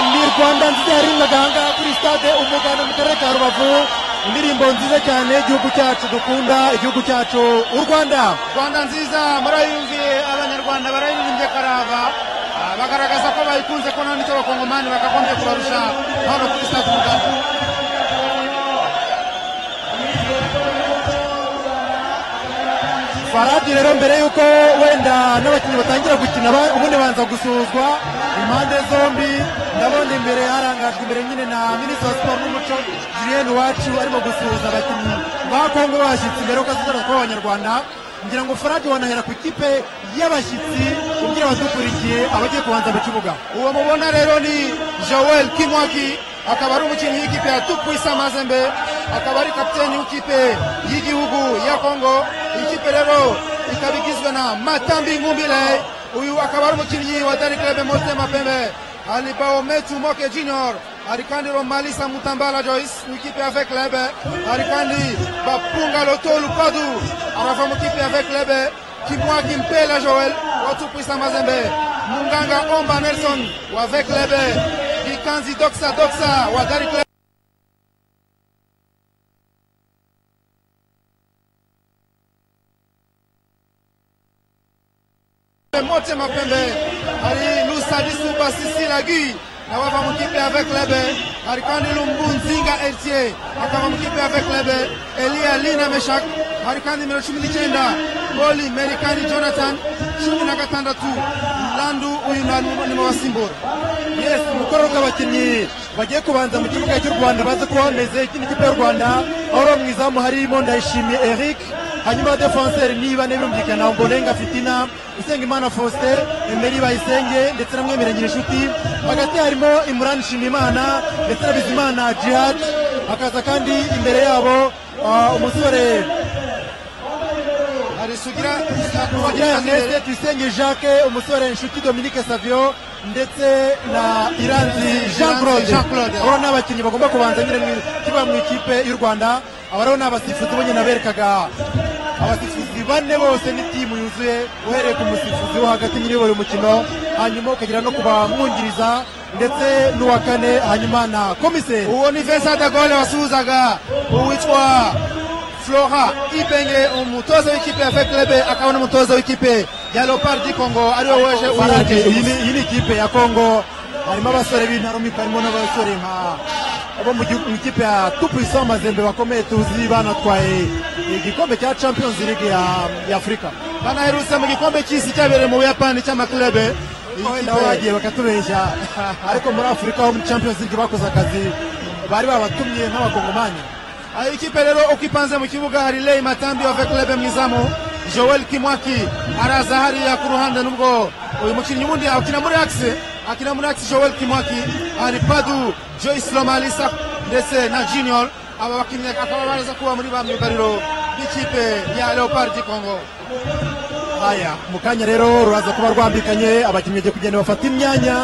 rwanda nziza yarimwe ahangaha kuri sitade umuganda mu karere ka rubavu indirimbo nziza cyane igihugu cyacu dukunda igihugu cyacu u rwanda rwanda nziza murayumviye abanyarwanda barayirimbye karava ah, bagaragaza ko bayikunze ko nta nicyo abakongomani bakagombye kubarusha hano kuri sitade umuganda faradi rero mbere y'uko wenda n'abakinnyi batangira gukina ba- ubundi banza gusuhuzwa impande zombi ndabona imbere harangajwe imbere nyine na minisitiri wa siporo n'umuco julienne iwacu arimo gusuhuza abakinnyi ba kongo bashyitsi mbere y'uko azaza kuba abanyarwanda ngira ngo faradi wanahera ku ikipe y'abashyitsi kugira abadukurikiye abagiye kubanza mu kibuga uwo mubona rero ni joel kimwaki akaba ari umukinnyi w'ikipe ya tupuisa mazembe akaba ari kapiteni w'ikipe y'igihugu ya kongo Iyi kipe rero ikaba igizwe na matambi ngumbile uyu akaba ari umukinnyi wa dari klebe motema pembe alibao metu moke junior arikandi romalisa mutambala joyce mukipe avec lebe arikandi bapunga lotolu padu arava mukipe avec lebe kimwaki mpela joel wa tupuisa mazembe munganga omba nelson wa avec lebe kikanzi doxa doxa wa dari klebe motema pembe ali lusadisu basisi lagi na wava mukipe avec lebe arikandi lumbunzinga etie akava mukipe avec lebe elia lina meshak arikandi mero cumi n'icyenda goli merikani jonathan cumi na gatandatu landu uyu nimubasimbura yes umukoro w'abakinnyi bagiye kubanza mu kibuga cy'u rwanda bazi ko bameze ikindi kipe y'u rwanda aho mu izamu harimo ndayishimiye eric hanyuma defenseri niba birumvikana mbonenga fitina usengimana faustin emeri bayisenge ndetse na mwemeranyira inshuti hagati harimo imurani nshimiyimana ndetse na bizimana jihad hakaza kandi imbere yabo ah, umusore hari sugira Kugira Ernest Tuyisenge Jacques umusore Nshuti Dominique Savio ndetse na Iranzi Jean Claude Jean Claude. abo ni abakinnyi bagomba kubanza nyine mu kibuga mu ikipe y'u Rwanda aba rero ni abasifuzi bo nyine naberekaga abasifuzi bane bose ni timu yuzuye uhereye ku musifuzi wo hagati nyine uyobora umukino hanyuma ukagera no ku bamwungiriza ndetse n'uwa kane hanyuma na komiseri uwo ni vincent de gaulle wasuhuzaga uwitwa flora ibenge umutoza w'ikipe avec lebe akaba n'umutoza w'ikipe ya leopard di congo ariwe weje Farage, uyu iyi ni- iyi ni ikipe ya kongo harimo abasore b'intarumikwa harimo n'abasore nka bo mu gihugu- mu ikipe ya tupuisa amazembe bakomeye tuzi banatwaye igikombe cya champions league ya, ya afurika banaherutse mu gikombe cy'isi cyabereye mu buyapani cy'amaklebe Iyi wenda kipe- bagiye bakatubeshya ariko muri afurika ho muri champions league bakoze akazi bari babatumye nk'abakongomani Ah, ikipe rero uko ipanze mu kibuga hari lei matambi wa veklebe mwizamu joel kimwaki araza hariya ku ruhande nubwo uyu mukinnyi wundi akina muri axe akina muri axe joel kimwaki hari padu joyce lomalisa ndetse na junior aba bakinnyi akaba baraza kuba muri ba myugariro b'ikipe ya leopard di congo haya mu kanya rero ruraza kuba rwambikanye abakinnyi bagiye kugenda bafata imyanya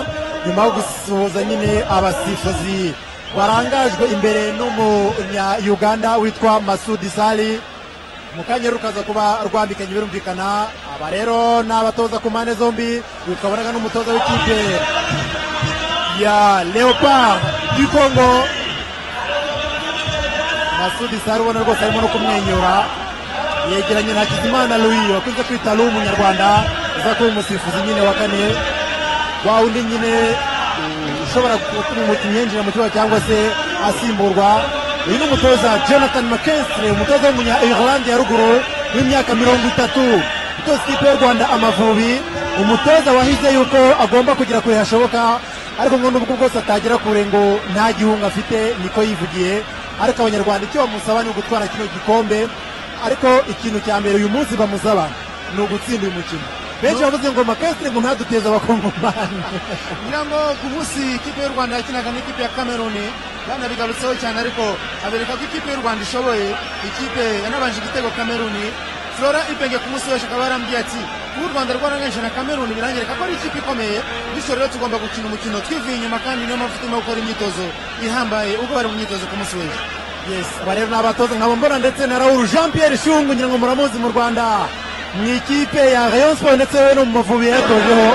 nyuma yo gusuhuza nyine abasifuzi barangajwe imbere n'umunya-uganda witwa masudi sali mu kanya rero rukaza kuba rwambikanye birumvikana aba rero ni abatoza ku mpande zombi uyu ukabonaga n'umutoza w'ikipe ya leopard du congo masudi sali ubona rwose arimo no kumwenyura yegeranye na Hakizimana Louis wakunze kwita Lu umunyarwanda uza kuba umusifuzi nyine wa kane wa undi nyine mm, ushobora gutuma umukinnyi yinjira mu kibuga cyangwa se asimburwa uyu ni umutoza Jonathan McKinstry umutoza w'umunya Ireland ya ruguru w'imyaka mirongo itatu utoza ikipe y'u Rwanda Amavubi umutoza wahize yuko agomba kugera kure hashoboka ariko ngo nubwo bwose atagera kure ngo nta gihunga afite niko yivugiye ariko abanyarwanda icyo bamusaba ni ugutwara kino gikombe ariko ikintu cya mbere uyu munsi bamusaba ni ugutsinda uyu mukino benshi bavuze ngo makasire ngo ntaduteze abakongomani ngira ngo ku munsi ikipe y'u rwanda yakinaga n'ikipe ya kameruni banabigarutseho cyane ariko abereka ko ikipe y'u rwanda ishoboye ikipe yanabanje igitego kameruni flora ibenge ku munsi wese akaba yarambwiye ati ubu u rwanda rwaranganyije na kameruni birangireka ko ari ikipe ikomeye bityo rero tugomba gukina umukino twivuye inyuma kandi niyo mpamvu turimo gukora imyitozo ihambaye ubwo bari mu myitozo ku munsi w'ejo yes aba rero ni abatoza nkaba mbona ndetse na raul jean pierre shungu ngira ngo muramuzi mu rwanda mu ikipe ya rayon sport ndetse we no mu mavubi yatojeho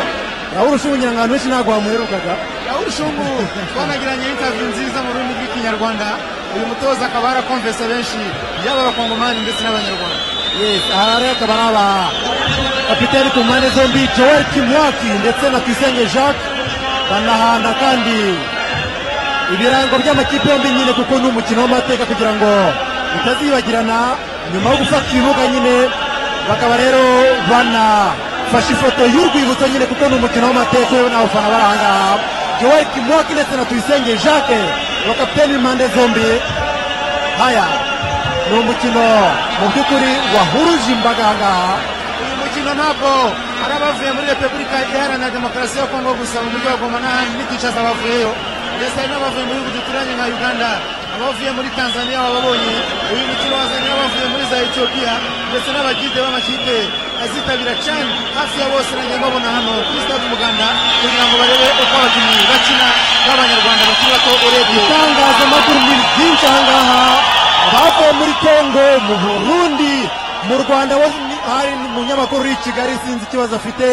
raul shungu ngira ngo ahantu henshi ntabwo wamuherukaga aho mushungu twanagiranye intaviyu nziza mu rurimi rw'ikinyarwanda uyu mutoza akaba yarakomvese benshi yaba abakongomani ndetse n'abanyarwanda Yes, aha rero akaba ari aba kapiteni ku mpande zombi joel kimwaki ndetse na tuyisenge jacques banahana kandi ibirango by'amakipe yombi nyine kuko ni umukino w'amateka kugira ngo utazibagirana nyuma yo gufata ibibuga nyine bakaba rero banafashe ifoto y'urwibutso nyine kuko ni umukino w'amateka yewe n'abafana bari aha ngaha joel kimwaki ndetse na tuyisenge jacques abakapiteni b'impande zombi haya ni umukino mu by'ukuri wahuruje imbaga aha ngaha uyu mukino ntabwo ari abavuye muri repubulika iharanira demokarasi ya kongo gusa mu mujyi wa goma n'ahandi n'igicaza bavuyeyo ndetse hari n'abavuye mu bihugu duturanye nka uganda abavuye muri tanzania babonye uyu mukino wazanye abavuye muri za etiyopiya ndetse n'abagide b'amakipe azitabira cyane hafi ya bose nanjye mbabona hano kuri stade umuganda kugira ngo barebe uko abakinnyi bakina b'abanyarwanda bakiri bato urebye itangazamakuru ni ryinshi aha ngaha bavuye muri kongo mu burundi mu rwanda we ni- hari umunyamakuru uri i kigali sinzi ikibazo afite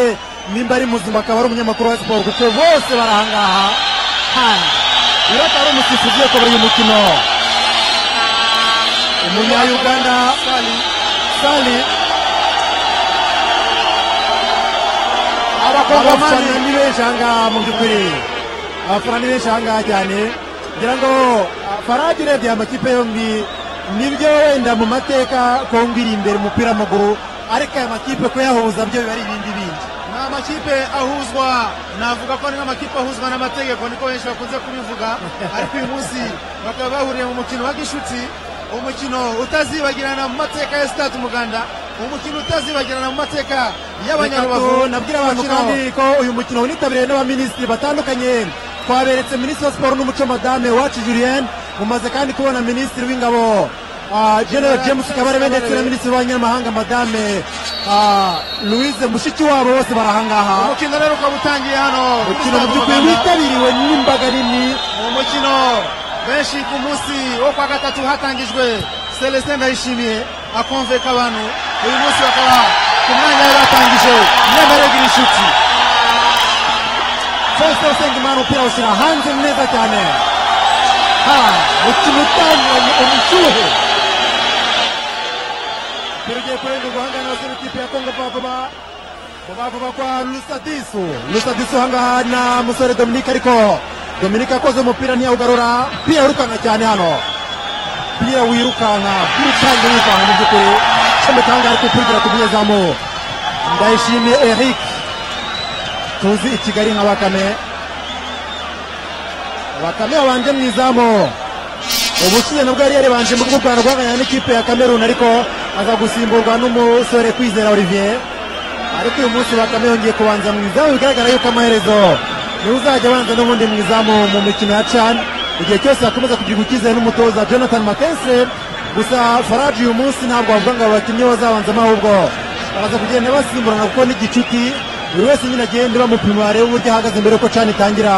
nimba ari muzima akaba ari umunyamakuru wa siporo kuko bose bari aha ngaha hano rero akaba ari umusifuzi ugiye kubara uyu mukino umunyayuganda Sali. sali abafana abakongomani ni benshi aha ngaha mu by'ukuri abafana ni benshi aha ngaha cyane ngira ngo ah, farage urebye aya makipe yombi nibyo wenda mu mateka kongo iri imbere mu mupira w'amaguru ariko aya makipe kuyahuza byo biba ari ibindi bindi ni amakipe ahuzwa navuga ko ari nk'amakipe ahuzwa n'amategeko niko benshi bakunze kubivuga ariko uyu munsi bakaba bahuriye mu mukino wa gishuti umukino utazibagirana mu mateka ya sitade umuganda umukino utazibagirana mu mateka Reka y'abanyarubavu tu- nabwira abantu Umukino- kandi ko uyu mukino wanitabiriwe n'abaminisitiri batandukanye twaberetse minisitiri wa siporo n'umuco madame wacu julien mumaze kandi kubona minisitiri w'ingabo ah, general james kabarebe ndetse na minisitiri w'abanyamahanga madame ah, louise mushikiwabo bose barahangaha umukino rero ukaba utangiye hano kuri umukino mu Stade by'ukuri Umuganda. witabiriwe n'imbaga nini mu mukino benshi ku munsi wo kwa gatatu hatangijwe celestin ndayishimiye akonveka abantu uyu munsi bakaba ku mwanya we batangije nyemererwa inshuti fosite usengimana umupira awushyira hanze neza cyane ha umukino utangiranye ubushyuhe umupira ugiye kurengerwa aha ngaha n'abasore b'ikipe ya kongo vuba vuba vuba kwa rusadisu rusadisu aha ngaha na musore dominike ariko dominike akoze umupira ntiyawugarura umupira wirukanka cyane hano umupira wirukanka wirukanka wirukanka mu by'ukuri cyometse aha ngaha ariko upira ku munyezamu ndayishimiye eric tuzi i kigali nka bakame bakame wabanje mu izamu ubushize nabwo yari yaribanje mu rwanda rwanganya n'ikipe ya kameruni ariko aza gusimburwa n'umusore kwizera olivier ariko uyu munsi bakame yongeye kubanza mu izamu bigaragara yuko amaherezo niwe uzajya abanza n'ubundi mu izamu mu mikino ya can igihe cyose akomeza kugira icyizere n'umutoza jonathan makense gusa faraji uyu munsi ntabwo wavuga ngo aba bakinnyi bazabanzamo ahubwo baraza kugenda basimburana kuko n'igicuti buri wese nyine agenda bamupima barebe uburyo ahagaze mbere yuko can itangira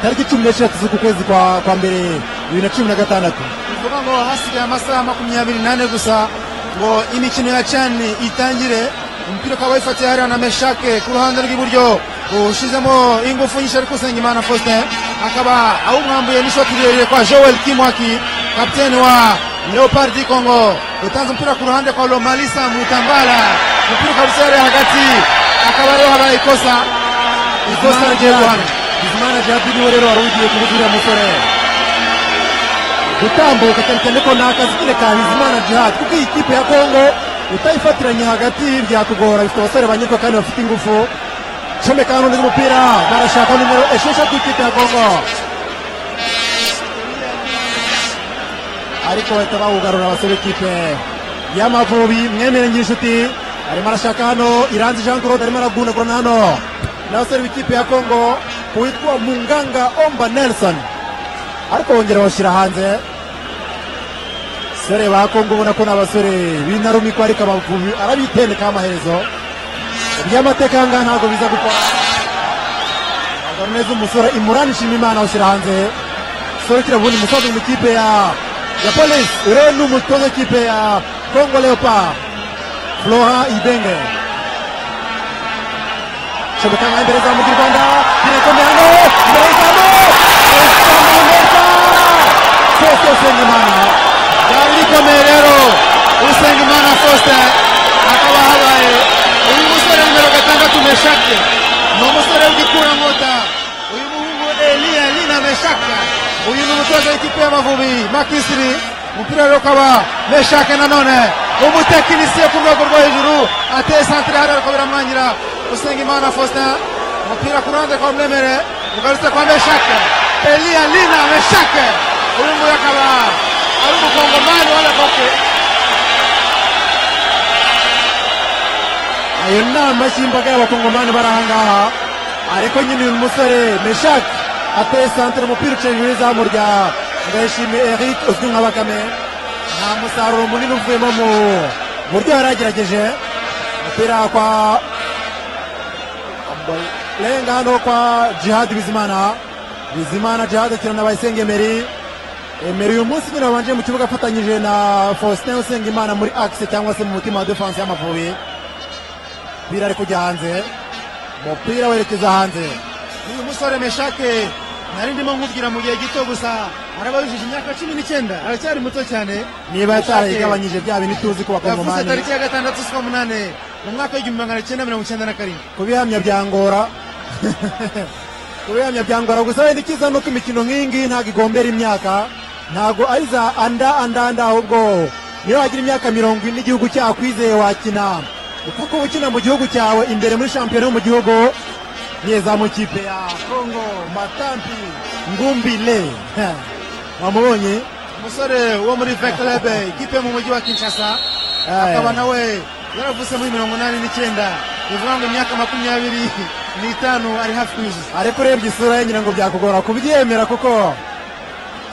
tariki cumi n'eshatu z'uku kwezi kwa kwa mbere bibiri na cumi na gatandatu bivuga ngo hasigaye amasaha makumyabiri n'ane gusa ngo imikino ya cani itangire umupira ukaba wifatiye hariya na meshake ku ruhande rw'iburyo ushizemo ingufu nyinshi ariko usenga imana faustin akaba awumwambuye n'ishoti rirerire kwa joel kimwaki kapiteni wa leopard di congo utanze umupira ku ruhande kwa lomalisa mutambala umupira ukaba usereye hagati akaba rero habaye ikosa ikosa rigiye guhanwa bizimana jabi niwe rero wari ugiye kuvuga uriya musore gutambuka cyane cyane ko ni akazi nyine ka bizimana jihad kuko iyi kipe ya kongo utayifatiranye hagati byakugora bifite abasore banyurwa kandi bafite ingufu comeka hano undi umupira barashaka nimero esheshatu ikipe ya kongo ariko bahita bawugarura abasore b'ikipe y'amavubi mwemere inshuti arimo arashaka hano iranzi jean claude arimo aragunagurana hano n'abasore b'ikipe ya kongo witwa munganga omba nelson ariko bongera bashyira hanze abasore ba kongo ubona ko ni abasore binarumikwa ariko amavubi arabitendekaho amaherezo iby'amateka aha ngaha ntabwo biza gukora neza umusore imurani nshimimana awushyira hanze umusore ukiri bundi musaza mu ikipe ya ya polisi uriya ni umutoza w'ikipe ya kongo leopard flora ibenge shobeka nka mbere za mugi rwanda irakomeye hano imbere y'izamu faustin usengimana byari bikomeye rero usengimana faustin akaba habaye uyu musore nimero gatandatu meshake ni umusore w'igikura nkota uyu muhungu eliya lina meshake uyu ni umutoza w'ikipe y'amavubi makisiri umupira rero ukaba meshake nanone umutekinisiye ku rwego rwo hejuru ateye santire hariya ariko biramwangira usengimana faustin umupira ku ruhande kwa muremere ugarutse kwa meshake eliya lina meshake uyu nguyu akaba ari umukongomani ubona koko iyo nama y'imbaga y'abakongomani bari ahangaha ariko nyine uyu musore meshake ateye santire umupira uciye hejuru y'izamu rya ndayishimiye eric uzwi nka bakame nta musaruro munini uvuyemo mu buryo yari yagerageje umupira kwa lenga hano kwa jihad bizimana bizimana jihad akina na bayisengemeri emeri uyu munsi nyine wabanje mu kibuga afatanyije na faustin usengimana muri axe cyangwa se mu mutima wa defense y'amavubi umupira ari kujya hanze umupira werekeza hanze uyu musore meshake nari ndimo nkubwira mu gihe gito gusa araba yujije imyaka cumi n'icyenda aracyari muto cyane niba yatarayigabanyije bya bintu tuzi ko yavuze bakongomani tariki ya gatandatu z'ukwa munani mu mwaka w'igihumbi magana cyenda mirongo icyenda na karindwi kubihamya byangora kubihamya byangora gusa wenda icyiza ni uko imikino nk'iyi ngiyi ntabwo igombera imyaka ntabwo ari za anda anda anda ahubwo niyo wagira imyaka mirongo ine igihugu cyawe kwizeye wakina upfa kuba ukina mu gihugu cyawe imbere muri shampiyona yo mu gihugu nyezamu kipe ya kongo matampi ngumbile wamubonye umusore wo muri veklebe ikipe yo mu mujyi wa kinshasa akaba nawe yaravutse muri mirongo inani n'icyenda bivuga ngo imyaka makumyabiri n'itanu ari hafi kuyuzuza ariko urebye isura ye ngira ngo byakugora kubyemera kuko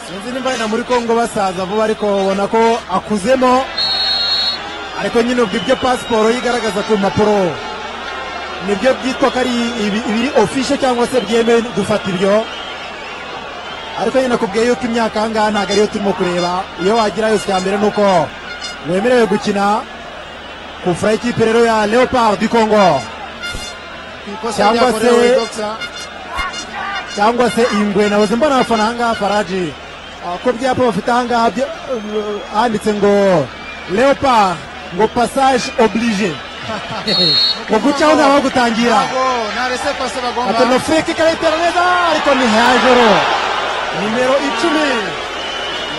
sinzi nimba na muri kongo basaza vuba ariko ubona ko akuzemo ariko nyine ubwo ibyo pasiporo ye igaragaza ku mpapuro nibyo byitwa ko ari ibi- ibiri ofishe cyangwa se byemewe dufata ibyo ariko nyine akubwiye yuko imyaka aha ngaha ntabwo ariyo turimo kureba iyo wagira yose icya mbere ni uko wemerewe gukina ku fura y'ikipe rero ya leopard du kongo ku ikosa Cyangwa ryakorewe se- dogisa cyangwa se ingwe nabuze mbona abafana ahangaha faraji Ah, ko byapa bafite ahangaha byo- eh, handitse ngo leopard ngo passage oblige ngo gucaho nta wagutangira ntabwo nta rese pase bagomba atano friki ikayitera neza ariko ni hejuru nimero icumi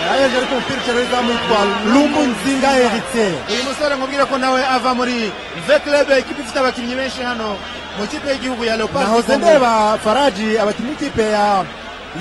yayeje ariko umupira ucero w'izamu yitwa lumu nzinga eritse uyu musore nkubwire ko nawe ava muri veklebe ikipe ifite abakinnyi benshi hano mu kipe y'igihugu ya leopard nahoze ndeba faraji abakinnyi b'ikipe ya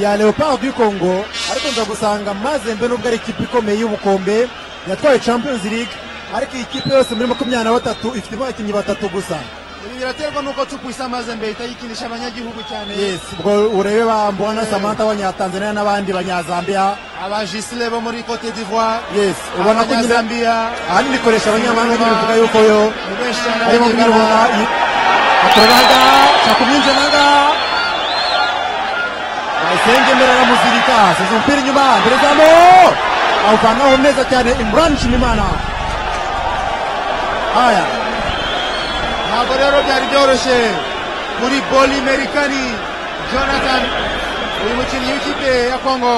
ya leopard du congo ariko nza gusanga mazembe nubwo ari ikipe ikomeye y'ubukombe yatwaye champions league ariko iyi kipe yose muri makumyabiri na batatu ifite abakinnyi batatu gusa ibi biraterwa n'uko cukwisa amaze mbere itayikinisha abanyagihugu cyane yes ubwo urebe ba mbona samantha abanyatanzania n'abandi banyazambiya abajisire bo muri cote d'ivoire yes ubona ko nyine abanyazambiya ahanini ikoresha abanyamahanga nyine bivuga yuko yo ni benshi cyane arimo kumwibona abanyarwanda akorera ahangaha ashaka kumwinjira ahangaha bayisengemera aramuzirika asize umupira inyuma mbere zamu awuvanaho neza cyane imran nshimimana haya ntabwo rero byari byoroshye muri boli merikani jonathan uyu mukinnyi w'ikipe ya kongo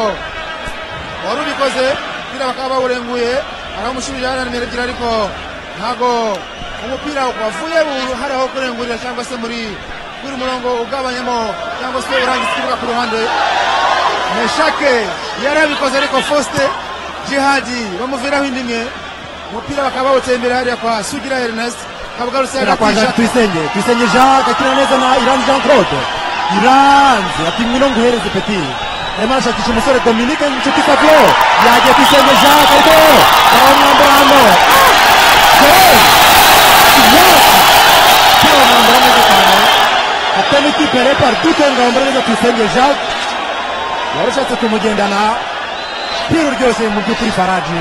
wari ubikoze umupira bakaba bawurenguye aramushubije arananiragera ariko ntabwo umupira wavuye bu- hari aho kurengurira cyangwa se muri muri murongo ugabanyamo cyangwa se urangiza ikibuga ku ruhande meshake yari abikoze ariko foste jihadi bamuviraho indi imwe umupira bakaba bawuteye imbere hariya kwa sugira ernest akaba agarutse Tera kwa hagati Jean y'ishati tuyisenge tuyisenge jean akina neza na iranzi jean claude iranzi ati ngwino nguhereze peti arimo arashakisha umusore dominike inshuti savio yagiye tuyisenge jean ariko aramwambura hano Jerez! Yes! Umupira bamwambura neza cyane ate n'ikipe ya Leopard du Congo bamwambura neza tuyisenge jean warushatse kumugendana umupira uryoshye mu by'ukuri faraji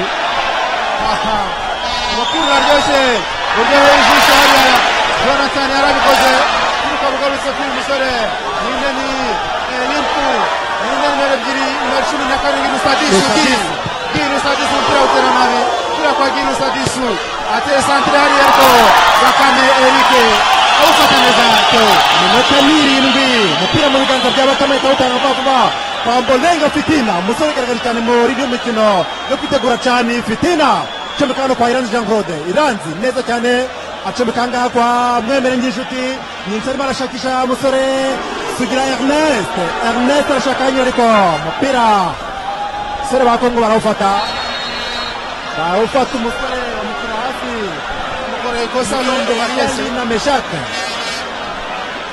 Aha. umupira uraryoshye uryoheye ijisho hariya jonathan yarabikoze ariko bugarutse kuri uyu musore n'inteni y'impu n'inteni nimero ebyiri nimero cumi na karindwi rusadisu Rusadisu. girusadisu umupira utera nabi umupira kwa girusadisu ateye santire hariya ariko bakame erike awufata neza to iminota n'irindwi umupira mu biganza by'abatamwe ikawutanga vuba vuba kwambolenga fitina umusore ugaragara cyane muri ino mikino yo kwitegura cyane fitina acomeka hano kwa iranzi jean claude iranzi neza cyane acomeka ahangaha kwa mwemere nyinshuti nyinshi arimo arashakisha umusore sugira ernest ernest arashaka hanyura ariko umupira umusore ba kongo barawufata barawufata umusore bamushyira hasi bamukoreye ikosa n'undi Ernest wariyesu yinameshake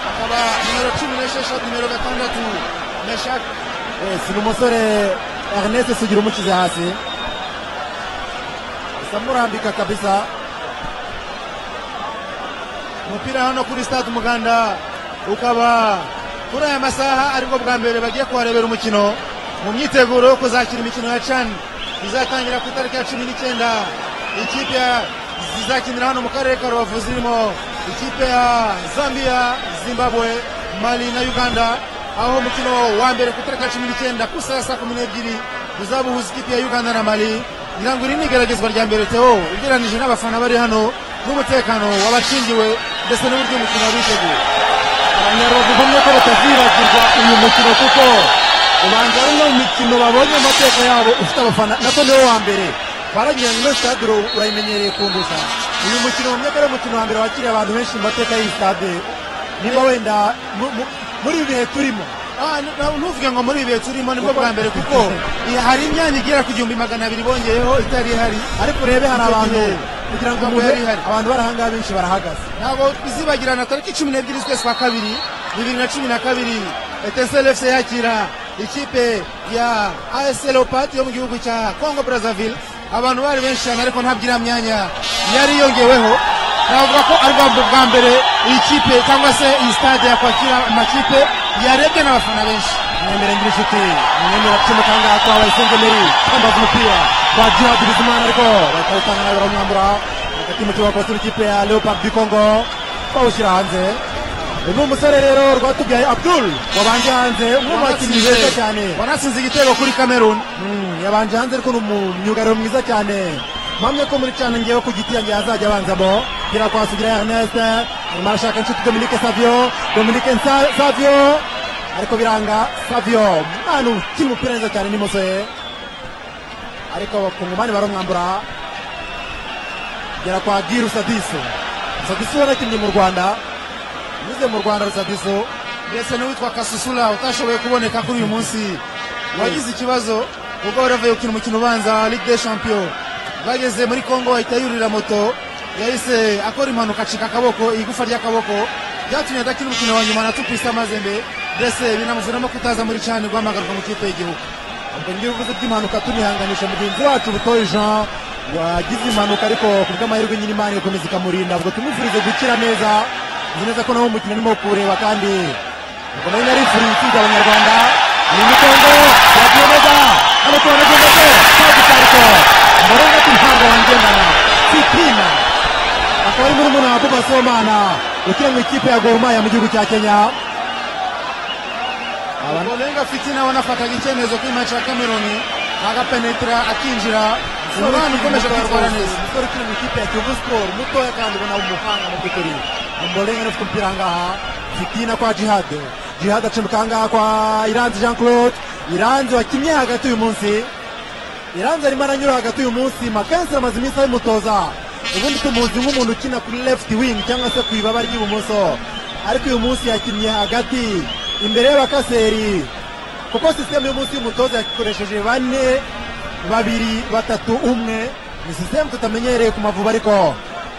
akaba nimero cumi n'esheshatu nimero gatandatu meshaki Yes, ni umusore Ernest Sugira umukize hasi gusa murambika kabisa umupira hano kuri stade umuganda ukaba kuri aya masaha aribwo bwa mbere bagiye kuharebera umukino mu myiteguro yo kuzakira imikino ya can izatangira ku itariki ya cumi n'icyenda ikipe ya- zizakinira hano mu karere ka rubavu zirimo ikipe ya zambia zimbabwe mali na uganda aho umukino wa mbere ku itariki ya cumi n'icyenda ku saa saa kumi n'ebyiri uzabuhuza ikipe ya uganda na mali ngira ngo iri ni igeragezwa rya mbere teo ugereranije n'abafana bari hano n'umutekano w'abakingiwe ndetse n'uburyo umukino wabiteguye abanyarubavu bamwe ko batazibagirwa uyu mukino kuko ubanza ari no mikino babonye mu mateka yabo ufite abafana nako niwo wa mbere baragira ngo ino stade ura- urayimenyereye kunduza uyu mukino bamwe ko ari umukino wa mbere wakiriye abantu benshi mu mateka y'iyi stade niba wenda mu- mu- muri ibi bihe turimo Ah, n- na- ntuvuge ngo muri ibi bihe turimo nibwo bwa mbere kuko i- hari imyanya igera ku gihumbi magana abiri bongeyeho itari ihari ariko urebe hari Icyo abantu gihe kugira ngo ntabwo umuntu yari ihari. abantu bari ahangaha benshi barahagaze ntabwo bizibagirana tariki cumi n'ebyiri z'ukwezi kwa kabiri bibiri na cumi na kabiri etesel fc yakira ikipe ya as leopard yo mu gihugu cya congo brazzaville abantu bari benshi cyane ariko ntabwo iriya myanya yari yongeweho navuga ko ari bwa- bwa mbere iyi kipe cyangwa se iyi stade yakwakira amakipe yarebwe n'abafana benshi mwemere ngira inshuti mwemere kucomeka ahangaha kwa bayisenge meri kwambaza umupira kwa jihad bizimana ariko bakawutanga nawe barawumwambura hagati mu kibuga kose n'ikipe ya leopard du congo bawushyira hanze uyu ni umusore rero rwatubyaye abdul wabanje hanze umwe mu bakinnyi beza cyane wanatsinze igitego kuri cameroon Mm, yabanje hanze ariko ni umwugariro mwiza cyane mpamye ko muri cyane ngewe ku giti yanjye hazajya abanzamo gira kwa sugira Ernest arimo arashaka inshuti Dominique Savio Dominique Nsa- Savio ariko biranga Savio umwana ukina umupira neza cyane ni musore ariko abakungumani baramwambura gera kwa Giru Sadiso Sadiso yarakinnye mu Rwanda nyuze mu Rwanda Sadiso ndetse n'uwitwa kasusula utashoboye kuboneka kuri uyu munsi wagize ikibazo ubwo bari bavuye gukina umukino ubanza wa ligue des champions bageze muri congo ahita yurira moto yahise akora impanuka acika akaboko igufa ry'akaboko byatumye adakina umukino wa nyuma na tupisa mazembe mbese binamuviramo kutaza muri cyane guhamagarwa mu kipe y'igihugu ubwo ndi bivuze by'impanuka tunihanganisha mugenzi wacu butoye jean wagize impanuka ariko ku bw'amahirwe nyine imana igakomeza ikamurinda ubwo tumufurize gukira neza nzi neza ko nawo mukino arimo kuwureba kandi ubwo nayo nari imfuri itsinda abanyarwanda ni imitongo yagiye neza hano tubona agenda se kagitariko mborenga ati ntabwo wangendana fitina akaba ari muri muna wa buba somana ukina mu ikipe ya gorumaya mu gihugu cya kenya Abana- olenga fitina we anafataga icyemezo kuri match ya cameroon agapenetera akinjira umwana ukomeje kwitwara neza umusore ukina mu ikipe ya kiyovu siporo mutoya kandi ubona umuhanga mu by'ukuri amborenga niwe ufite umupira ahangaha fitina kwa jihade jihade acumbuka ahangaha kwa iranzi jean claude iranzi wakinnye hagati uyu munsi iranzi arimo aranyura hagati uyu munsi makensi amaze iminsi abimutoza ubundi tumuzi nk'umuntu ukina kuri left wing cyangwa se ku ibaba ry'ibumoso ariko uyu munsi yakinnye hagati imbere y'abakaseri kuko sisiteme y'umunsi y'umutoza yakoresheje bane babiri batatu umwe ni sisiteme tutamenyereye ku mavubi ariko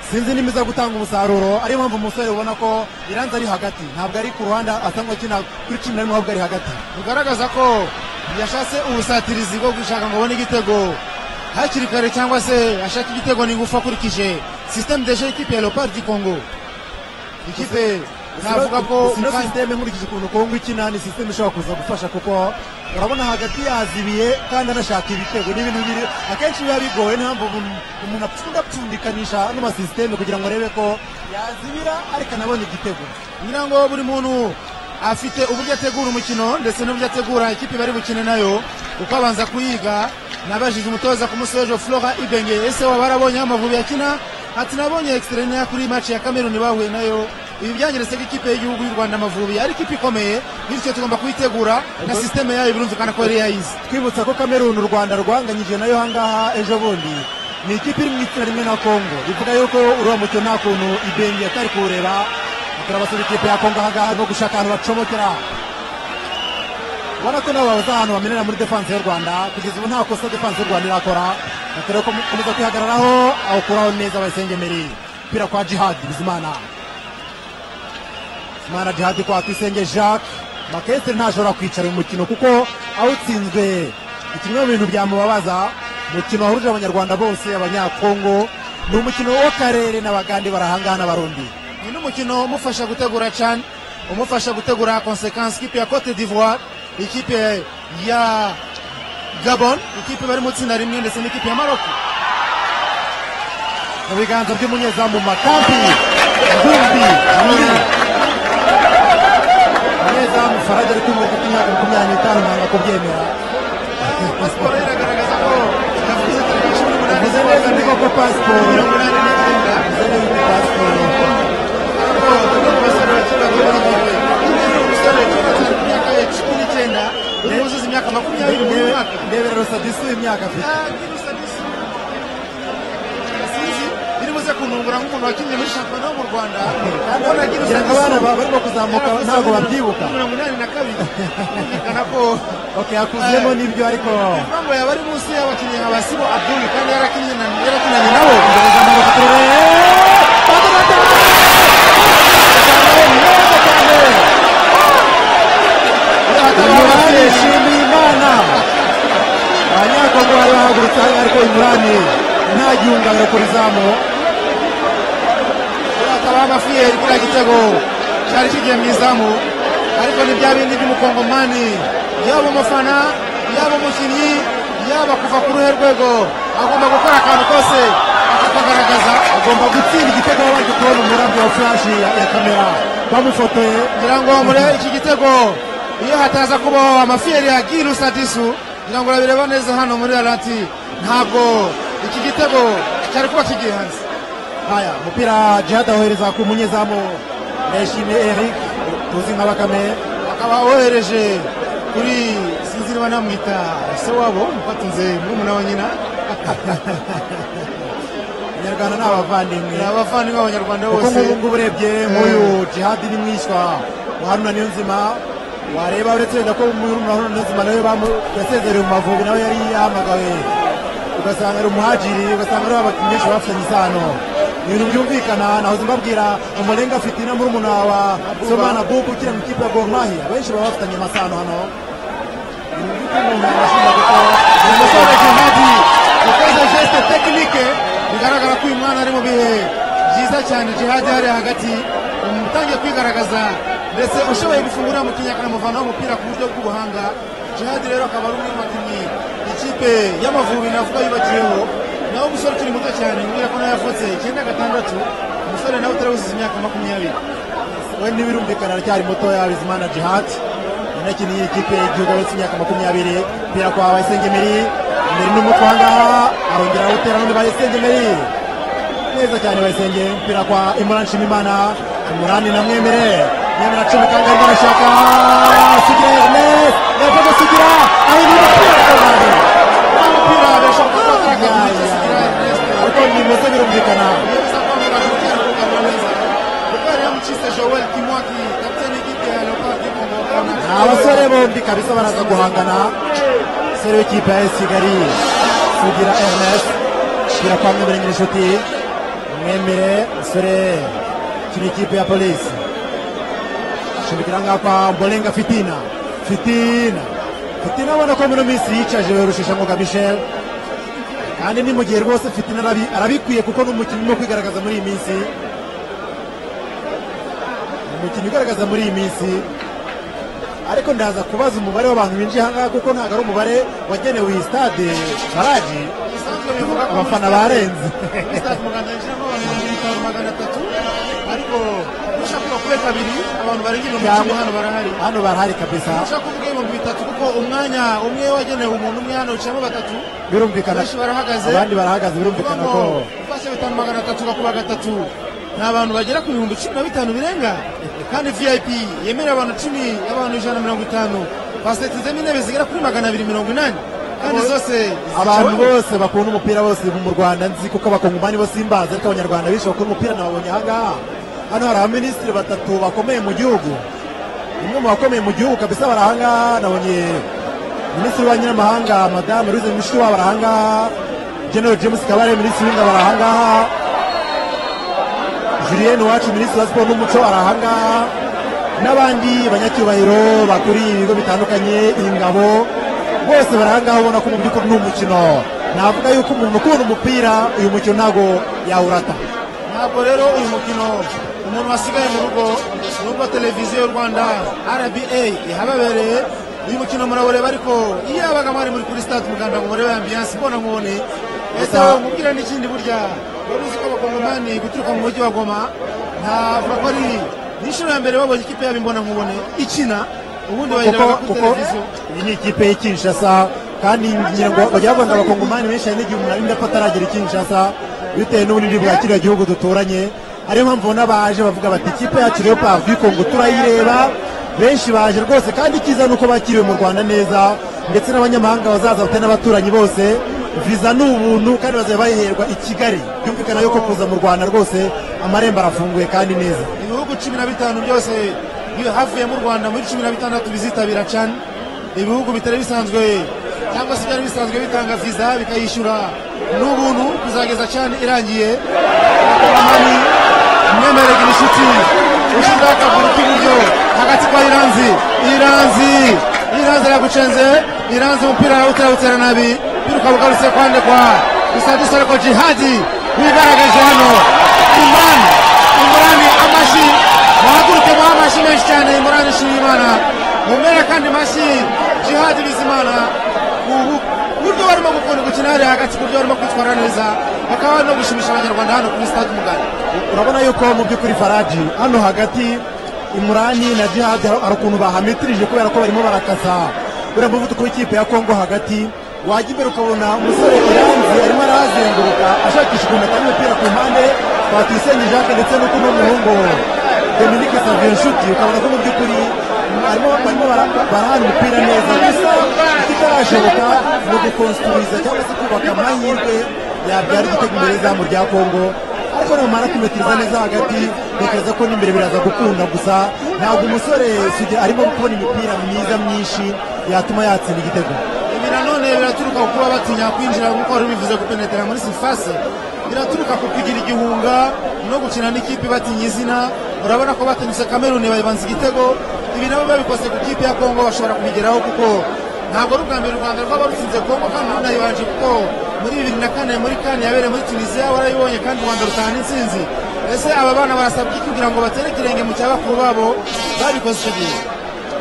sinzi nimba iza gutanga umusaruro ariyo mpamvu umusore ubona ko iranzi ari hagati ntabwo ari ku ruhande asa nk'ukina kuri cumi na rimwe ahubwo ari hagati bugaragaza ko yashatse ubusatirizi bwo gushaka ngo abone igitego hakiri kare cyangwa se ashaka igitego n'ingufu akurikije systeme deje ikipe ya leopard du congo ikipe navuga ko sino sisiteme nkurikije ukuntu kongo ikina ni sisiteme ishobora kuza gufasha kuko urabona hagati yazibiye kandi anashaka ibitego ni ibintu biri akenshi biba bigoye niyo mpamvu umuntu- umuntu apfunda apfundikanisha n'amasisiteme kugira ngo arebe ko yazibira ariko anabonye igitego ngira ngo buri muntu afite uburyo ategura umukino ndetse n'uburyo ategura ikipe bari bukine nayo uko abanza kuyiga nabajije umutoza ku munsi w'ejo flora ibenge ese waba warabonye aho amavubi akina ati nabonye extraneya kuri match ya cameroon bahuye nayo ibi byangiritse bw'ikipe y'igihugu y'u rwanda amavubi ari ikipe ikomeye bityo tugomba kuyitegura na sisiteme yayo birumvikana ko yari yayizi twibutsa ko kameruni u rwanda rwanganyije nayo ahangaha ejo bundi ni ikipe iri mu itsinda rimwe na kongo bivuga yuko uriya mukino nta kuntu ibenge atari kuwureba turabasura ikipe ya kongo ahangaha no gushaka ahantu bacomokera ubona ko nabo babuze ahantu bamenera muri defanse y'u rwanda kugeza ubu nta kosa defanse y'u rwanda irakora batera gukomeza kwihagararaho awukuraho neza bayisengemeri umupira kwa jihadi bizimana bizimana jihadi kwa twisenge jacques makesiteri ntashobora kwicara uyu mukino kuko awutsinzwe ni kimwe mu bintu byamubabaza umukino wahurije abanyarwanda bose abanyakongo ni umukino w'akarere n'abagande barahangaha n'abarundi ni n'umukino umufasha gutegura cyane umufasha gutegura konsekansi ikipe ya cote d'ivoire ikipe ya gabon ikipe bari mu itsinda rimwe ndetse n'ikipe ya maroko mu biganza by'umunyezamu makampi ngumbi muri umunyezamu farage ari kumwe kuko imyaka makumyabiri n'itanu ntabwo kubyemera pasiporo ye iragaragaza ko yavuze tariki cumi n'umunani bivuze neza ndi koko pasiporo mirongo inani n'icyenda bivuze neza ni pasiporo yuzuza imyaka makumyabiri buri mwaka ndebera rusadisi w'imyaka afite biribuze kuntungura nk'umuntu wakinnye muri shampiyona yo mu rwanda kugira ngo abana ba- barimo kuzamuka ntabwo babyibuka mirongo inani na kabiri byerekana ko ok hakuzemo n'ibyo ariko impamvu yaba ari munsi y'abakinnyi nka basibo abdul kandi yarakinnye na yarakinanye nabo Ndabazamanuka turebe. Badabada! Neza cyane. Imurani yishimiye Imana. Abanyakongo bari bahagurutse hano ariko Imurani nta gihungabiro ku rizamu. akaba amafiyeri kuriya gitego cyari kigiye mu izamu ariko ni bya bindi by'umukongomani yaba umufana yaba umukinnyi yaba kuva ku ruhe rwego agomba gukora akantu kose akakagaragaza Agomba gutsinda igitego babanje kubona umurabyo wa furashi ya ya kamera. Bamufotoye. ngira ngo murebe iki gitego iyo hataza kubaho amafiyeri ya girusa disu ngira ngo urabireba neza hano muri aranti ntabwo iki gitego cyari kuba kigiye hanze Haya, umupira Jihad awohereza ku munyezamu Ndayishimiye Eric tuzi nka Bakame. akaba wohereje kuri sinzi niba namwita se wabo mufatunze murumuna wa nyina Abanyarwanda ni abavandimwe. ni abavandimwe b'abanyarwanda kuko bose nk'ubu ngubu urebye nk'uyu jihadi ni mwishywa wa haruna niyonzima wareba uretse wenda ko murumuna wa haruna niyonzima nawe bamu- yasezereye mu mavubi nawe yari yahamagawe ugasanga ari umuhajiri ugasanga ari abakinnyi benshi bafitanye isano Ni ibintu byumvikana nahoze mbabwira umurenga afite na murumuna wa somana bubu ukiri mu ikipe ya gor mahia benshi baba bafitanye amasano hano Ni ibintu by'umuntu arashinja kuko ni umusore jihadi ukoze geste tekinike bigaragara ko uyu mwana ari mu bihe byiza cyane jihadi hariya hagati umutangiye kwigaragaza ndetse ushoboye gufungura mu kinyakana muvanaho umupira ku buryo bw'ubuhanga jihadi rero akaba ari umwe mu bakinnyi ikipe y'amavubi navuga yubakiyeho naho umusore ukiri muto cyane mbwira ko nawe yavutse icyenda gatandatu umusore nawe utarabuziza imyaka makumyabiri we ntibirumvikana aracyari mutoya bizimana jihad yanakiniye ikipe y'igihugu abetse imyaka makumyabiri umupira kwa bayisengemeri imbere n'umutwe ahangaha arongera awutera n'undi bayisengemeri neza cyane bayisenge umupira kwa imurani nshimimana imurani na mwemere mwemere acumbi kandi arimo arashaka sugira ernest yakoze sugira ahindura umupira ku ruhande. umupira birashobora kuba wagaragara mu gihe kigira Ernest. ariko bimaze birumvikana yemeza ko amagambo utera kugarura neza rukari yamucise joel kimwaki kapiteni y'ikipe ya leopard yo mu rwanda ni abasore bombi kabisa baraza guhangana umusore w'ikipe ya kigali sugira ernest shyira kwa mwemere nyir'inshuti mwemere umusore kiri ikipe ya polisi ashimikira ngaha kwa mbolenga fitina fitina fitina abona ko muri ino minsi yicaje rusheshangoga michel kandi ni mu gihe rwose fitina arabi- arabikwiye kuko ni umukinnyi urimo kwigaragaza muri iyi minsi ni umukinnyi ugaragaza muri iyi minsi ariko ndaza kubaza umubare w'abantu binjiye ahangaha kuko ntabwo ari umubare wagenewe iyi stade baraji bisanzwe bivuga ko abafana barenze stade muganda yinjiramo abantu ibihumbi bitanu magana atatu ariko ushaka kuba kuri kabiri abantu barenga ibihumbi icumi hano barahari hano barahari kabisa ushaka kuvuga ibihumbi bitatu kuko umwanya umwe wagenewe umuntu umwe hano wicayemo batatu birumvikana benshi barahagaze abandi barahagaze birumvikana ko ufashe bitanu magana atatu gakuba gatatu ni abantu bagera ku bihumbi cumi na bitanu birenga kandi vip yemerera abantu cumi abantu ijana na mirongo itanu basetizemo intebe zigera kuri magana abiri mirongo inani kandi zose abantu zicaweho. bose bakunda umupira bose mu rwanda nzi kuko abakongomani bose simbazi ariko abanyarwanda benshi bakunda umupira nababonye ahangaha hano hari abaminisitiri batatu bakomeye mu gihugu umwe mu bakomeye mu gihugu kabisa bari ahangaha nabonye minisitiri w'ububanyi n'amahanga madamu louise mushikiwabo bari ahangaha general james kabare minisitiri w'ingabo bari ahangaha Julien Uwacu minisitiri wa siporo n'umuco ari ahangaha n'abandi banyacyubahiro bakuriye ibigo bitandukanye ingabo bose bari ahangaha ubona ko mu by'ukuri ni umukino navuga yuko umuntu ukunda umupira uyu mukino ntabwo yawurata ntabwo rero uyu mukino umuntu wasigaye mu rugo nubwo televiziyo y'u rwanda rba ihababereye uyu mukino murabireba ariko iyo yabaga mwari muri kuri stade umuganda ngo murebe ambiyanse mbona nkubone ese Gusa- mubwira n'ikindi burya wari uzi ko abakongomani guturuka mu mujyi wa goma ntavuga ko ari ni inshuro ya mbere babonye ikipe yabo imbona nkubone ikina ubundi kuko bayireba kuri kuko televiziyo iyi ni ikipe y'i Kinshasa kandi ngira ngo bajya bavuga ngo abakongomani benshi hari n'igihe umuntu arinda ko ataragera i Kinshasa bitewe n'ubunini bwa kiriya gihugu duturanye ariyo mpamvu ubona baje bavuga bati ikipe yacu Leopard du Congo turayireba benshi baje rwose kandi icyiza ni uko bakiriwe mu Rwanda neza ndetse n'abanyamahanga bazaza bafite n'abaturanyi bose viza ni ubuntu kandi bazaba bayiherwa i Kigali byumvikana yuko kuza mu Rwanda rwose amarembo arafunguye kandi neza ibihugu cumi na bitanu byose bi- havuyemo u rwanda muri cumi na bitandatu bizitabira can ibihugu bitari bisanzwe cyangwa se byari bisanzwe bitanga viza bikayishyura n'ubuntu kuzageza can irangiye abakoreramo mwemerega inshuti ushyiraho akaguru k'iburyo hagati kwa iranzi iranzi iranzi aragucenze iranzi umupira arawutera nabi biruka bugarutse kwandikwa gusa dusore ko jihadi wigaragaje hano imani imurani amashi muhaguruke muha amashi menshi cyane imurani nshimiyimana mumere kandi amashi jihadi bizimana ubu buryo barimo gukunda gukina hariya hagati ku buryo barimo kwitwara neza bakaba barimo gushimisha abanyarwanda hano kuri stade umugani urabona yuko mu by'ukuri faraji hano hagati imurani na jihadi hari hari ukuntu bahamitirije kubera ko barimo barakasa uriya muvuduko w'ikipe ya kongo hagati wajya imbere ukabona umusore iranzi arimo arahazenguruka ashakisha ukuntu atari umupira ku mpande twatuyisenge jacques ndetse n'uko n'umuhungu dominique savio nshuti ukabona ko mu by'ukuri barimo barimo bara- barahana umupira neza gusa ikitarashoboka ni ugukonstruiza cyangwa se kubaka amahirwe yabyara igitego imbere y'izamu rya kongo ariko namara kumetiriza neza hagati bikaza ko n'imbere biraza gukunda gusa ntabwo umusore Sugira arimo kubona imipira myiza myinshi yatuma yatsinda igitego ibi nanone biraturuka ku kuba batinya kwinjira nk'uko wari ubivuze gupenetera muri sifase biraturuka ku kugira igihunga no gukina n'ikipe ibatinya izina urabona ko batinyutse kameruni bayibanza igitego ibi nabo babikoze ku kipe ya kongo bashobora kubigeraho kuko ntabwo ari ubwa mbere u rwanda rwaba rutsinze kongo kandi runayibanje kuko muri bibiri na kane muri kane yabereye muri tunisiya warayibonye kandi u rwanda rutahana intsinzi ese aba bana barasabwa iki kugira ngo batere ikirenge mu cya bakuru babo babikoze icyo gihe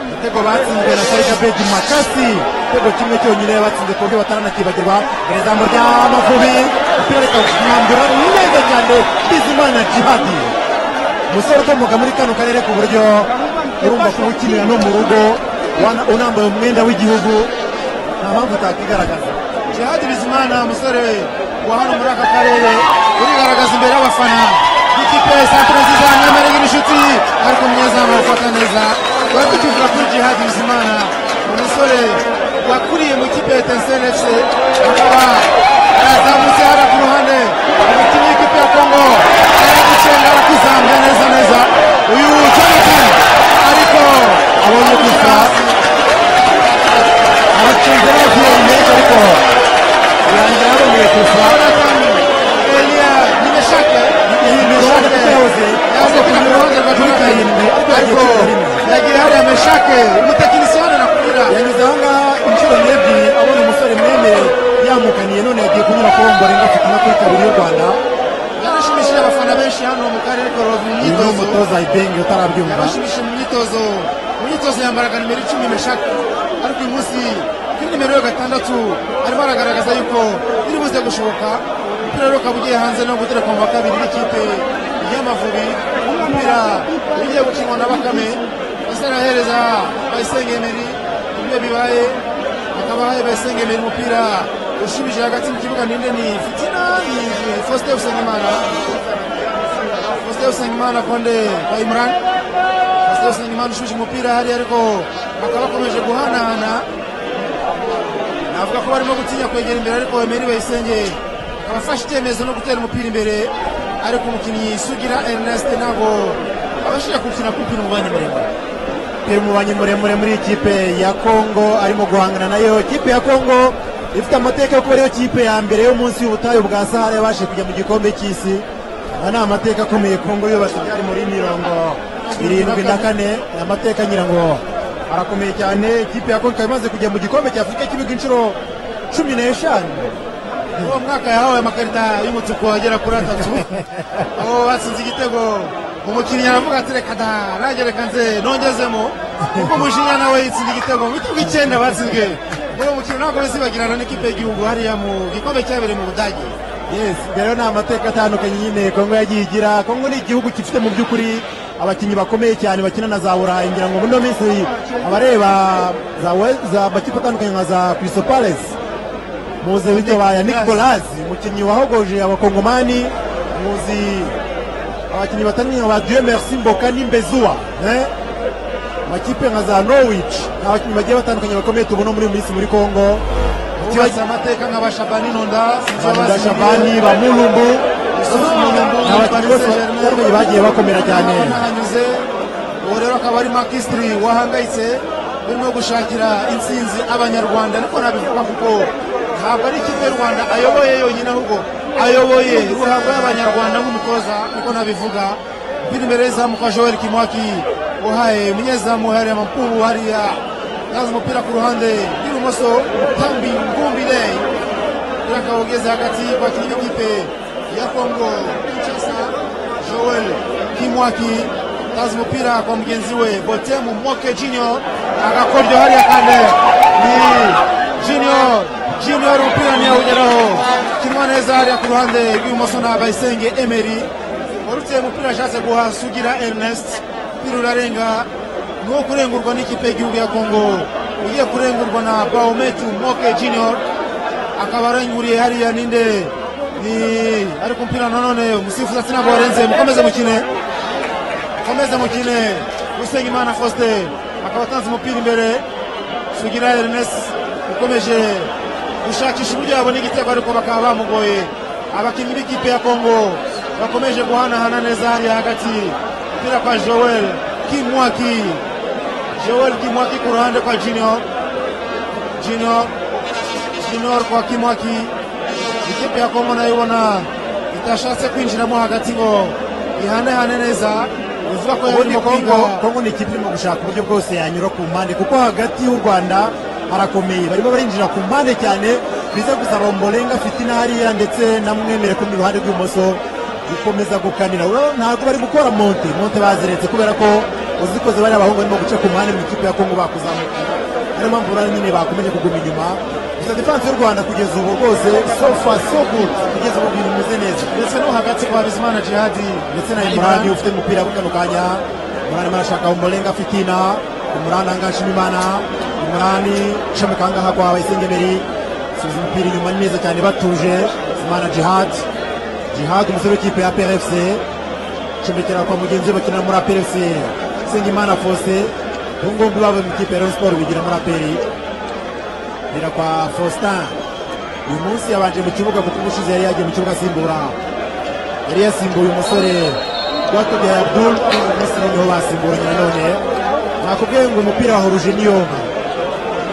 igitego batsinzwe na sarika begi makasi igitego kimwe cyonyine batsinze ku buryo bataranakibagirwa imbere y'izamu ry'amavubi umupira rikawuhambura neza cyane bizimana jihadi umusore ukomoka muri kano karere ku buryo urumva kuba ukinira no mu rugo wana- unambaye umwenda w'igihugu nta mpamvu utakigaragaza jihadi bizimana umusore wa hano muri aka karere urigaragaza imbere y'abafana n'ikipe ya santire nziza n'amarege n'inshuti ariko umunyezamu arafata neza twari tukivuga kuri jihadi bizimana umusore wakuriye mu kipe ya etinsiyeni efuse akaba yazamutse hano ku ruhande umukinnyi w'ikipe ya kongo aragucenga arakizambya neza neza uyu jonathan ariko abonye gusa abakinzi n'abaturage benshi ariko birangira aboneye gusa jonathan eliya nimeshake iyi mirongo itatu yose yaje ku mirongo kuri karindwi ariko yagiye kuri karindwi yagira hariya meshake umutekinisiye hano nakubwira yanyuze aha ngaha inshuro n'ebyiri abona umusore mwemere yamukaniye none yagiye kunyura ku rombo renga afite na kuri kabiri y'u rwanda yarashimishije abafana benshi hano mu karere ka rubavu mu iyi ni myitozo umutoza ibenge utarabyumva yarashimishije mu myitozo mu myitozo yambaraga nimero icumi meshake ariko uyu munsi kuri nimero yo gatandatu arimo aragaragaza yuko biri buze gushoboka umupira rero ukaba ugiye hanze no guterekwa mu wa kabiri n'ikipe y'amavubi umupira ugiye gukinwa na bakame ese arahereza bayisenge emeri ibyo bibaye akaba basengemera umupira ushimishije hagati mu kibuga ninde ni fitina iyi- iyi Faustin Usengimana Faustin usengimana konde kwa imran faustin usengimana ushusha umupira hariya ariko bakaba bakomeje guhanahana navuga ko barimo gutinya kwegera imbere ariko emeri bayisenge akaba afashe icyemezo no gutera umupira imbere ariko umukinnyi sugira ernest ntabwo abashije gukina kupira umubanya muremure umupira umubanyi muremure muri ikipe ya kongo arimo guhangana nayo ikipe ya kongo ifite amateka yo kuba ariyo kipe ya mbere yo munsi y'ubutayu bwa sahara yabashije kujya mu gikombe cy'isi aya ni amateka akomeye kongo yubatse byari muri mirongo irindwi na kane ni amateka ngira ngo arakomeye cyane ikipe ya kongo ikaba imaze kujya mu gikombe cya afurika cy'ibihugu inshuro cumi n'eshanu uwo mwaka yahawe amakarita y'umutuku agera kuri atatu aho batsinze igitego umukinnyi aravuga ati reka da nanjye reka nze nongezemo kuko umujinya nawe yitsinda igitego mu bitego icyenda batsinzwe uwo mukino ntabwo bizibagirana n'ikipe y'igihugu hariya mu gikombe cyabereye mu budage yes rero ni amateka atandukanye nyine kongo yagiye igira kongo ni igihugu gifite mu by'ukuri abakinnyi bakomeye cyane bakina na za burayi ngira ngo muri ino minsi abareba za we- za amakipe atandukanye nka za chrisopales muzi ibyo baya nicolas umukinnyi wahogoje abakongomani muzi abakinnyi batandukanye nka ba dieu merci mboka n'imbezuwa eh? amakipe nka za norwich ni abakinnyi bagiye batandukanye bakomeye tubona muri iyi minsi muri kongo ubatse amateka nk'abashabani nonda sinzi Banda abasinzwe. Shabani ba Mulumbu Yusufu Mulumbu, ni abakinnyi bose Paris Saint-Germain. batandukanye bagiye bakomera cyane nahanyuze ubu rero akaba ari makisitiri wahangayitse urimo gushakira intsinzi abanyarwanda ariko nabivuga kuko ntabwo ari ikipe y'u rwanda ayoboye yonyine ahubwo ayoboye ruhabwa y'abanyarwanda nk'umutoza niko nabivuga mbiri imbere y'izamu kwa joel kimwaki uhaye umunyezamu hariya amakuru hariya yaza umupira ku ruhande rw'ibumoso tambi ngumbi day yakawugeze hagati kwa kinini kipe ya kongo kinshasa joel kimwaki taza umupira kwa mugenzi we botemu moke junior agakoryo hariya kande ni junior junior umupira ntiyawugeraho kinwa neza hariya ku ruhande rw'ibumoso na bayisenge emeri urutse umupira ashatse guha sugira ernest umupira urarenga nuwo kurengurwa n'ikipe y'igihugu ya kongo ugiye kurengurwa na baometu moke junior akaba arenguriye hariya ninde ni ariko umupira nanone umusifuzi ati ntabwo warenze mukomeze mukine mukomeze mukine usengimana faustin akaba atanze umupira imbere sugira ernest ukomeje gushakisha uburyo yabona igitego ariko bakaba bamugoye abakinnyi b'ikipe ya kongo bakomeje guhanahana neza hariya hagati umupira kwa joel kimwaki joel kimwaki ku ruhande kwa junior junior junior kwa kimwaki ikipe ya kongo nayo ibona itashatse kwinjiramo hagati ngo ihanehane neza bivuga ko yari ubundi mu kongo kongo kongo ni ikipe irimo gushaka uburyo bwose yanyura ku mpande kuko hagati y'u rwanda harakomeye barimo barinjira ku mpande cyane biza gusaba mborenga fitina hariya ndetse na mwemere ku ruhande rw'ibumoso gukomeza gukanira Ura- ntabwo bari gukora monte monte baziretse kubera ko uzikoze bariya abahungu barimo guca ku mpande mu ikipe ya kongo bakuzamuka niyo mpamvu rero nyine bakomeje kuguma inyuma gusa defanse y'u rwanda kugeza ubu rwose so far so good kugeza ubu bintu bimeze neza ndetse no hagati kwa bizimana jihadi ndetse na imurani ufite umupira kano kanya imurani arashaka umurenga fitina imurani ahangaha nshimimana imurani shamika ahangaha kwa bayisengeberi subiza umupira inyuma ni meza cyane batuje imana jihad jihad umusore w'ikipe ya prfc cumbikira kwa mugenzi we bakinira muri aprfc sengimana fose ubungombi bavuye mu ikipe ya rayon sport bigira muri aperi bira kwa faustin uyu munsi yabanje mu kibuga kuko ubushize yari yagiye mu kibuga asimbura yari yasimbuye umusore rwatubya abdul umunsi noneho basimburanye nanone nakubwiye ngo umupira wahuruje niyonka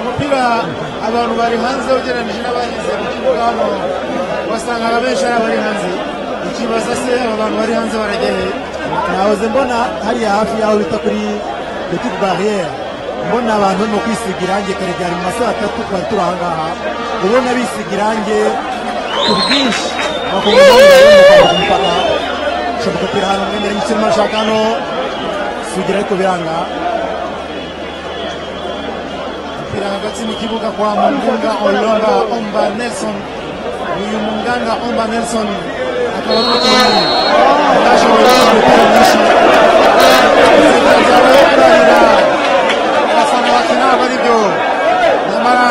umupira abantu bari hanze ugereranyije n'abaheze mu kibuga hano wasangaga benshi ari abari hanze ukibaza se aba bantu bari hanze barageye nahoze mbona hariya hafi y'aho bita kuri petite barriere mbona abantu barimo kwisiga irangi kare byari mu ma saa tatu twari turi ahangaha ubona bisiga irangi ku bwinshi bakongera bakambuka umupaka bishoboka ko iri ahantu mwemere imikino ashaka hano sugira ariko biranga umupira hagati mu kibuga kwa mungunga olonga omba nelson uyu munganga omba nelson akaba ari umukinnyi utashoboye gukina umupira mwinshi itsinda ryawe kurahira urasanga bakina aba ari byo nyamara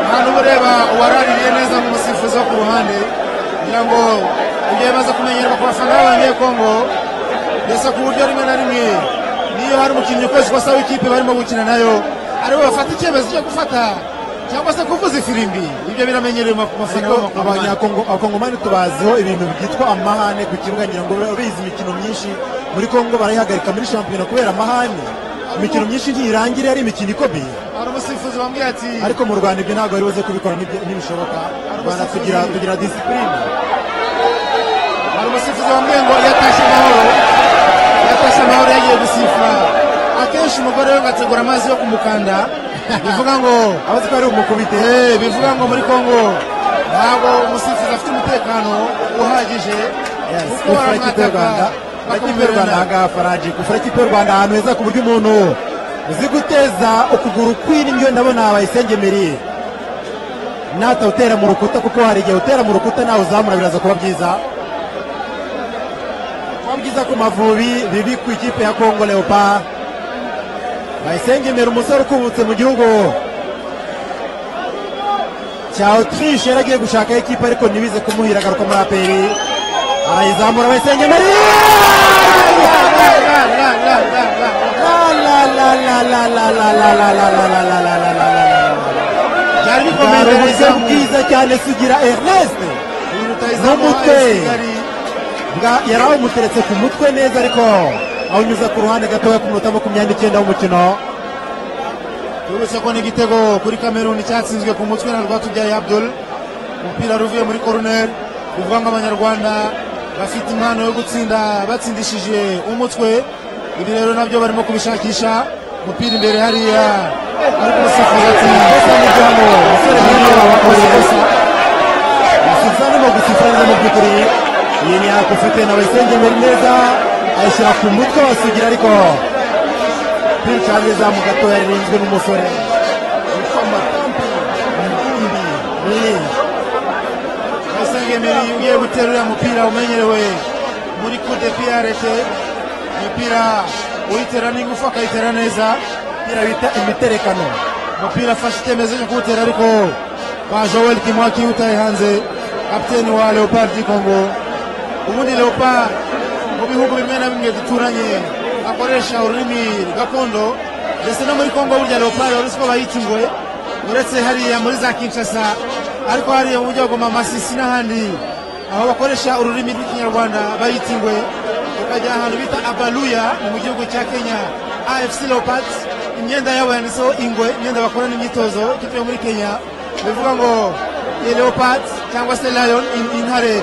nta n'uba ureba uwaraririye neza mu musifuzi wo ku ruhande kugira ngo ujye maze kumenyerwa ku bafana b'abanyekongo niba hari umukinnyi ukoze ikosa w'ikipe barimo gukina nayo aribo bafata icyemezo cyo gufata cyangwa se kuvuza ifirimbi ibyo biramenyerewe ku mafana ariko abakongomani tubaziho ibintu byitwa amahane ku kibuga ngira ngo bizi imikino myinshi muri kongo barayihagarika muri shampiyona kubera amahane imikino myinshi ntirangire ari imikino ikomeye hari umusifuzi wambwiye ati ariko mu rwanda ibyo ntabwo bari buze kubikora n'ibyo- ntibishoboka u rwanda tugira tugira disipurine hari umusifuzi wambwiye ngo yatashye amahoro yatashye amahoro yagiye gusifura akenshi umugore we ngo ategura amazi yo kumukanda bivuga ngo abazi ko ari umukubite Eh, bivuga ngo muri Kongo ntabwo umusifuzi afite umutekano uhagije Yes, kuko gufura ikipe y'u baramwataka rwanda gufura ikipe y'u rwanda bakamwerana ahangaha faraji gufura ikipe y'u rwanda ahantu heza ku buryo umuntu uzi guteza ukuguru kw'indyo ndabona bayisenge miriye natawutera mu rukuta kuko hari igihe utera mu rukuta nawe uzamura biraza kuba byiza kuba byiza ku mavubi bibi ku ikipe ya kongo leopa bayisengemera umusore ukubutse mu gihugu cya autriche yari agiye gushaka ikipe ariko ntibize kumuhira agaruka muri aperi arayizamura bayisengemera ra, ra, ra, ra, ra, ra. byari bikomeye hari mbere uburyo y'izamu. bwiza cyane sugira ernest Uyu rutahizamu wa n'umutwe. AS Kigali. Bwa- yari awumuteretse ku mutwe neza ariko awunyuza ku ruhande gatoya ku munota makumyabiri n'icyenda w'umukino Uretse ko n'igitego kuri Cameroon cyatsinzwe ku mutwe na Rwatubyaye Abdul umupira ruvuye muri corner bivuga ngo abanyarwanda bafite impano yo gutsinda batsindishije umutwe ibi rero nabyo barimo kubishakisha umupira imbere hariya ariko umusifuzi ati ikosa ni ryo hano umusore "Hano munini wakoze wakoze ikosa." umusifuzi arimo gusifura neza mu by'ukuri iyi ni yakufite na bayisengemera neza ayishyira ku mutwe wa sugira ariko pirucangiza mu gatoya ririnzwe n'umusore witwa matampi Mugimbi. Ni- Basengemeri ugiye gutera uriya mupira umenyerewe muri coup de pied arrêté umupira uyitera n'ingufu akayitera neza umupira bita imiterekano umupira afashe icyemezo cyo kuwutera ariko kwa joel kimwaki utaye hanze kapiteni wa leopard du congo ubundi leopard mu bihugu bimwe na bimwe duturanye akoresha ururimi gakondo ndetse no muri congo burya leopard uretse ko bayita ingwe uretse hariya muri za kinshasa ariko hariya mu buryo bwa masisi n'ahandi aho bakoresha ururimi rw'ikinyarwanda bayita ingwe tukajya ahantu bita abaluya mu gihugu cya kenya afc leopards imyenda yabo yanditseho ingwe imyenda bakorana imyitozo ikipe yo muri kenya bivuga ngo leopard cyangwa se lion in- intare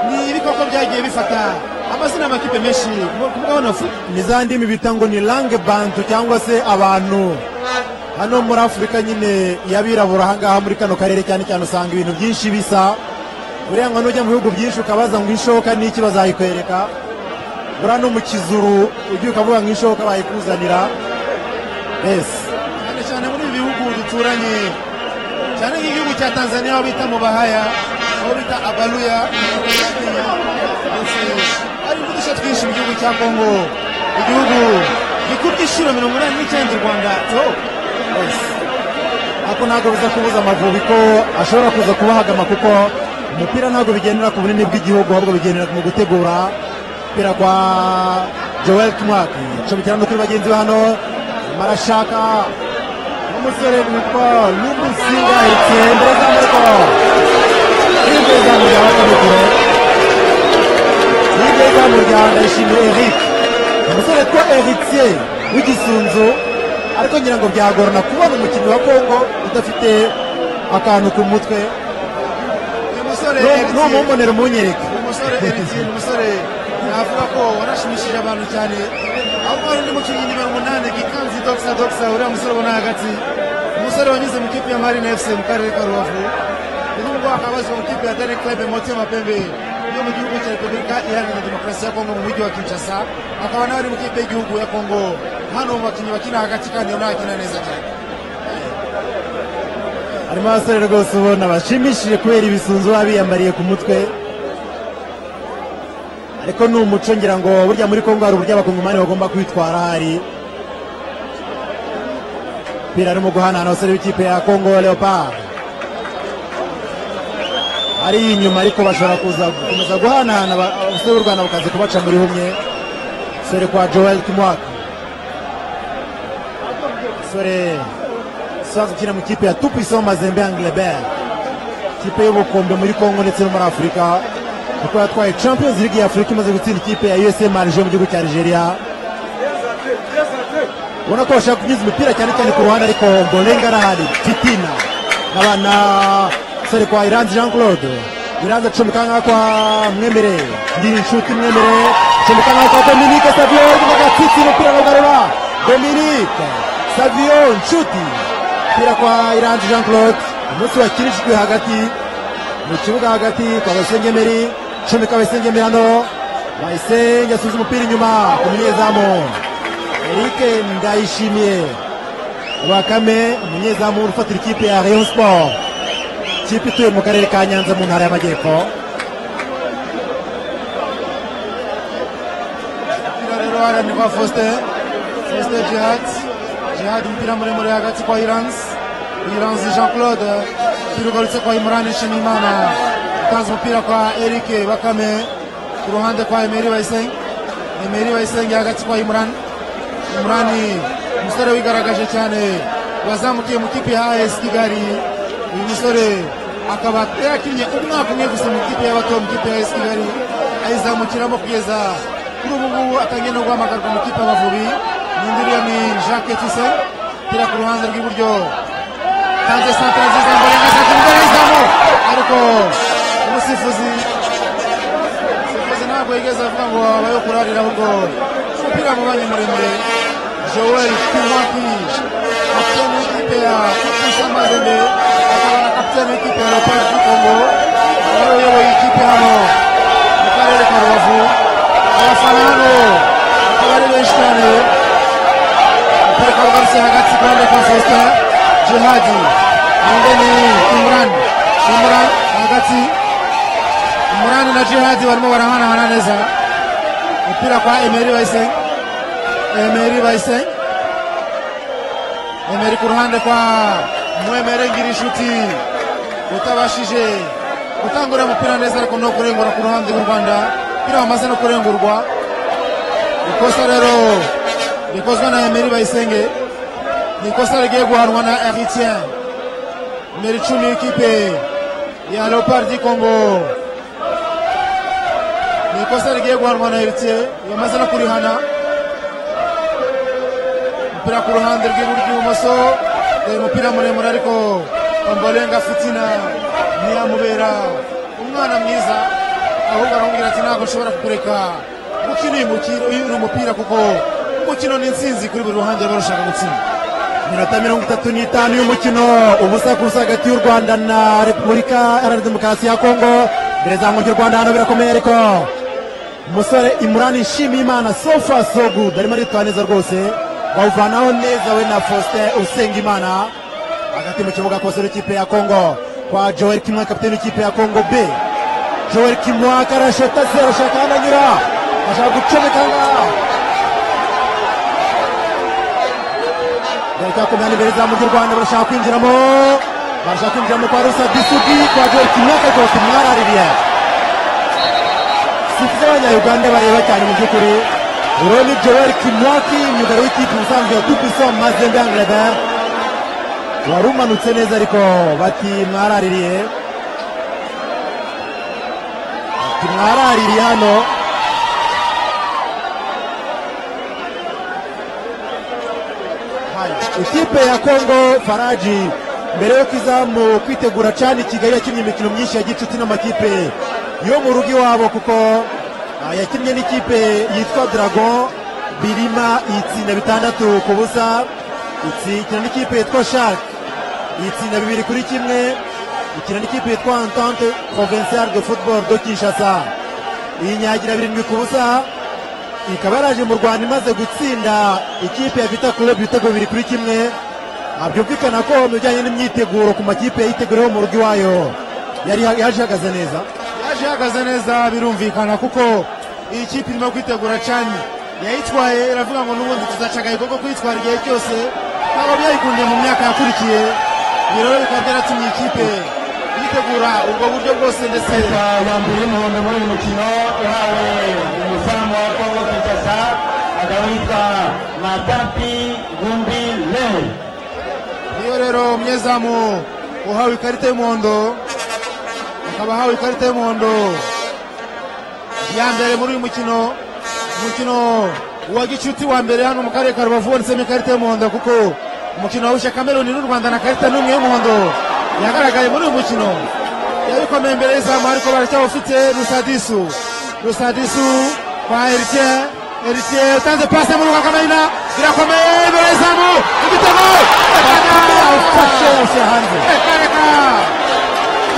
ni ibikoko byagiye bifata amazina y'amakipe menshi mu- ku mugabane wa afurika ni za ndimi bita ngo ni lange bantu cyangwa se abantu hano muri afurika nyine y'abirabura ahangaha muri kano karere cyane cyane usanga ibintu byinshi bisa buriya ngo nujya mu bihugu byinshi ukabaza ngo ishoka ni iki bazayikwereka buriya no mu kizuru ugiye ukavuga ngo ishoka bayikuzanira mbese cyane cyane muri ibi bihugu duturanye cyane nk'igihugu cya tanzania aho bita mu bahaya aho bita abaluya ndetse hari n'uduce twinshi mu gihugu cya kongo igihugu gikura igiciro mirongo inani n'icyenda u rwanda to ariko ntabwo biza kubuza amavubi ko ashobora kuza kubahagama kuko umupira ntabwo bigendera ku bunini bw'igihugu ahubwo bigendera mu gutegura umupira kwa joel tumwaki acomekera no kuri bagenzi be hano marashaka n'umusore witwa n'umusinga erikiye imbere z'amaboko imbere z'amurya bakamukure imbere z'amurya ndayishimiye eric umusore witwa erikiye w'igisunzu ariko ngira ngo byagorana kubona umukinnyi wa kongo udafite akantu ku mutwe uyu musore Eric- numumbonera umunyereke umusore Eric ni umusore navuga ko wanashimishije abantu cyane aho hari undi mukinnyi nimero umunani gikanzi dogisa dogisa uriya musore ubona hagati umusore wanyuze mu kipe ya marine fc mu karere ka rubavu n'ubwo akaba azwi mu kipe ya dare club motema pembe yo mu gihugu cya repubulika iharanira demokarasi ya kongo mu mujyi wa kinshasa akaba nawe ari mu kipe y'igihugu ya kongo hano mu bakinnyi bakina hagati kandi ubona akina neza cyane harimo abasore rwose ubona bashimishije kubera ibisunzu baba biyambariye ku mutwe ariko ni umuco ngira ngo burya muri kongo hari uburyo abakongomani bagomba kwitwara hari umupira arimo guhanahana abasore b'ikipe ya kongo leopard ari inyuma ariko bashobora kuza gukomeza guhanahana aba- abasore b'u rwanda bakaza kubaca muri humwe umusore kwa joel kimwaka umusore usanzwe ukina mu kipe ya tupisa mazembe ya anglebert ikipe y'ubukombe muri congo ndetse no muri afurika kuko yatwaye champions league ya afurika imaze gutsinda ikipe ya usm arije mu gihugu cya nigeria ubona ko bashaka kunyuza imipira cyane cyane ku ruhande ariko mbolengarari titina n'abana sore kwa iranzi jean claude iranzi acumika nk'aho kwa mwemere ndi inshuti mwemere acumika nk'aho kwa dominique savio n'agatsitsi umupira n'ugarura dominique savio nshuti umupira kwa iranzi jean claude umunsi wakinishijwe hagati mu kibuga hagati kwa basengemeri acumika abasengemeri hano bayisenge asubiza umupira inyuma ku munyezamu Eric Ndayishimiye Bakame umunyezamu ufatira ikipe ya Rayon Sport ikipe ituye mu karere ka Nyanza mu ntara y'Amajyepfo umupira rero waharanirwa faustin faustin jihad jihad umupira muremure hagati kwa iranzi iranzi jean claude umupira ugarutse kwa imran nshimiyimana utanze umupira kwa eric bakame ku ruhande kwa emeri bayisenge emeri bayisenge hagati kwa imran imurani umusore wigaragaje cyane wazamukiye mu kipe ya as kigali uyu musore akaba yarakinnye umwaka umwe gusa mu kipe y'abato mu kipe ya as kigali ayizamukiramo kugeza kuri ubu ngubu atangiye no guhamagarwa mu kipe y'abavubi n'undi uriya ni jacques tise gira ku ruhande rw'iburyo tanze santere nziza mbere na santere mbere y'izamu ariko umusifuzi umusifuzi ntabwo yigeze avuga ngo abaye kurarira ahubwo umupira mu mwanya muremure joel kimwaki kapiteni w'ikipe ya kukusa mazembe akaba na kapiteni w'ikipe ya leopard du congo nawe uyoboye ikipe hano mu karere ka rubavu abafana hano akaba ari benshi cyane umupira ukaba ugarutse hagati ku ruhande kwa faustin jihadi undi ni imran imran hagati imran na jihadi barimo barahanahana neza umupira kwa emeri bayisenge emeri bayisenge emeri ku ruhande kwa mwemere ngira inshuti utabashije gutanga uriya mupira neza ariko no kurengura ku ruhande rw'u rwanda umupira wamaze no kurengurwa ikosa rero rikozwe na emeri bayisenge ni ikosa rigiye guhanwa na eritien numero icumi y'ikipe ya leopard di congo ni ikosa rigiye guhanwa na heritiye yamaze no kurihana umupira ku ruhande rw'iburyo dore umupira muremure ariko ambolenga fitina ntiyamubera umwana mwiza ahubwo aramubwira ati ntabwo nshobora kukureka gukina uyu mukino uyu mupira kuko umukino ni intsinzi kuri buri ruhande ruba rushaka gutsinda iminota mirongo itatu n'itanu y'umukino ubusa ku busa hagati y'u rwanda na repubulika iharanira demokarasi ya kongo imbere za y'u rwanda hano birakomeye ariko umusore imurani ishimiye imana sofa so good arimo aritwara neza rwose bawuvanaho neza we na faustin usenga imana hagati mu kibuga kose n'ikipe ya kongo kwa joel kimwa kapiteni w'ikipe ya kongo b joel kimwa karashota se arashaka aho ananyura ashaka gucomeka ngaha Barika kumyanya imbere za mujyi Rwanda barashaka kwinjiramo barashaka kwinjiramo kwa Rusa Disugi kwa Joel Kimyaka ariko kimwaraririye sifa z'abanyayuganda bareba cyane mu by'ukuri Uroni Joel Kimwaki myugari w'ikipe musanzwe ya Tupiso Mazembe Anglebert wari umanutse neza ariko bati mwaraririye bati mwaraririye hano ikipe ya kongo faraji mbere yo kuzamu kwitegura cyane kigali yakinnye imikino myinshi ya gicuti n'amakipe yo mu rugo iwabo kuko ah, yakinnye n'ikipe yitwa dragon birima itsinda bitandatu ku busa ikina n'ikipe yitwa shark itsinda bibiri kuri kimwe ikina n'ikipe yitwa entente provinciale de football do kinshasa iyinyagira birindwi ku busa ikaba yaraje mu rwanda imaze gutsinda ikipe ya vita club ibitego bibiri kuri kimwe ntabyumvikana ko mu bijyanye n'imyiteguro ku makipe yayiteguriyeho mu rugo iwayo yari yaje ihagaze neza yaje ihagaze neza birumvikana kuko iyi kipe irimo kwitegura cyane yayitwaye iravuga ngo n'ubundi tuzaca agahigo ko kuyitwara igihe cyose ntabwo byayikundiye mu myaka yakurikiye ibi rero bikaba byaratumye iyi kipe yitegura ubwo buryo bwose ndetse yambaye umuhondo muri uyu mukino uhawe umuzamu wa kongo kinshasa akaba yitwa matapi gundi lewe rero umunyezamu uhawe ikarita y'umuhondo akaba ahawe ikarita y'umuhondo ya mbere muri uyu mukino umukino wa gicuti wa mbere hano mu karere ka rubavu wanditsemo ikarita y'umuhondo kuko umukino wahuje kameruni n'u rwanda na karita n'umwe y'umuhondo yagaragaye muri uyu mukino yabikomeye imbere y'izamu ariko baracyawufite rusadisu rusadisu kwa eritiyeri eritiyeri utanze pasi mu rwakamayina birakomeye imbere y'izamu igitego awufashe hanze ekareka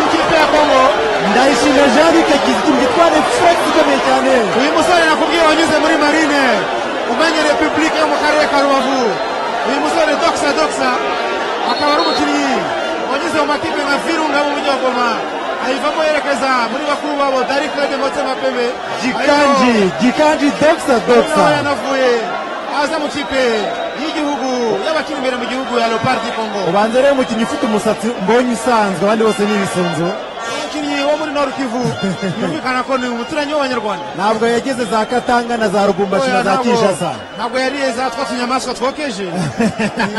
ikipe ya kongo ndayishimye jean luc yagize ikintu gitwara efurekisi ikomeye cyane uyu musore nakubwiye wanyuze muri marine umenye repubulika yo mu karere ka rubavu uyu musore doxa doxa akaba ari umukinnyi wanyuze mu makipe nka virunga mu mujyi wa goma ayivamo yerekeza muri bakuru babo dari claude motema pembe gikanji gikanji dogisa dogisa nawe yanavuye aza mu kipe y'igihugu y'abakiri imbere mu gihugu ya leopard du congo ubanza rero umukinnyi ufite umusatsi mbonye usanzwe abandi bose ni ibisunzu umukinnyi wo muri nord kivu yumvikana ko ni umuturanyi w'abanyarwanda ntabwo yageze za katanga na za rubumbashi na za Oya, ntabwo- kinshasa ntabwo yariye za twa tunyamaswa twokeje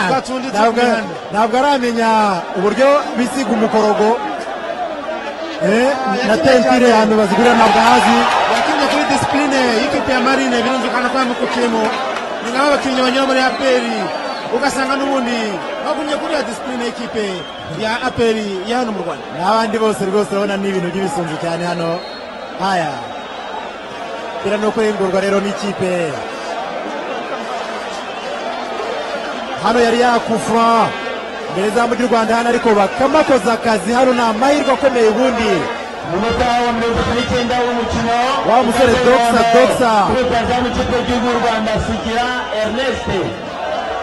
twa tundi turi Ntabwo- mu mihanda. ntabwo aramenya uburyo bisiga umukorogo Eh, na yakinnye tentire cyane. ahantu bazigurira ntabwo ahazi yakinnye kuri disipurine y'ikipe ya marine birumvikana ko yamukukiyemo ni nabo bakinnyi banyura muri aperi ugasanga n'ubundi bagumye kuri ya disipurine y'ikipe ya aperi ya hano mu rwanda n'abandi bose rwose urabona ni ibintu by'ibisunzu cyane hano haya bira no kurengurwa rero n'ikipe hano yari yakufra imbere izamu ry'u rwanda hano ariko bakamakoza akazi hano ni amahirwe akomeye ubundi umunota wa mirongo itatu n'icyenda w'umukino Wa musore Doxa, Doxa. kuri rutazamu ikipe y'igihugu y'u rwanda sugira ernest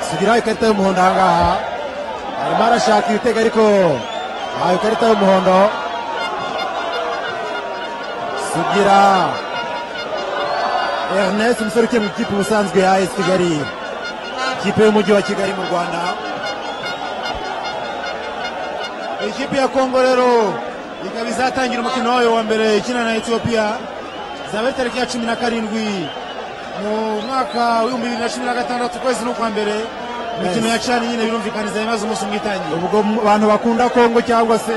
sugira ikarita y'umuhondo ahangaha arimo arashaka ibitego ariko ahawe ikarita y'umuhondo sugira ernest umusore ukiye mu ikipe ubusanzwe ya es kigali ikipe y'umujyi wa kigali mu rwanda ikipe ya kongo rero ikaba izatangira umukino wayo wa mbere ikina na etiyopiya zaba ari tariki ya cumi na karindwi mu mwaka w'ibihumbi bibiri na cumi na gatandatu ukwezi n'ukwa mbere imikino ya cani nyine birumvikaniza imaze umunsi umwe itangiye ubwo mu- abantu bakunda kongo cyangwa se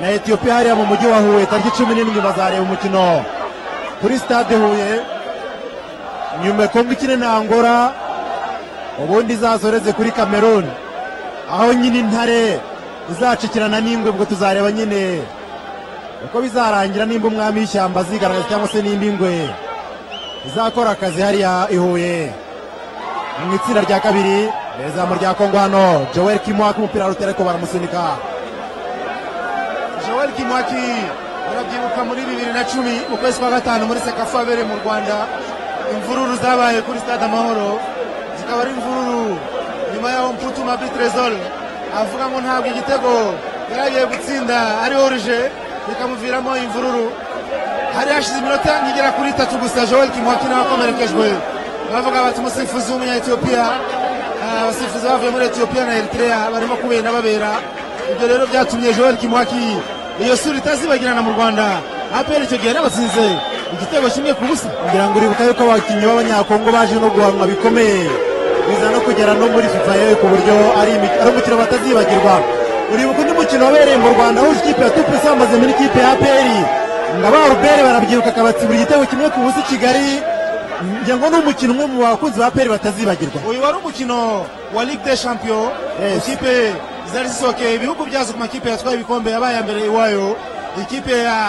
na etiyopiya hariya mu mujyi wa huye tariki cumi n'imwe bazareba umukino kuri sitade huye nyuma kongo ikine na angora ubundi izazoreze kuri kameruni aho nyine intare izacikirana n'ingwe ubwo tuzareba nyine uko bizarangira nimba umwami w'ishyamba azigaragaza cyangwa se nimba ingwe izakora akazi hariya i huye mu itsinda rya kabiri izamu rya kongo hano joel kimwaka umupira rutera ariko baramusunika joel kimwaki urabyibuka muri bibiri na cumi mu kwezi kwa gatanu muri sekafu abereye mu rwanda imvururu zabaye kuri stade amahoro zikaba ari imvururu nyuma yaho mputuma bitresol avuga ngo ntabwo igitego yari agiye gutsinda ari orije bikamuviramo imvururu hari hashize iminota nkigera kuri itatu gusa joel kimwaki nawe akomerekejwe bavuga bati umusifuzi w'umunyetiyopiya ah, abasifuzi bavuye muri etiyopiya na eritereya barimo kubera babera ibyo rero byatumye joel kimwaki iyo sura itazibagirana mu rwanda apr icyo gihe yarabatsinze igitego kimwe ku busa ngira ngo uribuka yuko abakinnyi b'abanyakongo baje no guhanwa bikomeye biza no kugera no muri fifa yewe ku buryo ari imik- ari umukino batazibagirwa uribuka undi mukino wabereye mu rwanda aho ikipe ya tupu isambaze muri ikipe ya aperi nga ba rubere barabyiruka akabatsibura igitego kimwe ku busa i kigali ngira ngo ni umukino umwe mu bakunzi ba aperi batazibagirwa uyu wari umukino wa ligue des champion Yes. ikipe zari zisohokeye ibihugu byazo ku makipe yatwaye ibikombe yabaye ya mbere iwayo ikipe ya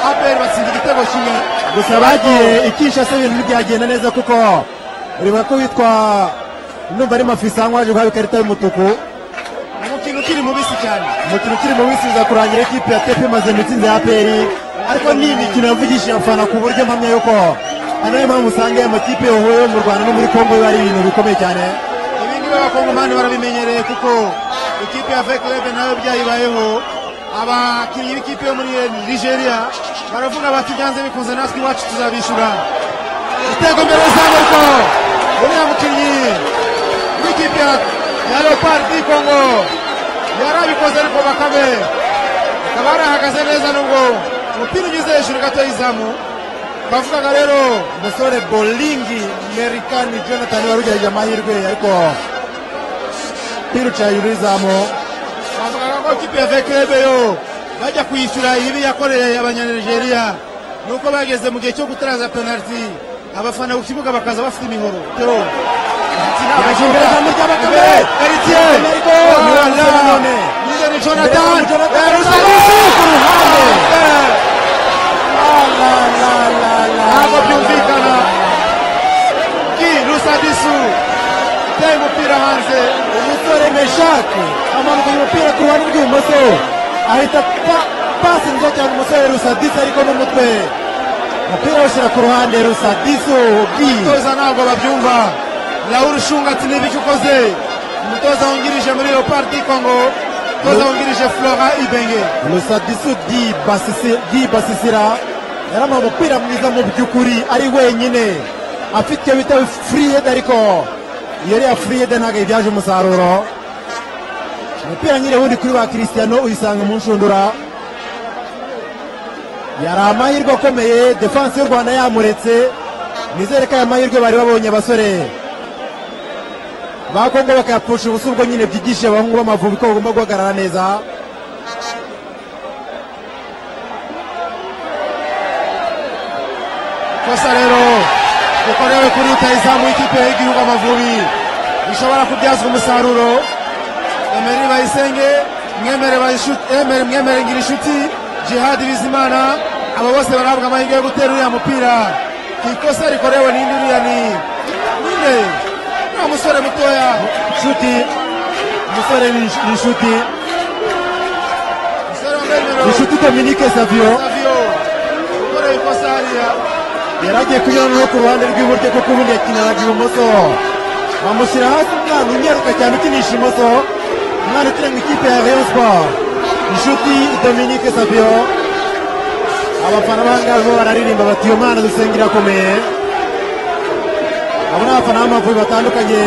apr batsinda igitego kimwe gusa bagiye ikisha se ibintu ntibyagenda neza kuko uribuka ko witwa numva ari mafisango waje guhabwa ikarita y'umutuku umukino ukiri mubisi cyane umukino ukiri mu wisubiza kurangira ikipe ya tepe imaze mu itsinda ya peri ariko ni imikino yavugishije abafana ku buryo mpamya yuko hano niyo mpamvu usanga aya makipe yahuye yo mu rwanda no muri kongo biba ari ibintu bikomeye cyane ibindi b'abakongomani barabimenyereye kuko ikipe ya vekurebe nayo byayibayeho abakinnyi b'ikipe yo muri nigeria baravuga bati byanze bikunze natwe iwacu tuzabishyura igitego mbere y'izamurwa uriya mukinnyi w'ikipe ya ya leopard du congo yari abikoze ariko bakabe akaba yarahagaze neza nubwo umupira unyuze hejuru gato y'izamu bavugaga rero umusore bolingi merikani jonathan warugerageje amahirwe ariko umupira uca hejuru y'izamu bavugaga ngo ikipe ya vekebeyo bajya kwishyura ibibi yakoreye abanyanigeriya nuko bageze mu gihe cyo gutaraza penaliti abafana ku kibuga bakaza bafite imihoro Teo. Yashimira izamu rya Bakame. Imbere, Eritier. Amerigo. Rwanda. Nanone. Imbere ni Jonathan. Imbere ni Jonathan. Yerusalemu. Ku ruhande. Eh, ntabwo ntabwo byumvikana ki rusadisu uteye umupira hanze umusore meshake amanuka umupira ku ruhande rw'ibumoso ahita pa- pasi nziza cyane umusore rusadisu ariko n'umutwe umupira awushyira ku ruhande rusadisu ubwiye abatoza ntabwo babyumva raul shunga ati n'ibiki ukoze umutoza wungirije muri leopard congo umutoza wungirije flora ibenge rusadisu di basisi- di basisira yaramaye umupira mwiza mu by'ukuri ari wenyine afite icyo bita furiyede ariko iyo ariya furiyede ntabwo yibyaje umusaruro umupira nyine wundi kuri ba kirisiyano uyisanga mu nshundura yari amahirwe akomeye defanse y'u rwanda yamuretse nizere ko aya mahirwe bari babonye abasore ba kongo bakayapfusha ubusa ubwo nyine byigisha abahungu b'amavubi ko bagomba guhagarara neza kosa rero ukorewe kuri utayizamu w'ikipe y'igihugu amavubi ishobora kubyazwa umusaruro emeri bayisenge mwemere Bayishu- Emere- mwemere ngira inshuti jihadi bizimana aba bose barahabwa amahirwe yo gutera uriya mupira ikosa rikorewe n'indi uriya ni ninde ni umusore mutoya inshuti umusore ni insh- ni inshuti umusore wambaye nimero inshuti dominike savio savio ukoreye ikosa hariya yari agiye kunyurana no ku ruhande rw'iburyo kuko ubundi yakinanaga ibumoso bamushyira hasi umwana unyaruka cyane ukinisha imoso umwana ukina mu ikipe ya rayon sport inshuti dominike savio abafana b'ahangaha bo bararirimba bati uyu mwana dusenge irakomeye abo ni abafana b'amavubi batandukanye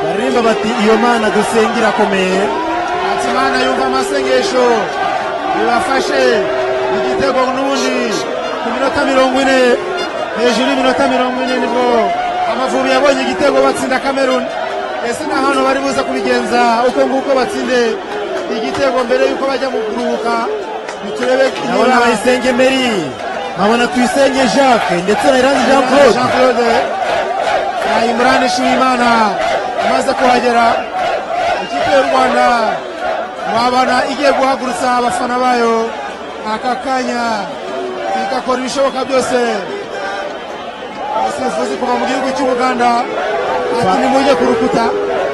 baririmba bati iyo mana dusenge irakomeye Hakizimana yumva amasengesho bibafashe igitego n'ubundi ku minota mirongo ine hejuru y'iminota mirongo ine nibwo amavubi yabonye igitego batsinda Cameroon ese na hano bari buze kubigenza uko nguko batsinde igitego mbere y'uko bajya mu kuruhuka ntiturebe ndabona bayisenge meri nkabona tuyisenge jacques ndetse na iranzi jean claude jean claude na imran nshimimana amaze kuhagera ikipe y'u rwanda wabona igiye guhagurutsa abafana bayo aka kanya igakora ibishoboka byose umusifuzi kuva mu gihugu cy'ubuganda ati nimujye ku rukuta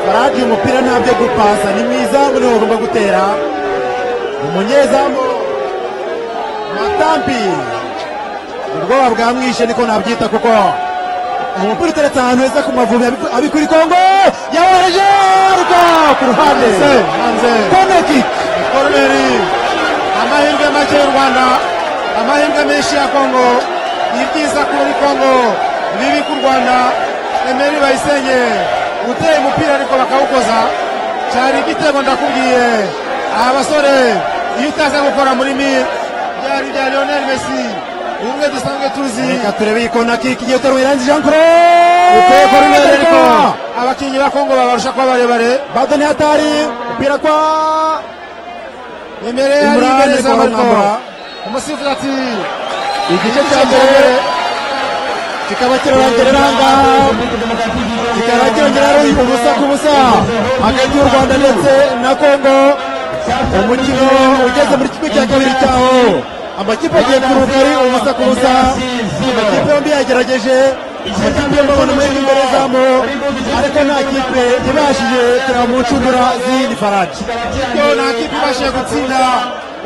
faradi umupira ntabyo gupasa ni mwizamu niwe bagomba gutera umunyezamu matampi ubwoba bwamwishe niko nabyita kuko umupira uteretse ahantu heza ku mavubi abiku- abikuri kongo yawereje ruka ku ruhande Hanze, hanze. koneki koroneri amahirwe make y'u rwanda amahirwe menshi ya kongo ibyiza kuri kongo bibi ku rwanda emeri bayisenge uteye umupira ariko bakawukoza cyari igitego ndakubwiye aba basore iyo utaza gukora muri mi byari bya lionel messi ubumwe dusanzwe tuzi reka turebe iyi konaki igiye uteruye iranzi jean claude uteye koroneri ariko Ruka. abakinnyi ba kongo babarusha kuba barebare badoni hatari umupira kwa emere ari Imran imbere ariko za mariko baramwambura. umusifuzi ati igice cya mbere kikaba kirarangirira ahangaha kikaba kirongera ari ubusa ku busa hagati y'u rwanda ndetse na kongo umukino ugeze muri kimwe cya kabiri cyaho amakipe agiye kuruhuka ari ubusa ku busa amakipe yombi yagerageje amakipe yombi abona amahirwe imbere zamu ariko nta kipe ibashije kureba mu nshundura z'iyindi faraji yo nta kipe ibashije gutsinda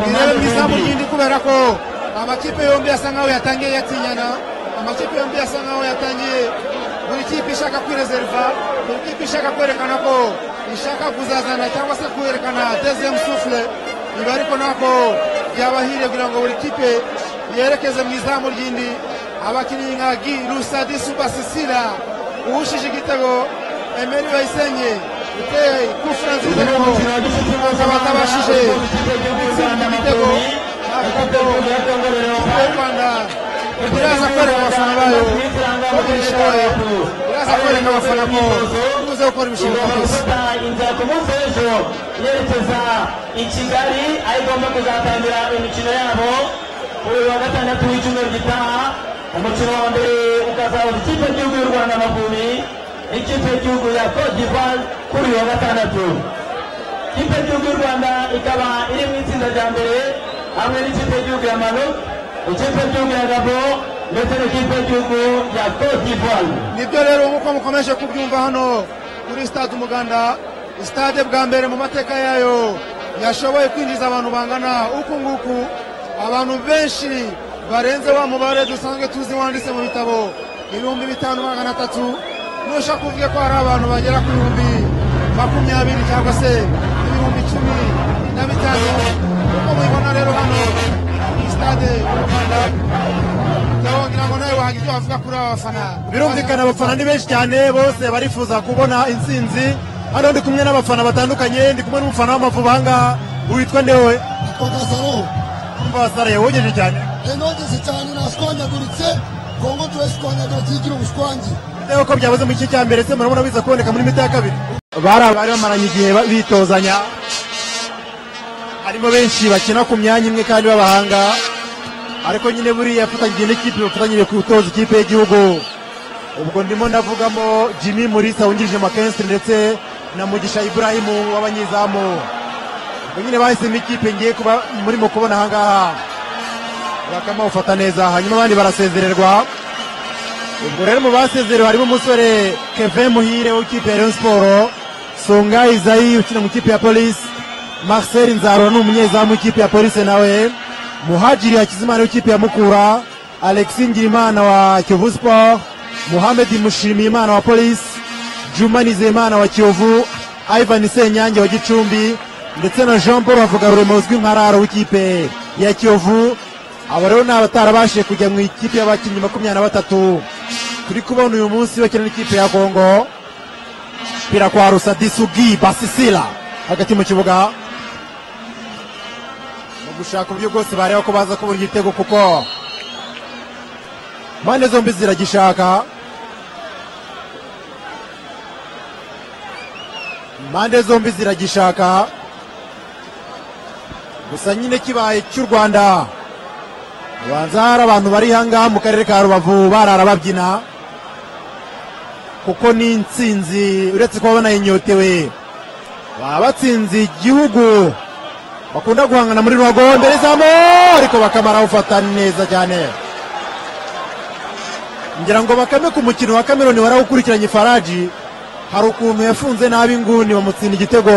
irebe mu izamu ry'indi kubera ko amakipe yombi asa nkaho yatangiye yatinyana amakipe yombi asa nkaho yatangiye buri kipe ishaka kwirezerva buri kipe ishaka kwerekana ko ishaka kuzazana cyangwa se kwerekana dezemu sufure ibi ariko ntabwo byabahiriye kugira ngo buri kipe yerekeze mu izamu ry'indi abakinnyi nka gi rusadi subasisira uwushije igitego emeri bayisenye uteye kufura nziza ariko bakaba batabashije gutsinda igitego avuga ko ikipe y'u rwanda iraza kwereka abafana bayo kugira ishoboye iraza kwereka abafana ko tuze gukora imishinga myiza turakomeza inzira ku munsi w'ejo yerekeza i kigali aho igomba kuzatangira imikino yabo kuri uyu wa gatandatu w'icyumweru gitaha umukino wa mbere ukazahuza ikipe y'igihugu y'u rwanda amavubi n'ikipe y'igihugu ya cote d'ivoire kuri uyu wa gatandatu ikipe y'igihugu y'u rwanda ikaba iri mu itsinda rya mbere hamwe n'ikipe y'igihugu ya maroc ikipe y'igihugu ya gabo ndetse n'ikipe y'igihugu ya cote d'ivoire nibyo rero nk'uko mukomeje kubyumva hano kuri sitade umuganda sitade bwa mbere mu mateka yayo yashoboye kwinjiza abantu bangana uku nguku abantu benshi barenze wa mubare dusanzwe tuzi wanditse mu bitabo ibihumbi bitanu magana atatu nusha kuvuga ko hari abantu bagera ku bihumbi makumyabiri cyangwa se ibihumbi icumi na bitanu nk'uko mubibona rero hano kuri sitade y'u rwanda ndagira ngo nawe wagira ibyo wavuga kuri aba bafana birumvikana abafana ni benshi cyane bose barifuza kubona intsinzi hano ndi kumwe n'abafana batandukanye ndi kumwe n'umufana w'amavubi ahangaha witwa ndewe bagasaro umva wasaraye wogeje cyane yanogeze cyane nashwanyaguritse kongo turashwanyaga kigira ubushwangi ndewe ko byabuze mu gice cya mbere se murabona biza kuboneka muri mita ya kabiri bari abari bamaranye igihe ba- bitozanya harimo benshi bakina ku myanya imwe kandi b'abahanga ariko nyine buriya afatanyije n'ikipe bafatanyije gutoza ikipe y'igihugu ubwo ndimo ndavugamo jimmy murisa wungirije makensi ndetse na mugisha iburahimu w'abanyezamu ubwo nyine bahisemo ikipe ngiye kuba murimo kubona ahangaha bakama ufata neza hanyuma abandi barasezererwa ubwo rero mu basezerewe harimo umusore kevin muhire w'ikipe ya rayon siporo songa izayi ukina mu ikipe ya polisi marcel nzarura ni umunyezamu w'ikipe ya polisi nawe muhajiri hakizimana w'ikipe ya mukura alexi ngirimana wa kiyovu siporo muhamed mushimiyimana wa polisi juma nizeyimana wa kiyovu ivan senyange wa gicumbi ndetse na jean paul bavugarurema uzwi nka raro w'ikipe ya kiyovu aba rero ni abatarabashije kujya mu ikipe y'abakinnyi makumyabiri na batatu turi kubona uyu munsi bakina n'ikipe ya kongo umupira kwa rusa disugi basisila hagati mu kibuga mu gushaka uburyo bwose bareba ko baza kubura igitego kuko impande zombi ziragishaka impande zombi ziragishaka gusa nyine kibaye cy'u rwanda ubanza hari abantu bari hangaha mu karere ka rubavu barara babyina kuko ni insinzi uretse kuba banayinyotewe baba batsinze igihugu bakunda guhangana muri ruhago mbere zamo ariko bakamara ufata neza cyane ngira ngo bakame ku mukino wa kameroni warawukurikiranye faraji hari ukuntu yafunze nabi inguni bamutsinda igitego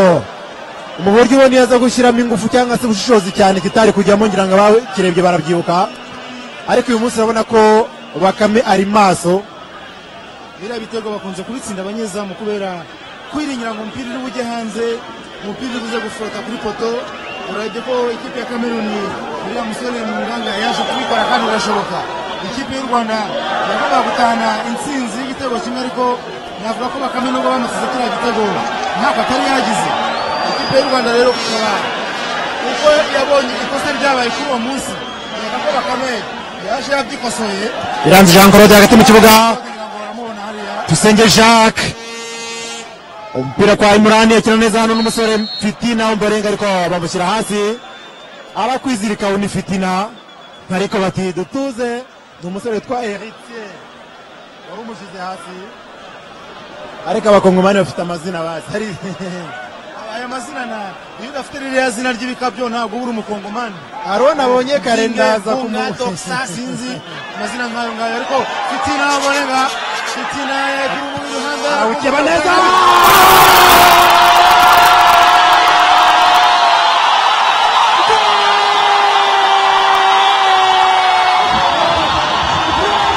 mu buryo ubona iyo aza gushyiramo ingufu cyangwa se ubushishozi cyane kitari kujyamo ngira ngo abakirebye barabyibuka ariko uyu munsi urabona ko bakame ari maso biriya bitego bakunze kubitsinda abanyezamu kubera kwiringira ngo umupira uri bujye hanze umupira uri buze gufota kuri poto urabye ko ikipe ya kameruni uriya musore mu nganga yaje kubikora kandi birashoboka ikipe y'u rwanda yagombaga gutahana intsinzi y'igitego kimwe ariko navuga ko bakame nubwo bamusize kiriya gitego ntako atari yagize ikipe y'u rwanda rero kukaba kuko yabonye ikosa ryabaye kuri uwo munsi yega ko bakame yaje yabyikosoye iranze jean claude hagati mu kibuga kugira ngo baramubona hariya Tusenge Jacques umupira kwa Imurani akina neza hano n'umusore Fitina Omborenga ariko bamushyira hasi arakwizirika undi Fitina ariko bati dutuze ni umusore witwa Heritier wari umushyize hasi ariko abakongomani bafite amazina bazi Hari- aya mazina na iyo udafite ririya zina ry'ibikabyo ntabwo uba uri umukongomani Haruna abonye karendaza Zimwe, Bunga, Doksa, sinzi amazina nk'ayo ngayo ariko fitina borenga fitina kuri ubu iruhande awukeba neza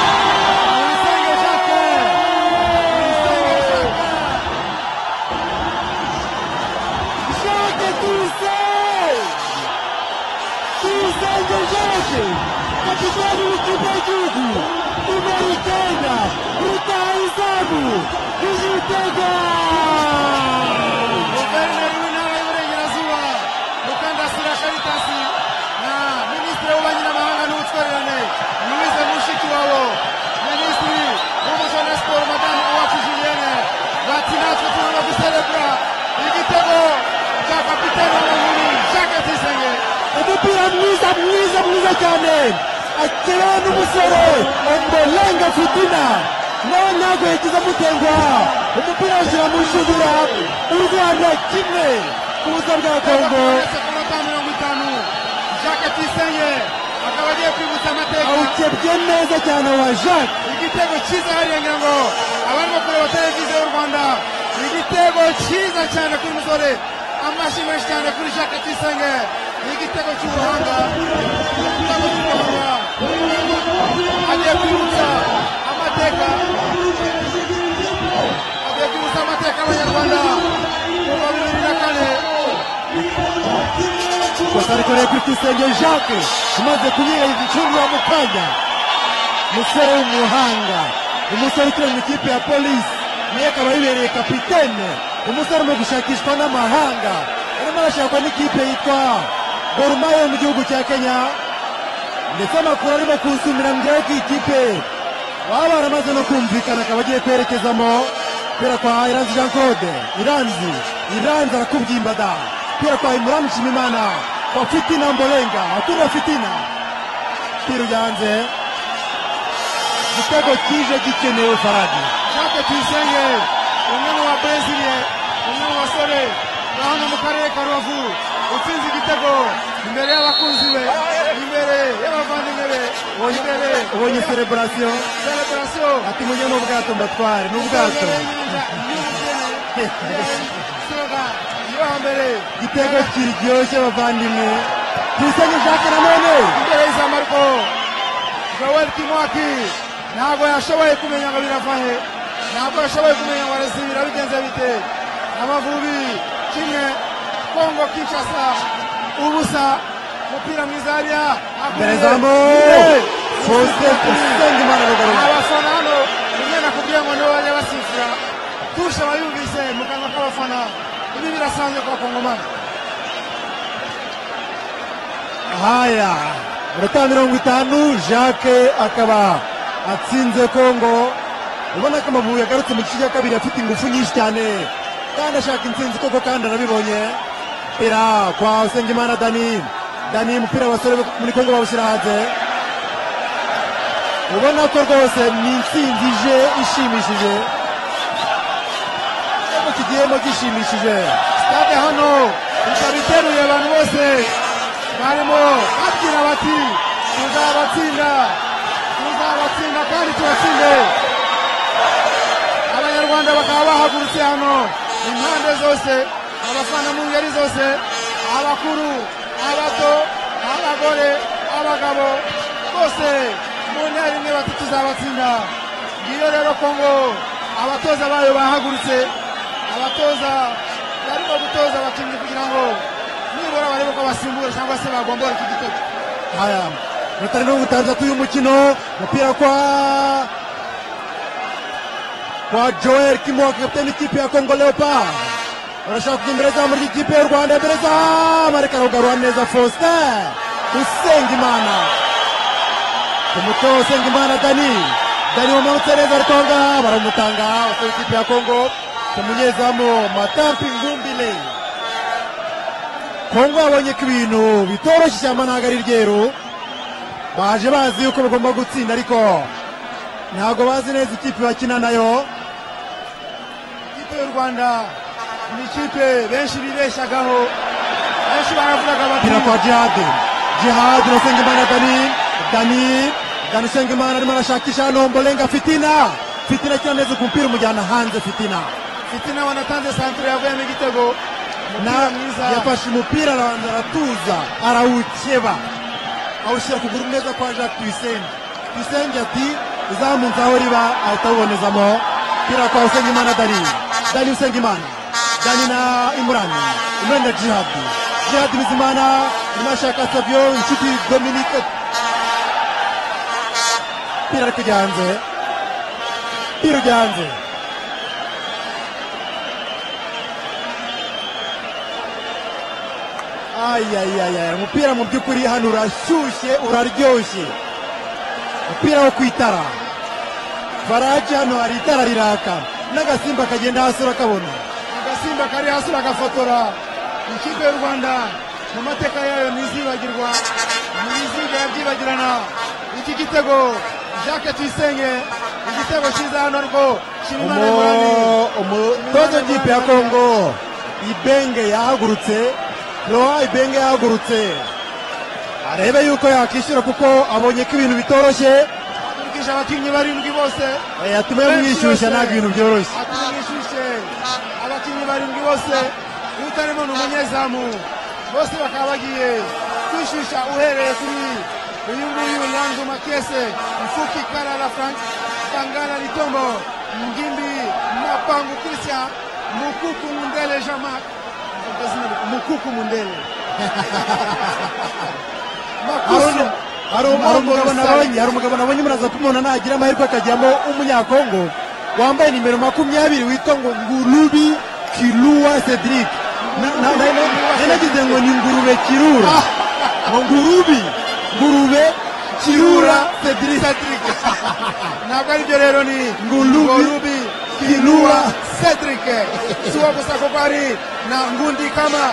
Tuyisenge Jacques! Tuyisenge Jacques! Jacques Tuyisenge! Tuyisenge Jacques! Kapitani w'ikipe y'igihugu, nimero icyenda, utaha izamu, ijitega! mwiza mwiza mwiza cyane akenewe n'umusore ombolenga fitina nawe ntabwo yagize amutengwa umupira awushyira mu nshundura u rwanda kimwe ku busa bwa kongo mirongo itanu jacques tuyisenge akaba agiye kwibutsa amateka awukebye neza cyane wa jacques igitego cyiza hariya ngira ngo abarimo kureba televiziyo y'u rwanda igitego cyiza cyane kuri musore amashyi menshi cyane kuri jacques tuyisenge ni igitego cy'ubuhanga igitego cy'ubuhanga agiye kwibutsa amateka agiye kwibutsa amateka y'abanyarwanda kuva bibiri na kane gusa ariko reba kuri tuyisenge jacques umaze kunyira igicuruzwa mu kanya umusore w'umuhanga umusore ukina mu ikipe ya polisi nawe akaba yibereye kapitene umusore mu gushakishwa n'amahanga arimo arashakwa n'ikipe yitwa gorumaye yo mu gihugu cya kenya ndetse amakuru arimo kunsumira ngira ko iyi kipe baba baramaze no kumvikana akaba agiye kwerekezamo kubera kwa iranzi jean claude iranzi iranzi arakubwimba da kubera kwa imuramu nshimimana kwa fitina mbolenga akunda fitina piru yanze igitego kije gikenewe faradi jacques tuyisenge umwe mu babreziliye umwe mu basore ba hano mu karere ka rubavu utsinze igitego imbere y'abakunzi be imbere y'abavandimwe be imbere ubonye sereburasiyo celebrasiyo ati mujye n'ubwato mbatware n'ubwato yo hambere igitego kiryoshye abavandimwe tuyisenge jacques nanone imbere y'iza marco joel kimwaki ntabwo yashoboye kumenya ngo birava he ntabwo yashoboye kumenya ngo arezi birabigenze bite amavubi kimwe kongo kinshasa ubusa umupira mwiza hariya imbere akuye. zamu Imbere. fose tuyisenge imana rugarura abafana hano rimwe nakubwiye ngo nibo bajya basifura tushe abayumvise mu kanwa k'abafana ibi birasanzwe kwa kongomani haya minota mirongo itanu jacques akaba atsinze kongo ubona ko amavubi yagarutse mu gice cya kabiri afite ingufu nyinshi cyane kandi ashaka intsinzi koko kandi arabibonye umupira kwa usengimana dani dani umupira abasore bo muri kongo bawushyira hanze ubona ko rwose ni intsinzi ije ishimishije Igitego kigiyemo gishimishije stade hano ikaba iteruye abantu bose barimo babyina bati tuzabatsinda tuzabatsinda kandi tubatsinde abanyarwanda bakaba bahagurutse hano impande zose abafana mu ngeri zose abakuru abato abagore abagabo bose mu ntera imwe bati tuzabatsinda ngiyo rero kongo abatoza bayo bahagurutse abatoza barimo gutoza abakinnyi kugira ngo nibura barebe ko basimbura cyangwa se bagombora iki gitego haya minota mirongo itandatu y'umukino umupira kwa kwa joel kimoka kapitani ikipe ya kongo leopard barashaka kujya imbere zamu ry'ikipe y'u rwanda imbere zamu ariko arugarura neza faustin usengimana ku mutwe wa usengimana dani dani wamanutse neza ariko aho ngaho baramutanga abasore b'ikipe ya kongo ku munyezamu matampi ngumbile kongo yabonye ko ibintu bitoroshye ishyamba ntabwo ari ryeru baje bazi yuko bagomba gutsinda ariko ntabwo bazi neza ikipe bakina nayo ikipe y'u rwanda ni ikipe benshi bibeshagaho benshi baravugaga bati umupira kwa jihadi jihadi urasenga imana dani dani dani usenga imana arimo arashakisha hano mbolenga fitina fitina akina neza ku mupira umujyana hanze fitina fitina wanatanze santire yavuyemo igitego na umupira mwiza yafashe umupira arabanza aratuza arawukeba awushyira kuguru neza kwa jacques tuyisenge tuyisenge ati izamu nzi aho riba ahita awubonezamo umupira kwa usengimana dani dani usengimana dani na imurani imurani na jihadi jihadi bizimana irimo ashaka savio inshuti dominike umupira ari kujya hanze umupira ujya hanze ayayaya umupira mu by'ukuri hano urashyushye uraryoshye umupira wo ku itara faraje hano hari itara riraka n'agasimba kagenda hasi urakabona agasimba kari hasi uragafotora ikipe y'u rwanda mu mateka yayo ntizibagirwa ntibizigera byibagirana iki gitego jacques tuyisenge igitego cyiza hano rwo shimimana ngorane Umu- umutoza w'ikipe ya kongo ibenge yahagurutse roha ibenge yahagurutse arebe yuko yakishyura kuko abonye ko ibintu bitoroshye akurikije abakinnyi barindwi bose eh, yatuma yamwishyushya ntabwo ibintu byoroshye atumwishyushye abakinnyi barindwi bose iyo utarimo ni umunyezamu bose bakaba bagiye kwishyushya uhereye kuri uyu nguyu yanzu makese mfuki karara frank kangara litombo ngimbi mapangu christian mukuku mundele jamak mukuku mundele Hari makuku umu- hari umu- hari umugabo nabonye hari umugabo nabonye muri azapu umuntu nagira amahirwe akajyamo w'umunyakongo wambaye nimero makumyabiri witwa ngo ngurubi kiruwa cedric Na- na- na- na- nanagize ngo ni ngurube kirura ngo ngurubi ngurube kirura cedric ntabwo aribyo rero ni Ngulubi, ngulubi Kinua, kinua cedric siwo gusa kuko hari na ngundi kama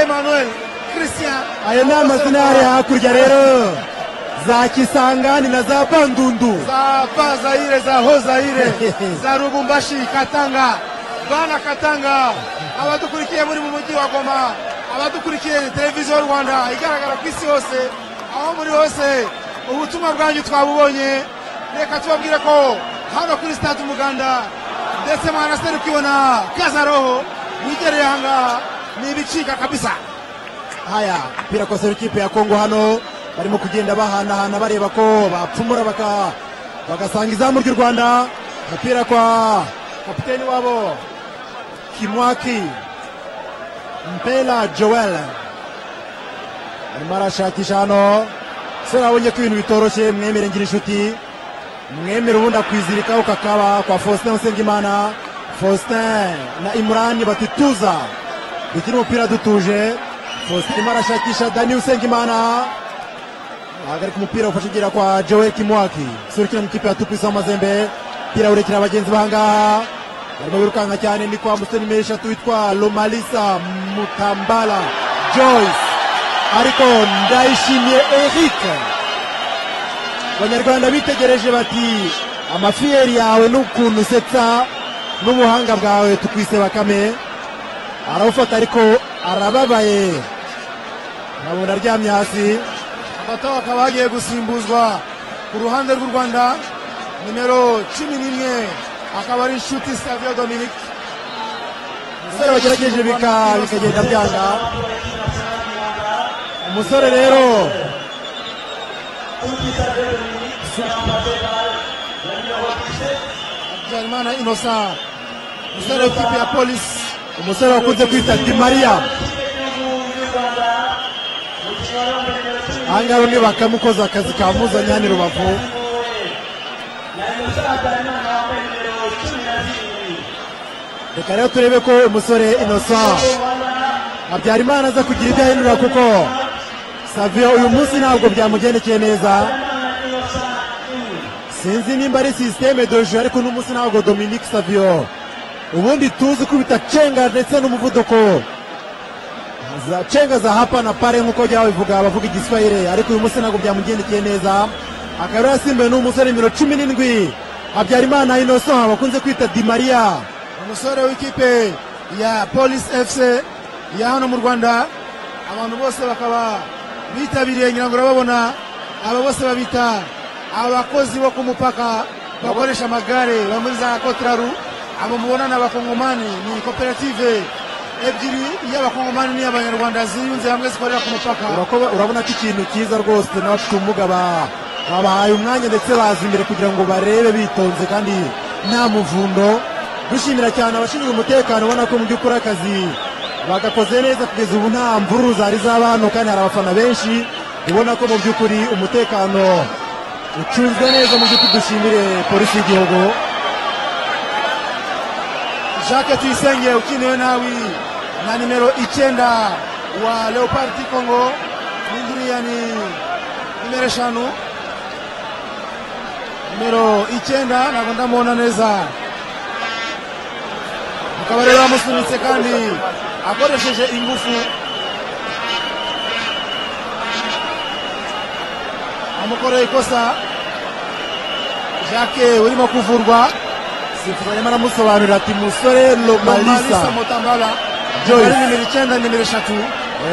emmanuel christian aya ni amazina yari hakurya rero za kisangani na za bandundu za pa zaire za ho zaire za rubumbashi katanga bana katanga abadukurikiye muri mu mujyi wa goma abadukurikiye televiziyo rwanda igaragara ku isi hose aho muri hose ubutumwa bwanyu twabubonye reka tubabwire ko hano kuri sitade umuganda ndetse mwanaserukibona kazaroho wigereye aha ngaha ni ibicika kabisa haya mpira kosera ikipe ya kongo hano barimo kugenda bahanahana bareba ko bapfumura baka bagasanga izamu ry'u rwanda agapira kwa kapiteni wabo kimwaki mpela joel arimo arashakisha hano sore abonye ko ibintu bitoroshye mwemere ngira inshuti mwemere ubundi akwizirikaho kakaba kwa faustin usengimana faustin na imurani batituza dukina umupira dutuje faustin arimo arashakisha dani usengimana ahagarika umupira ufashe ugira kwa joel kimwaki surukira mu ikipe ya tupisi w'amazembe umupira urekera bagenzi bahangaha barimo birukanka cyane ni kwa musoni meshatu witwa lomalisa mutambala joyce ariko ndayishimiye eric abanyarwanda bitegereje bati amafiyeri yawe n'ukuntu usetsa n'ubuhanga bwawe tukwise bakame arawufata ariko arababaye urabona aryamye hasi bato bakaba bagiye gusimbuzwa ku ruhande rw'u rwanda nimero cumi n'imwe akaba ari inshuti savio dominique umusore wagerageje bika- bikagenda byanga umusore rero habyarimana innocent umusore w'ikipe ya polisi umusore wakunze kwita di mariya ahangaha bamwe bakamukoza akazi kamuzanye hano i rubavu reka rero turebe ko umusore innocent habyarimana aza kugira ibyo ahindura kuko savio uyu munsi ntabwo byamugendekeye neza sinzi nimba ari sisiteme doje ariko uno munsi ntabwo dominique savio ubundi tuzi kubita cenga ndetse n'umuvuduko za cenga za hapa na pare nk'uko jya babivuga abavuga igiswahire ariko uyu munsi ntabwo byamugendekeye neza akaba rero yasimbuwe n'umusore nimero cumi n'indwi habyarimana innocent bakunze kwita di mariya umusore w'ikipe ya polisi fc ya hano mu rwanda abantu bose bakaba bitabiriye ngira ngo urababona aba bose babita abakozi bo ku mupaka bakoresha amagare ba muri za kotraru abo mubona ni abakongomani ni koperative ebyiri iy'abakongomani n'iy'abanyarwanda ziyunze hamwe zikorera ku mupaka Urako- urabona ko ikintu cyiza rwose n'abafite ubumuga ba- babahaye umwanya ndetse baza imbere kugira ngo barebe bitonze kandi nta muvundo dushimira cyane abashinzwe umutekano ubona ko mu by'ukuri akazi bagakoze neza kugeza ubu nta mvururu zari z'abantu kandi hari abafana benshi ubona ko mu by'ukuri umutekano ucunzwe neza mu by'ukuri dushimire polisi y'igihugu jacques tuyisenge ukinewe nawe na nimero icyenda wa leopard congo n'ingiriya ni nimero eshanu nimero icyenda ntabwo ndamubona neza akaba rero yamusunitse kandi akoresheje ingufu bamukoreye ikosa jacques urimo kuvurwa sifuzi arimo aramusobanurira ati musore nomalisa lomalisa mutambala Joyce. ari nimero icyenda nimero eshatu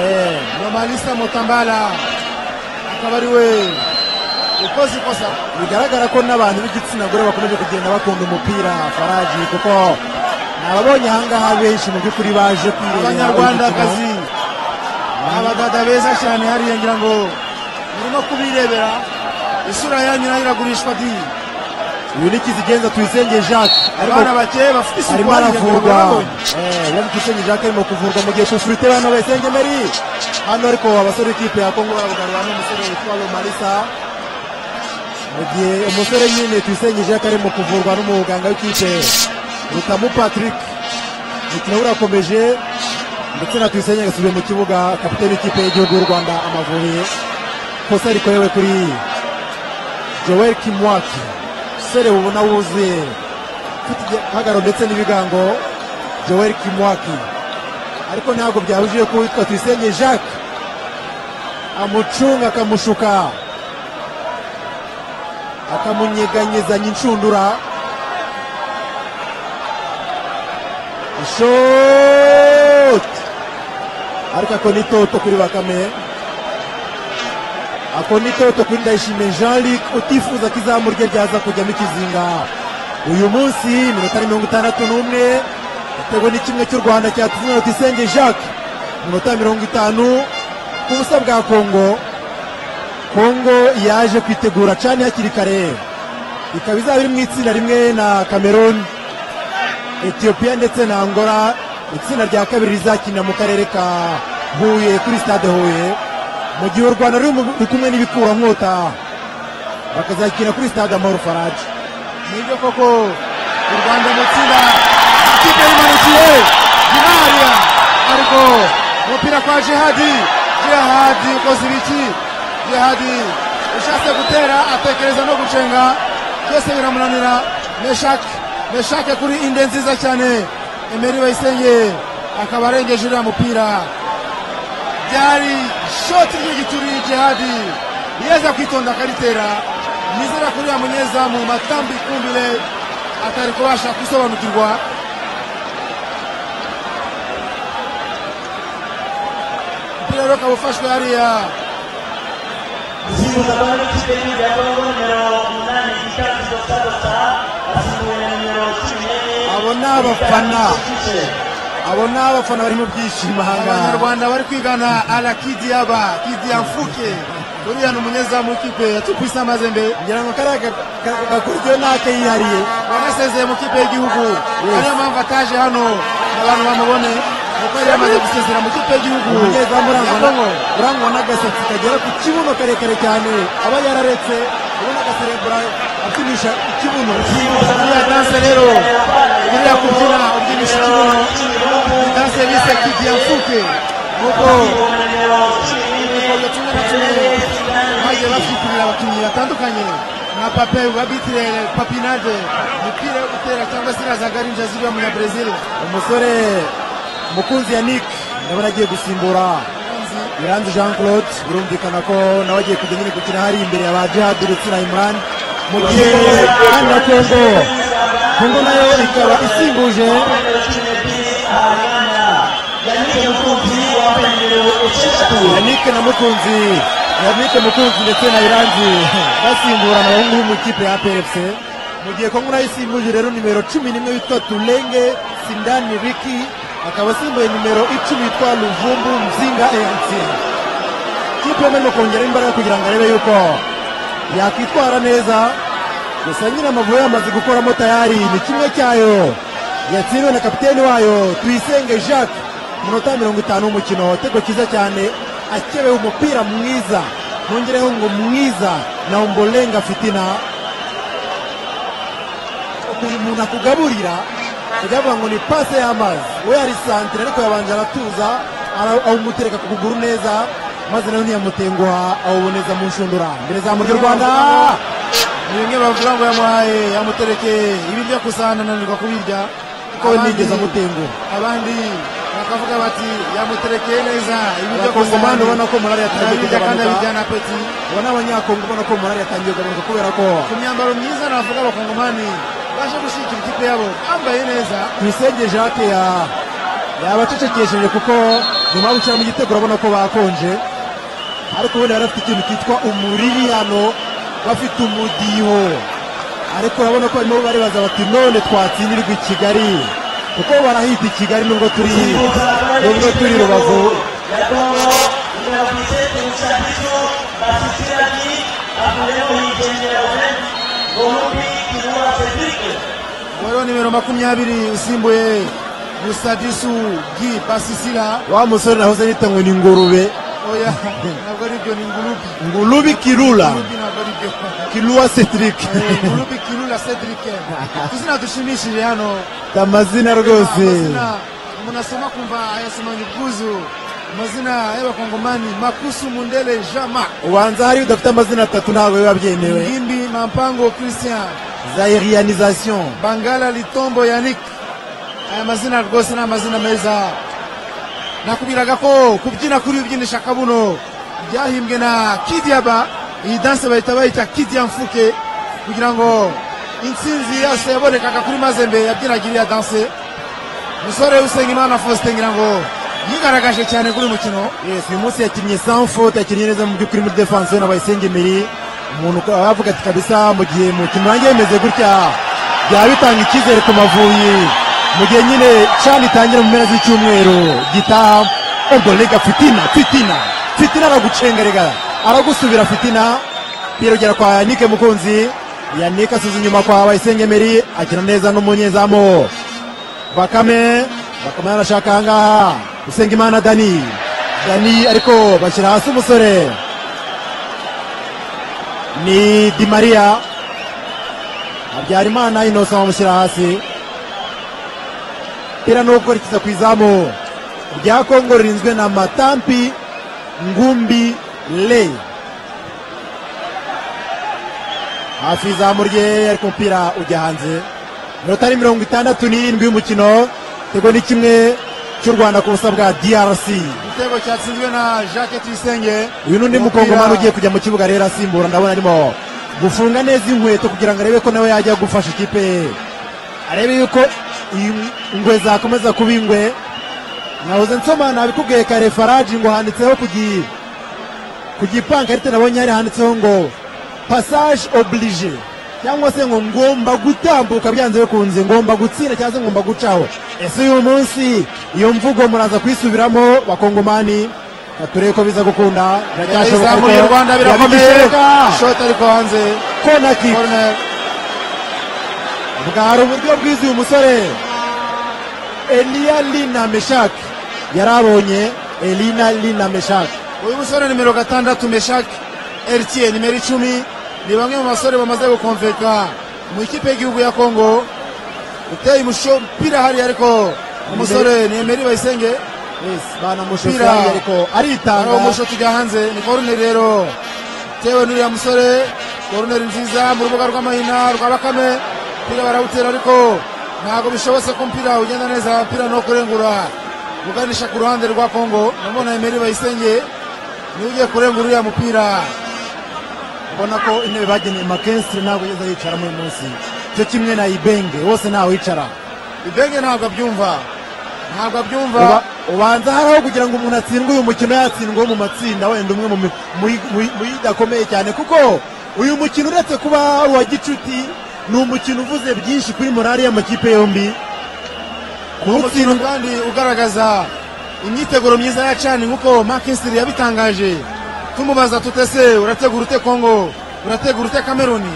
Eh, nomalisa mutambala akaba ari we ukoze ikosa bigaragara ko n'abantu b'igitsina gore bakomeje kugenda bakunda umupira faraji kuko nababonye ahangaha benshi mu by'ukuri baje kwirebera abanyarwandakazi uyu mukino. abadada beza cyane hariya ngira ngo murimo kubirebera isura yanyu nayo iragurishwa di uyu ni kizigenza tuyisenge jacques abana arimo bakeye bafite isuku arimo hariya ngira ngo aravurwa murabonye. Eh, urabona tuyisenge jacques arimo kuvurwa mu gihe kufurite bano bayisenge meri hano ariko abasore b'ikipe ya kongo barabugarura n'umusore witwa lomalisa mu gihe umusore nyine tuyisenge jacques arimo kuvurwa n'umuganga w'ikipe rutamu patrick umukino urakomeje ndetse na tuyisenge agasubiye mu kibuga kapiteni w'ikipe y'igihugu y'u rwanda amavubi kosa rikorewe kuri joel kimwaki umusore ubona wuzuye ufite igihagararo ndetse n'ibigango joel kimwaki ariko ntabwo byabujije ko uwitwa tuyisenge jacques amucunga akamushuka akamunyeganyezanya inshundura ishoti ariko ako ni toto kuri bakame ako ni toto kuri ndayishimiye jean luc utifuza ko izamu rye ryaza kujyamo ikizinga uyu munsi minota ni mirongo itandatu n'umwe igitego ni kimwe cy'u rwanda cyatuzwe na tuyisenge jacques minota mirongo itanu ku busa bwa kongo kongo yaje kwitegura cyane hakiri kare ikaba izaba iri mu itsinda rimwe na cameroon etiyopiya ndetse na angola itsinda rya kabiri rizakinira mu karere ka huye kuri stade huye mu gihe u rwanda ruri mu- ruri kumwe n'ibikurankota bakazakina kuri stade amahoro faraji nibyo koko u rwanda mu tsinda ikipe yimanukiye gimariya ariko umupira kwa jihadi jihadi ukoze ibiki jihadi ushatse gutera atekereza no gucenga byose biramunanira meshake meshake kuri inde nziza cyane emeri bayisenge akaba arengeje uriya mupira byari shoti ry'igituri jihadi yeza kwitonda akaritera nizera kuri ya munyezamu matambi kumbile atari kubasha gusobanukirwa umupira rero ukaba ufashwe hariya gusimbuza kwa n'ikipe y'igihugu ya kongo nimero umunani gikari dosa asimbuwe na nimero cumi n'enye Abo ni abafana. Kipe. abo ni abafana bari mu byishimo ahangaha abanyarwanda bari kwigana ala kidiyaba kidiya mfuke uriya ni umunyezamu w'ikipe ya tupisa mazembe ngira ngo kariya ga- ga- gakurikiwe n'ake yihariye wanasezeye mu kipe y'igihugu ariyo mpamvu ataje hano abantu bamubone kuko yari yamaze gusezera mu kipe y'igihugu umunyezamu ya urangwa kongo na- urangwa n'agasatsi kagera ku kibuno karekare cyane aba yararetse ubona agaserebura apimisha ikibuno iriya danse rero iriya kubyina ubyinisha ikibuno ni danse bise kigiye mfuke nk'uko ibikorwa kimwe na kimwe bagiye basukirira abakinnyi batandukanye nka pape babitire papinade imipira yo gutera cyangwa se iriya zagarinja ziriya munyabresil umusore mukunzi yannick ndabona agiye gusimbura iranzi jean claude birumvikana ko nawe agiye kujya nyine gukina hari imbere ya ba jihad ndetse na imran mu gihe kandi na kongo kongo nayo ikaba isimbuje yannick na mukunzi yannick mukunzi ndetse na iranzi basimburana abahungu bo mu ikipe ya pfc mu gihe kongo nayo isimbuje rero nimero cumi n'imwe witwa tulenge sindani riki akaba asimbuye nimero icumi witwa luvumbu mzinga eric ikipe yombi irimo kongera imbaraga kugira ngo arebe yuko yakwitwara neza gusa nyine amavubi yamaze gukoramo tayari ni kimwe cyayo yatsindiwe na kapiteni wayo tuyisenge jacques minota mirongo itanu w'umukino igitego cyiza cyane akebewe umupira mwiza nongereho ngo mwiza na umbolenga fitina ukuntu umuntu akugaburira biravuga ngo ni pase y'amazi we yari santire ariko yabanje aratuza ara- awumutereka ku kuguru neza maze nawe ntiyamutenguha awuboneza mu nshundura mbere za murya rwanda ni bimwe bavuga ngo yamuhaye yamuterekeye ibiryo gusa ananirwa kubirya ko we nigeze amutenguha abandi bakavuga bati yamuterekeye neza ibintu byo abakongomani kusana ubona ko morali yatangiye arabirya kandi kugabanuka abijyana apeti ubu ni abanyakongo ubona ko morali yatangiye kugabanuka kubera ko ku myambaro myiza navuga abakongomani baje gushyigikira ikipe yabo bambaye neza tuyisenge jacques ya yabacecekesheje kuko nyuma yo gushyira mu gitego urabona ko bakonje ariko ubundi bari bafite ikintu cyitwa umuriri hano bafite umudiho ariko urabona ko barimo baribaza bati none twatsindirwa i kigali kuko barahita i kigali nubwo turi nubwo turi rubavu uwo rero nimero makumyabiri usimbuye gusadisu gi basisira wa musore nahoze nita ngo ni ngurube oya ntabwo ari byo ni ngurubi ngulubi kirula ngurubi ntabwo ari byo kiluwa cedric Eh, ngurubi kirula cedric tuzina dushimishije hano amazina rwose Amazina munasoma kumva ayasoma nyuguzu amazina y'abakongomani makusu mundele jama ubanza hari udafite amazina atatu ntabwo biba byemewe ngimbi mampango christian zairianization bangala litombo yanik aya mazina rwose ni amazina meza nakubwiraga ko kubyina kuri bibyinisha kabuno byahimbwe na kidiaba iyi danse bahita bayita kidia mfuke kugira ngo intsinzi yose yabonekaga kuri mazembe yabyinaga iriya danse musore usengimana faustin ngira ngo yigaragaje cyane kuri uyu mukino yes uyu munsi yakinnye sans faute yakinnye neza mu by'ukuri muri defense we nabaye sengemiri umuntu ko- aravuga ati kabisa mu gihe umukino wanjye bimeze gutya byaba bitanga icyizere ku mavuyi mu gihe nyine chan itangira mu mpera z'icyumweru gitaha ubwo rega fitina fitina fitina aragucengerega aragusubira fitina birogera kwa yanike mukunzi yanike asuza inyuma kwa bayisengemeri akina neza n'umunyezamu bakame bakame arashaka ahangaha usenga imana dani dani ariko bashyira hasi umusore ni di mariya habyarimana inosa bamushyira hasi pira nubwo rikiza ku izamu rya kongo ririnzwe na matampi ngumbi le hafi izamu rye ariko umupira ujya hanze minota ni mirongo itandatu n'irindwi y'umukino tego ni kimwe cy'u rwanda ku busa bwa drc igitego cyatsinzwe na jacques tuyisenge uyu n'undi mukongomani ugiye kujya mu kibuga rero asimbura ndabona arimo gufunga neza inkweto kugira ngo arebe ko nawe yajya gufasha ikipe ye arebe yuko iyi ingwe zakomeza kuba ingwe nahoze nsoma nabikubwiye kare faraji ngo handitseho ku gi ku gipankarite nabonye hari handitseho ngo passage oblige cyangwa se ngo ngomba gutambuka byanze bikunze ngomba gutsinda cyangwa se ngomba gucaho ese uyu munsi iyo mvugo muraza kuyisubiramo bakongomani turebe ko biza gukunda biracyashoboka izamu ry'u ariko rwanda birakomeye biragishoboka. shoti ariko hanze Corner kick. corner bwari uburyo bwiza uyu musore eliya lina meshak yari abonye elina lina meshak uyu musore nimero gatandatu meshak eritiye nimero icumi ni bamwe mu basore bamaze gukomveka mu ikipe y'igihugu ya kongo uteye umushyo umupira hari ariko umusore ni emeri bayisenge yes, banamushotse Umupira. ariko hari aritanga umusho tujya hanze ni koruneri rero tewe n'uriya musore koruneri nziza mu rubuga rw'amahina rwa bakame umupira barawutera ariko ntabwo bishobotse ko umupira ugenda neza umupira no kurengura uganisha ku ruhande rwa kongo namona emeri bayisenge niwe ugiye kurengura uriya mupira ubona ko intebe bageneye makensire ntabwo yigeze yicaramo uyu munsi cyo kimwe na ibenge wose ntawicara ibenge ntabwo abyumva ntabwo abyumva Uba- ubanza haraho kugira ngo umuntu atsindwe uyu mukino yatsindwa mu matsinda wenda umwe mu mi- mu- mu- mu yidakomeye cyane kuko uyu mukino uretse kuba ari uwa gicuti ni umukino uvuze byinshi kuri morali y'amakipe yombi umukino kuwutsindwa kandi ugaragaza imyiteguro myiza ya cani nk'uko makisiri yabitangaje tumubaza tutese urategura ute kongo urategura ute kameruni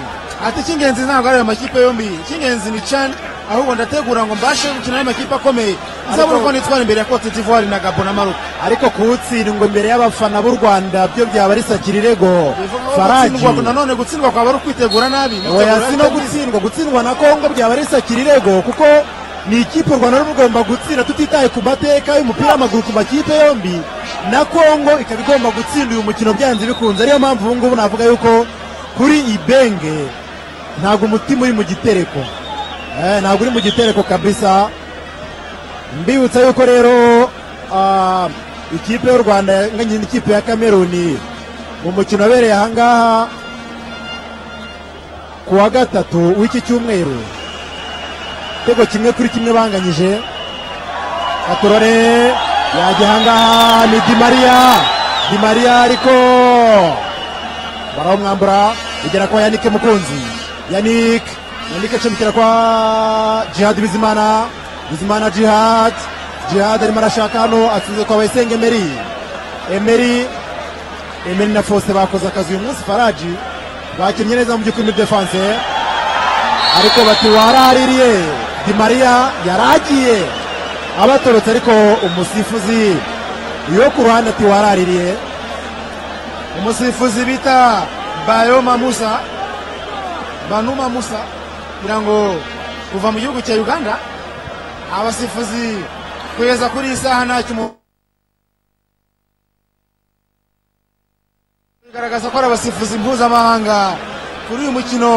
ati icy'ingenzi ntabwo ari ayo makipe yombi icy'ingenzi ni cani ahubwo ndategura ngo mbashe gukina n'amakipe akomeye nzabona Ariko- uko nitwara imbere ya cote d'ivoire na gabo na maroc ariko kuwutsindwa imbere y'abafana b'u rwanda byo byaba risakira irego faraji Gutsindwa- nanone gutsindwa kwaba ari ukwitegura nabi oya si no gutsindwa gutsindwa na kongo byaba risakira irego kuko ni ikipe u rwanda ruba rugomba gutsinda tutitaye ku mateka y'umupira w'amaguru ku makipe yombi na kongo ikaba igomba gutsinda uyu mukino byanze bikunze ariyo mpamvu ubu ngubu navuga yuko kuri ibenge ntabwo umutima uri mu gitereko Eh, ntabwo uri mu gitereko kabisa mbibutsa yuko rero ah, ikipe y'u rwanda yanganyije n'ikipe ya kameruni mu mukino wabereye ahangaha ku wa gatatu w'iki cyumweru igitego kimwe kuri kimwe banganyije katorore yajya ahangaha ni di mariya di mariya ariko barawumwambura bigera kwa yanike mukunzi yanike yanike acumikira kwa jihad bizimana bizimana jihad jihad arimo arashaka hano atsinze kwa bayisenge emeri emeri emeri na fose bakoze akazi uyu munsi faraji bakinnye neza mu by'ukuri muri defanse ariko bati waraririye di mariya yaragiye abatorotse ariko umusifuzi yo ku ruhande ati waraririye umusifuzi bita bayoma musa banuma musa kugira ngo kuva mu gihugu cya uganda abasifuzi kugeza kuri iyi saha ntacyo umu- bigaragaza ko ari abasifuzi mpuzamahanga kuri uyu mukino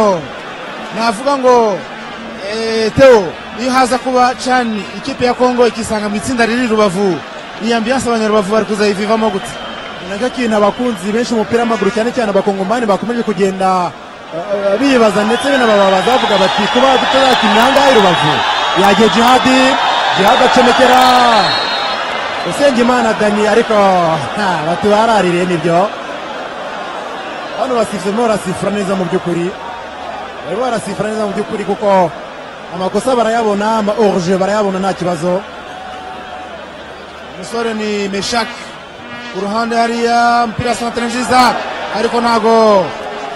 navuga ngo eh, teo iyo haza kuba cani ikipe ya kongo ikisanga mu itsinda riri rubavu iyi ambiyanse abanyarubavu bari kuzayivivamo gute Ni nacyo kintu abakunzi benshi b'umupira w'amaguru cyane cyane abakongomani bakomeje kugenda eh, bibaza ndetse binababaza bavuga bati kuba tutazakina ahangaha i rubavu yagiye jihadi jihadi acomekera usengimana dani ariko ha, bati baraririye nibyo hano basifuzi barimo barasifura neza mu by'ukuri barimo barasifura neza mu by'ukuri kuko amakosa barayabona ama oruje barayabona nta kibazo umusore ni meshak ku ruhande hariya mupira santere nziza ariko ntago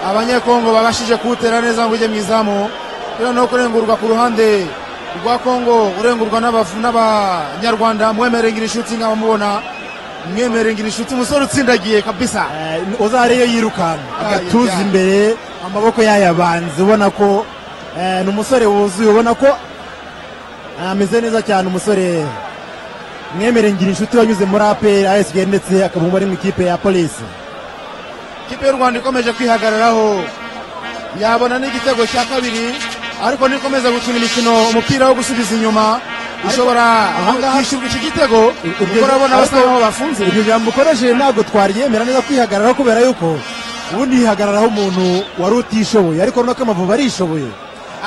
abanyekongo babashije kuwutera neza ngo ujye mu izamu rero no kurengurwa ku ruhande rwa kongo urengurwa n'abafu- n'abanyarwanda mwemere ngira inshuti nk'abamubona mwemere ngira inshuti umusore utsindagiye kabisa Eh, uzariyo yirukanka agatuza yajyana. imbere amaboko yayabanze ubona ko eh, ni umusore wuzuye ubona ko eh, ameze neza cyane umusore mwemere ngira inshuti wanyuze muri apr asg ndetse akaba umubare mu ikipe ya polisi ikipe y'u rwanda ikomeje kwihagararaho yabona n'igitego cya kabiri ariko nikomeza gukina imikino umupira wo gusubiza inyuma ishobora ahangaha- kwishyurwa iki gitego kuko urabona basa nkaho bafunze iryo jambo ukoresheje ntabwo twaryemera neza kwihagararaho kubera yuko ubundi yihagararaho umuntu wari utishoboye ariko runaka amavubi arishoboye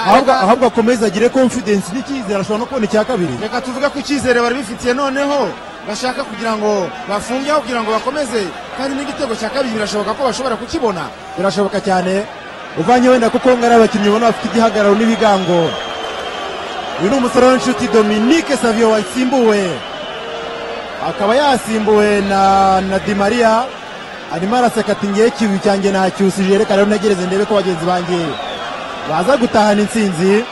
ahubwo ahubwo akomeza agire confidence n'icyizere ashobora no kubona icya kabiri reka tuvuge ko icyizere bari bifitiye noneho bashaka kugira ngo bafunge aho kugira ngo bakomeze kandi n'igitego cya kabiri birashoboka ko bashobora kukibona birashoboka cyane uvanye wenda kuko ngari abakinnyi ubona bafite igihagararo n'ibigango uyu ni umusore w'inshuti dominique savio wasimbuwe akaba yasimbuwe na, na di maria arimo araseka ati ngewe ikibi cyanjye nacyusije reka rero ntegereze ndebe ko bagenzi banjye baza gutahana intsinzi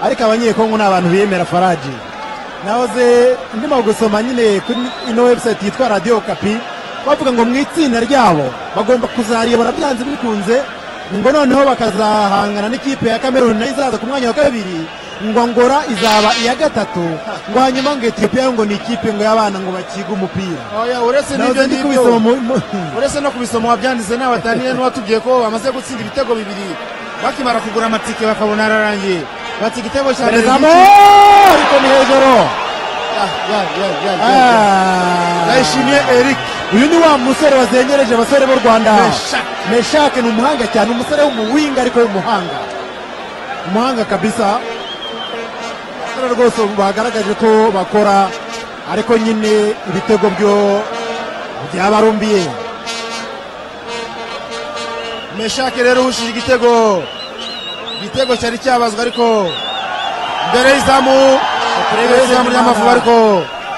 ariko abanyekongo ni abantu biyemera faraji nahoze ndimo gusoma nyine kuri ino website yitwa radiyo kapi bavuga ngo mu itsinda ryabo bagomba kuzariyobora byanze bikunze ngo noneho bakazahangana n'ikipe ya kameruni nayo izaza ku mwanya wa kabiri ngo ngora izaba iya gatatu ngo hanyuma ngo etiyopiya ngo ni ikipe ngo y'abana ngo bakiga umupira oya uretse nahoze n'ibyo ndi kubisoma mu- ngibyo mu- uretse no kubisoma wabyanditse n'abataniye n'uwatubwiye ko bamaze gutsinda ibitego bibiri bakimara kugura amatike bakabona ararangiye bati igitego cya mbere perezamo n'iki?" ariko ni hejuru Ya, ya, ya, ya, ya, ya. Ah. ndayishimiye eric uyu ni wa musore wazengereje abasore b'u rwanda Meshak. meshake ni umuhanga cyane umusore w'umuwinga ariko w'umuhanga umuhanga kabisa Abasore rwose bagaragaje ko bakora ariko nyine ibitego byo byabarumbiye meshake rero uhushije igitego igitego cyari cyabazwa ariko mbere y'izamu mbere y'izamu ry'amavubi ariko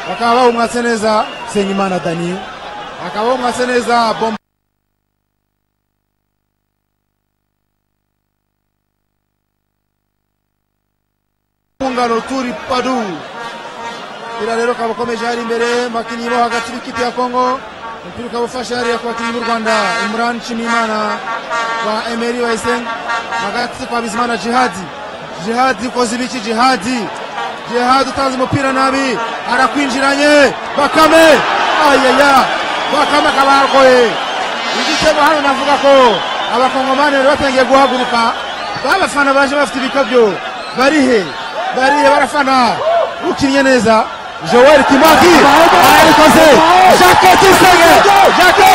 bakaba bawumwatse neza senyimana dani bakaba bawumwatse neza bombo ngano turi padu ira rero ukaba ukomeje hari imbere makinyi bo hagati y'ikipe ya kongo umupira ukaba ufashe hariya ku bakinnyi b'u rwanda imran nshimiyimana kwa emeri wayiseng hagati kwa bizimana jihadi jihadi ukoze ibiki jihadi jihadi utanze umupira nabi arakwinjiranye bakame ayaya bakame akaba yarokoye igitego hano navuga ko abakongomani bari batangiye guhaguruka babafana baje bafite ibikabyo barihe barihe barafana ukinnye neza joel kimwaki arabikoze jacke tuyisenge jacke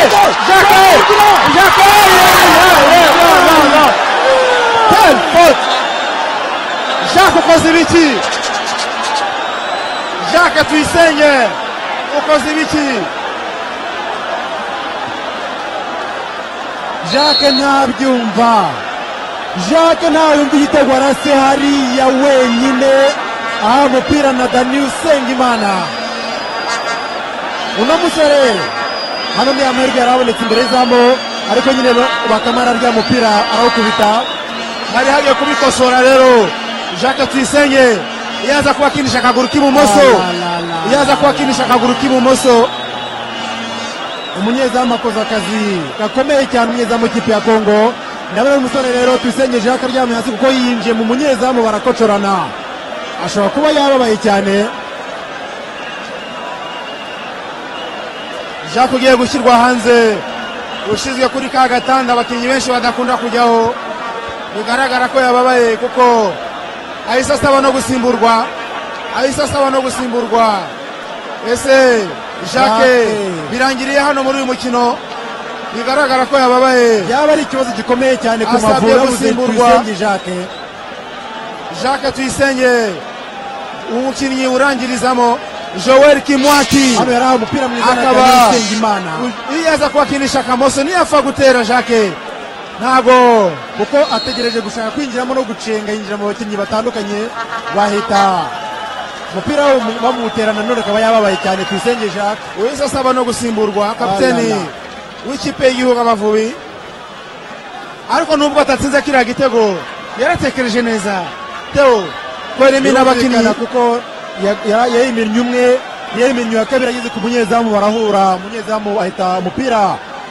jacke jacke tel faute jacke ukoze ibiki jacke tuyisenge ukoze ibiki jacques ntabyumva jacques ntayumva igitego arase hariya wenyine aha umupira na dani usengimana uno musore hano ni amahirwe yari abonetse imbere y'izamu ariko nyine bakamara rya mupira arawukubita hari hagiye kubikosora rero jacke tuyisenge iyo aza kubakinisha akaguru k'ibumoso iyo aza kubakinisha akaguru k'ibumoso umunyezamu akoze akazi gakomeye cyane umunyezamu w'ikipe ya kongo ndabona uyu musore rero tuyisenye jacques aryamye hasi kuko yinjiye mu munyezamu barakocorana ashobora kuba yababaye cyane jacques ugiye gushyirwa hanze ushinzwe kuri ka gatanda abakinnyi benshi badakunda kujyaho bigaragara ko yababaye kuko ahise asaba no gusimburwa ahise asaba no gusimburwa ese jacques Jacques. birangiriye hano muri uyu mukino bigaragara ko yababaye yaba ari ikibazo gikomeye cyane ku Asabye mavura yabuze gusimburwa. tuyisenge jacques jacques tuyisenge umukinnyi urangirizamo joel kimwaki hano yari ahawe umupira mwiza na Akaba- dani usengimana iyo aza kubakinisha akamoso ntiyapfa gutera jacques ntago kuko ategereje gushaka kwinjiramo no gucenga yinjira mu bakinnyi batandukanye bahita umupira bamu- bamutera nanone akaba yababaye cyane tuyisenge jacques uwize asaba no gusimburwa Ah, kapiteni la, la. w'ikipe y'igihugu abavubi ariko nubwo atatsinze kiriya gitego yaratekereje neza teo kweremina abakinnyi Birumvikana kuko ya- ya- yayiminnye umwe yayiminnye uwa kabiri ageze ku munyezamu barahura umunyezamu ahita umupira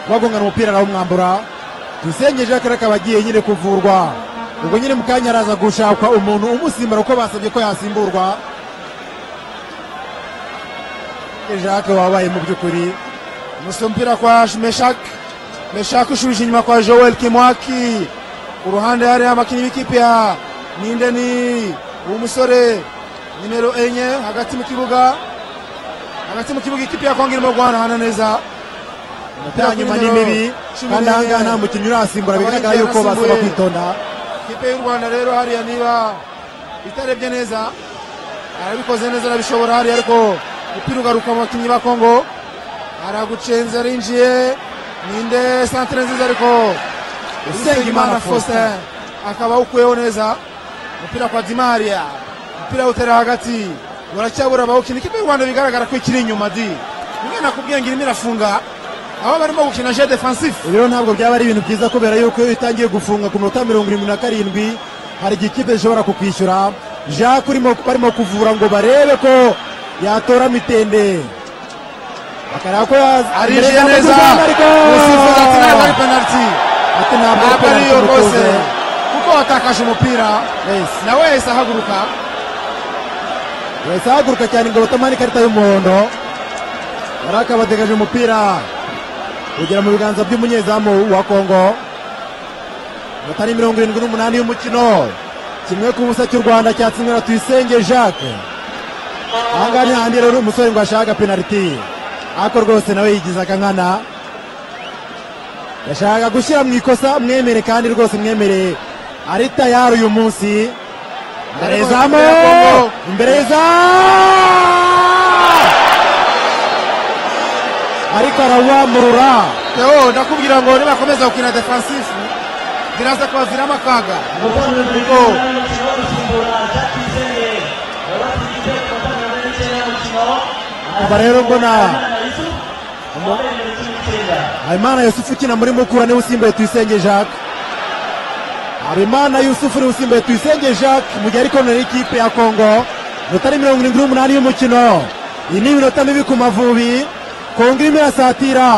bagongana umupira arawumwambura tuyisenge jacques rero akaba agiye nyine kuvurwa ubwo nyine mu kanya araza gushakwa umuntu umusimbura kuko basabye ko yasimburwa jacques wabaye mu by'ukuri gusa umupira kwa meshak meshak ushubije inyuma kwa joel kimwaki ku ruhande hari abakinnyi b'ikipe ya ninde ni umusore nimero enye hagati mu kibuga hagati mu kibuga ikipe ya kongo irimo guhanahana neza ya nyuma ni mibi kandi ahangaha nta mukinnyi urasimbura bigaragara yuko basaba kwitonda ikipe y'u rwanda rero hariya niba itarebye neza arabikoze neza arabishobora hariya ariko umupira ugaruka mu bakinnyi ba kongo aragucenze arinjiye ninde santire nziza ariko usengimana faustin akaba awukuyeho neza umupira kwa dimaria umupira awutera hagati baracyabura abawukina ikipe y'u rwanda bigaragara ko ikiri inyuma di imwe nakubwiye ngo irimo irafunga aho barimo gukina je defensif Ibi rero ntabwo byaba ari ibintu byiza kubera yuko iyo itangiye gufunga ku minota mirongo irindwi na karindwi hari igihe ikipe zishobora kukwishyura jacques urimo barimo kuvura ngo barebe ko yatora mitende bakareba ko ya- arinjiye imbere neza y'amazi ariko- umusifuzi ati ntabwo ari penaliti ati ntabwo ntabwo ari iyo rwose rwose kuko watakaje umupira nawe yahise ahaguruka bahise ahaguruka cyane ngo batamara ikarita y'umuhondo yari akabategereje umupira ugera mu biganza by'umunyezamu wa kongo batari mirongo irindwi n'umunani y'umukino kimwe ku busa cy'u rwanda cyatsinwe na tuyisenge jacques ahangaha ni hahandi rero umusore ngo ashaka penaliti ariko rwose nawe yigize akankana yashaka gushyira mu ikosa mwemere kandi rwose mwemere ari tayari uyu munsi imbere y'izamu imbere y'izamu ariko arawamurura teo ndakubwira ngo nibakomeza gukina defensifu biraza kubaviramo akaga kuko aba rero mbona habimana yusufu ukina muri mukura niwe usimbuye tuyisenge jacques habimana yusufu niwe usimbuye tuyisenge jacques mu gihe ari konera ikipe ya kongo minota ni mirongo irindwi n'umunani y'umukino iyi ni iminota mibi ku mavubi kongo irimo irasatira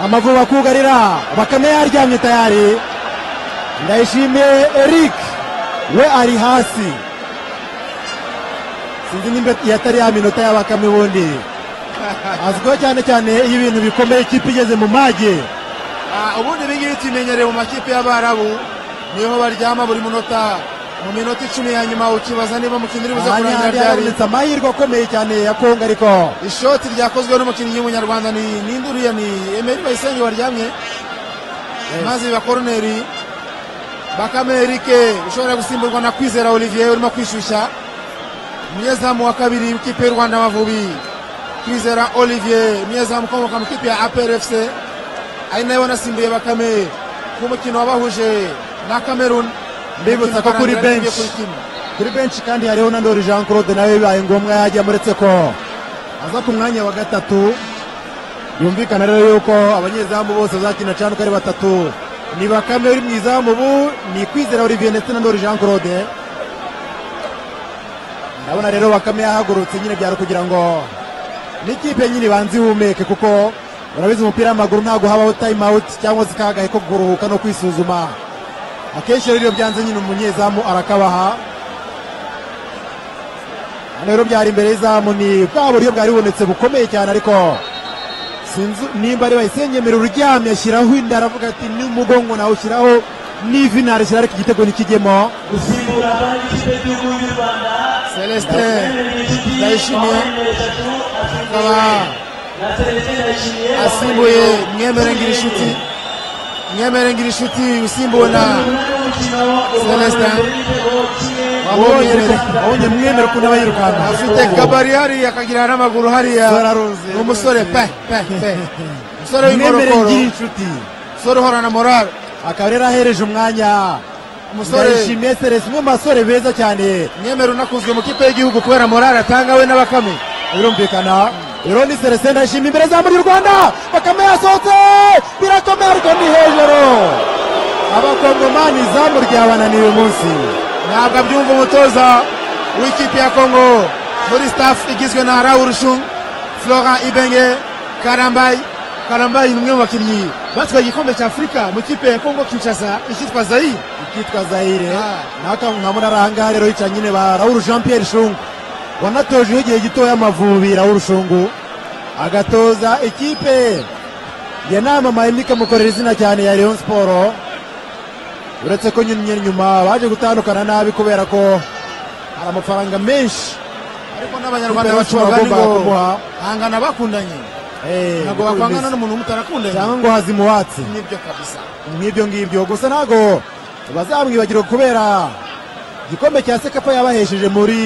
amavubi akugarira bakame yaryamye tayari ndayishimiye eric we ari hasi sinzi nimba yatari ya minota y'abakame ubundi azwiho cyane cyane iyo ibintu bikomeye ikipe igeze mu mage ah, ubundi ibingibi tubimenyereye mu makipe y'abarabu niho baryama buri munota mu minota icumi ya nyuma ukibaza niba umukinnyi uri buze kurangira ahandi ryari habonetse amahirwe akomeye cyane ya kongo ariko ishoti ryakozwe n'umukinnyi w'umunyarwanda ni ninde uriya ni emeri bayisenge waryamye maze biba koroneri bakame erike ushobora gusimburwa na kwizera olivier urimo kwishyushya umunyezamu wa kabiri w'ikipe y'u rwanda amavubi kwizera olivier umunyezamu ukomoka mu kipe ya aprfc ari nawe wanasimbuye bakame ku mukino wabahuje na cameroon Mbibutsa ko kuri bench. kuri benshi kandi hariho na ndori jean claude nawe bibaye ngombwa yajyamo uretse ko aza ku mwanya wa gatatu yumvikana rero yuko abanyezamu bose bazakina cyane uko ari batatu ni bakame uri mu izamu ubu ni kwizera olivier ndetse na ndori jean claude ndabona rero bakame yahagurutse nyine byari ukugira ngo n'ikipe nyine ibanza ihumeke kuko urabizi umupira w'amaguru ntabwo habaho time out cyangwa se kagahe ko kuruhuka no kwisuzuma akenshi rero iyo byanze nyine umunyezamu arakabaha hano rero byari imbere y'izamu ni bwa buryo bwari bubonetse bukomeye cyane ariko sinzi nimba ari bayisengemera uryamye ashyiraho inda aravuga ati n'umugongo nawe ushyiraho n'ivi narishyira ariko igitego ntikijyemo gusimbura abandi ikipe y'igihugu y'u rwanda celestin ndayishimiye akaba asimbuye mwemere ngira inshuti mwemere ngira inshuti usimbuwe na Celestin. wabonye wabonye mwemera ukuntu aba yirukanka afite kabari hariya akagira n'amaguru hariya Zararuze. ni umusore pe pe pe umusore mwemere w'inkorokoro ngira inshuti umusore uhorana morale akaba rero ahereje umwanya umusore ndayishimiye seresi umwe mu basore beza cyane mwemere unakuzwe mu kipe y'igihugu kubera morale atanga we n'abakame birumvikana rero ni seresi ndayishimiye imbere zamu ry'u rwanda bakame yasohotse birakomeye ariko ni hejuru abakongomani izamu ryabananiye uyu munsi ntabwo abyumva umutoza w'ikipe ya kongo muri staff igizwe na rawurushu flora ibenge karambayi karambayi ni umwe mu bakinnyi batwaye igikombe cya afurika mu kipe ya kongo kinshasa icyitwa zayire ikitwa zayire Ah. naka nkamura arangaha rero yica nyine ba raul jean pierre shungu wanatojeho igihe gitoya amavubi raul shungu agatoza ikipe yanamamaye mikamukorera izina cyane ya leon siporo uretse ko nyine nyuma baje gutandukana nabi kubera ko hari amafaranga menshi ariko n'abanyarwanda bashobora bacuranga ni ngo kumuha hangana bakundanye Eh, ntabwo niko bakwangana bimeze. n'umuntu mutarakundanye cyangwa ngo hazimuhatse nibyo kabisa nk'ibyo ngibyo gusa ntabwo bazamwibagirwa kubera igikombe cya sekapa yabahesheje muri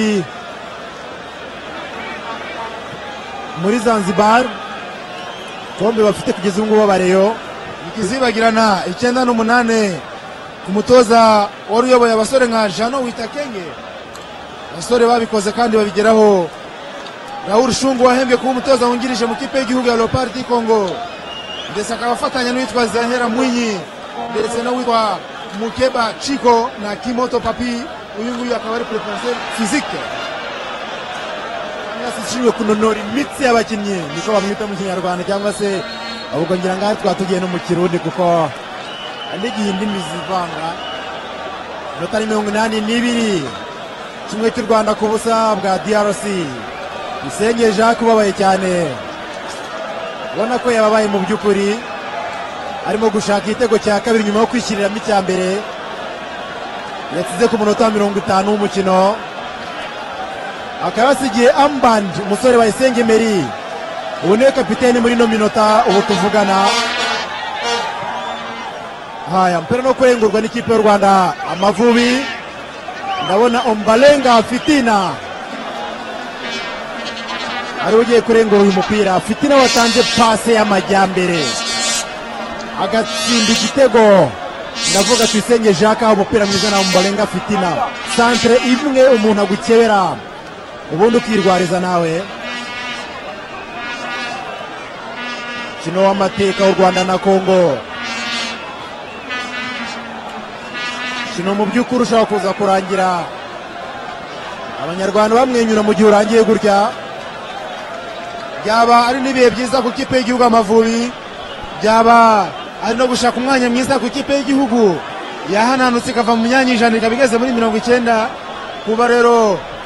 muri zanzibar igikombe bafite kugeza ubu ngubu bareyo ikizibagirana icyenda n'umunane ku mutoza wari uyoboye abasore nka jano witakenge abasore babikoze kandi babigeraho raul shungu wahembwe kuba umutoza wungirije mu kipe y'igihugu ya leopard di congo ndetse akaba afatanya n'uwitwa zahera mwinyi ndetse n'uwitwa mukeba chiko na kimoto papi uyu nguyu akaba ari preparation physique yasishijwe kunonora imitsi y'abakinnyi niko bamwita mu kinyarwanda cyangwa se ubwo ngira ngaho twatugiye no mu kirundi kuko n'igihe indimi zivanga inota ni mirongo inani n'ibiri kimwe cy'u rwanda ku busa bwa drc bisenge jacques ubabaye cyane ubona ko yababaye mu by'ukuri arimo gushaka igitego cya kabiri nyuma yo kwishyiriramo icya mbere yatsize ku munota wa mirongo itanu w'umukino akaba yasigiye amband umusore wa Isenge Meri ubu niwe kapiteni muri ino minota ubu tuvugana haya mpera no kurengurwa n'ikipe y'u Rwanda amavubi ndabona Ombalenga Fitina ari we ugiye kurengura uyu mupira Fitina watanze pase y'amajyambere agatsinda igitego ndavuga tuyisenge Jacques aho umupira mwiza na Ombalenga Fitina santere imwe umuntu agukebera ubundi ukirwariza nawe kino w'amateka w'u rwanda na kongo kino mu by'ukuri ushobora kuza kurangira abanyarwanda bamwenyura mu gihe urangiye gutya byaba ari n'ibihe byiza ku kipe y'igihugu amavubi byaba ari no gushaka umwanya mwiza ku kipe y'igihugu yahananutse ikava mu myanya ijana ikaba igeze muri mirongo icyenda kuba rero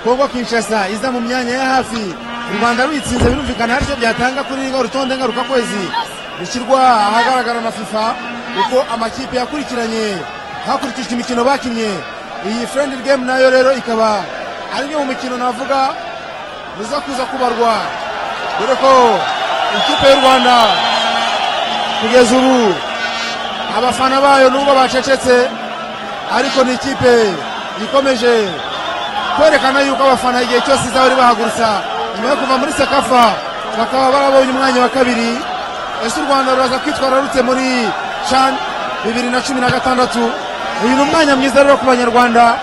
kongo kinshasa iza mu myanya ya hafi u rwanda ruyitsinze birumvikana hari icyo byatanga kuri urutonde ngarukakwezi rushyirwa ahagaragara na fifa uko amakipe yakurikiranye hakurikijwe imikino bakinnye iyi friendly game nayo rero ikaba ari imwe mu mikino navuga muza kuza kubarwa dore ko ikipe y'u rwanda kugeza ubu abafana bayo nubwo bacecetse ariko ni ikipe ikomeje kwerekana yuko abafana igihe cyose izaba iri bahagurutsa nyuma yo kuva muri sekafa bakaba barabonye umwanya wa kabiri ese u rwanda ruraza kwitwara rurutse muri can bibiri na cumi na gatandatu uyu ni umwanya mwiza rero ku banyarwanda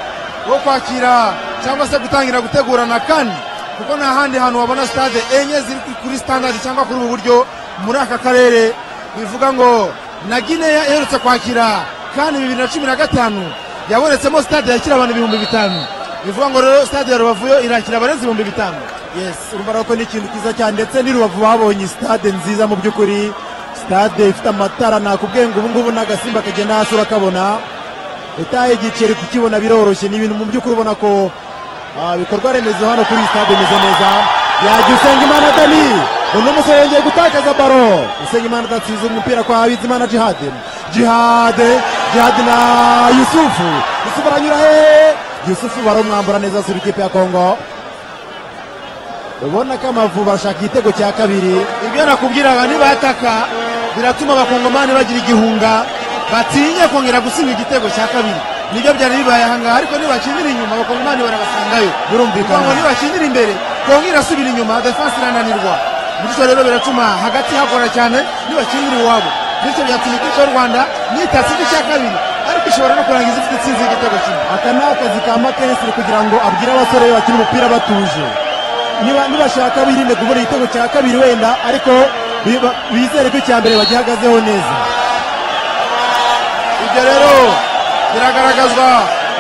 wo kwakira cyangwa se gutangira gutegurana kane kuko nta handi hantu wabona sitade enye ziri kuri standard cyangwa kuri ubu buryo muri aka karere bivuga ngo na gineya iherutse kwakira kandi bibiri na cumi na gatanu yabonetsemo sitade yakira abantu ibihumbi bitanu bivuga ngo rero sitade ya rubavu yo irakira abarenze ibihumbi bitanu yes urumva ko ni ikintu cyiza cyane ndetse n'i rubavu babonye sitade nziza mu by'ukuri sitade ifite amatara nakubwiye ngo ubu ngubu n'agasimba kagenda hasi urakabona utaye igiceri kukibona biroroshye ni ibintu mu by'ukuri ubona ko ah, ibikorwa remezo hano kuri iyi sitade bimeze neza yagiye usenga imana dani uno musore yongeye gutakaza baro usenga imana adatsinze umupira kwa bizimana jihade jihade jihade na yusufu yusufu aranyura hehe yusufu barumwambura neza asura ikipe ya kongo ubona ko amavubi ashaka igitego cya kabiri ibyo nakubwiraga nibataka biratuma abakongomani bagira igihunga batinye kongera gusinda igitego cya kabiri nibyo byari bibaye ahangaha ariko nibakindira inyuma abakongomani barabasangayo Birumvikana. Kuvuga ngo nibakindira imbere kongo irasubira inyuma defense irananirwa bityo rero biratuma hagati hakora cyane nibakindira iwabo bityo byatuma ikipe y'u rwanda nitatse igice cya kabiri ariko ishobora no kurangiza ifite itsinzi y'igitego kimwe aka ni akazi ka makesire kugira ngo abwire abasore be bakina umupira batuje Niba- nibashaka birinde kubona igitego cya kabiri wenda ariko biba- bizere ko icya mbere bagihagazeho neza ibyo rero biragaragazwa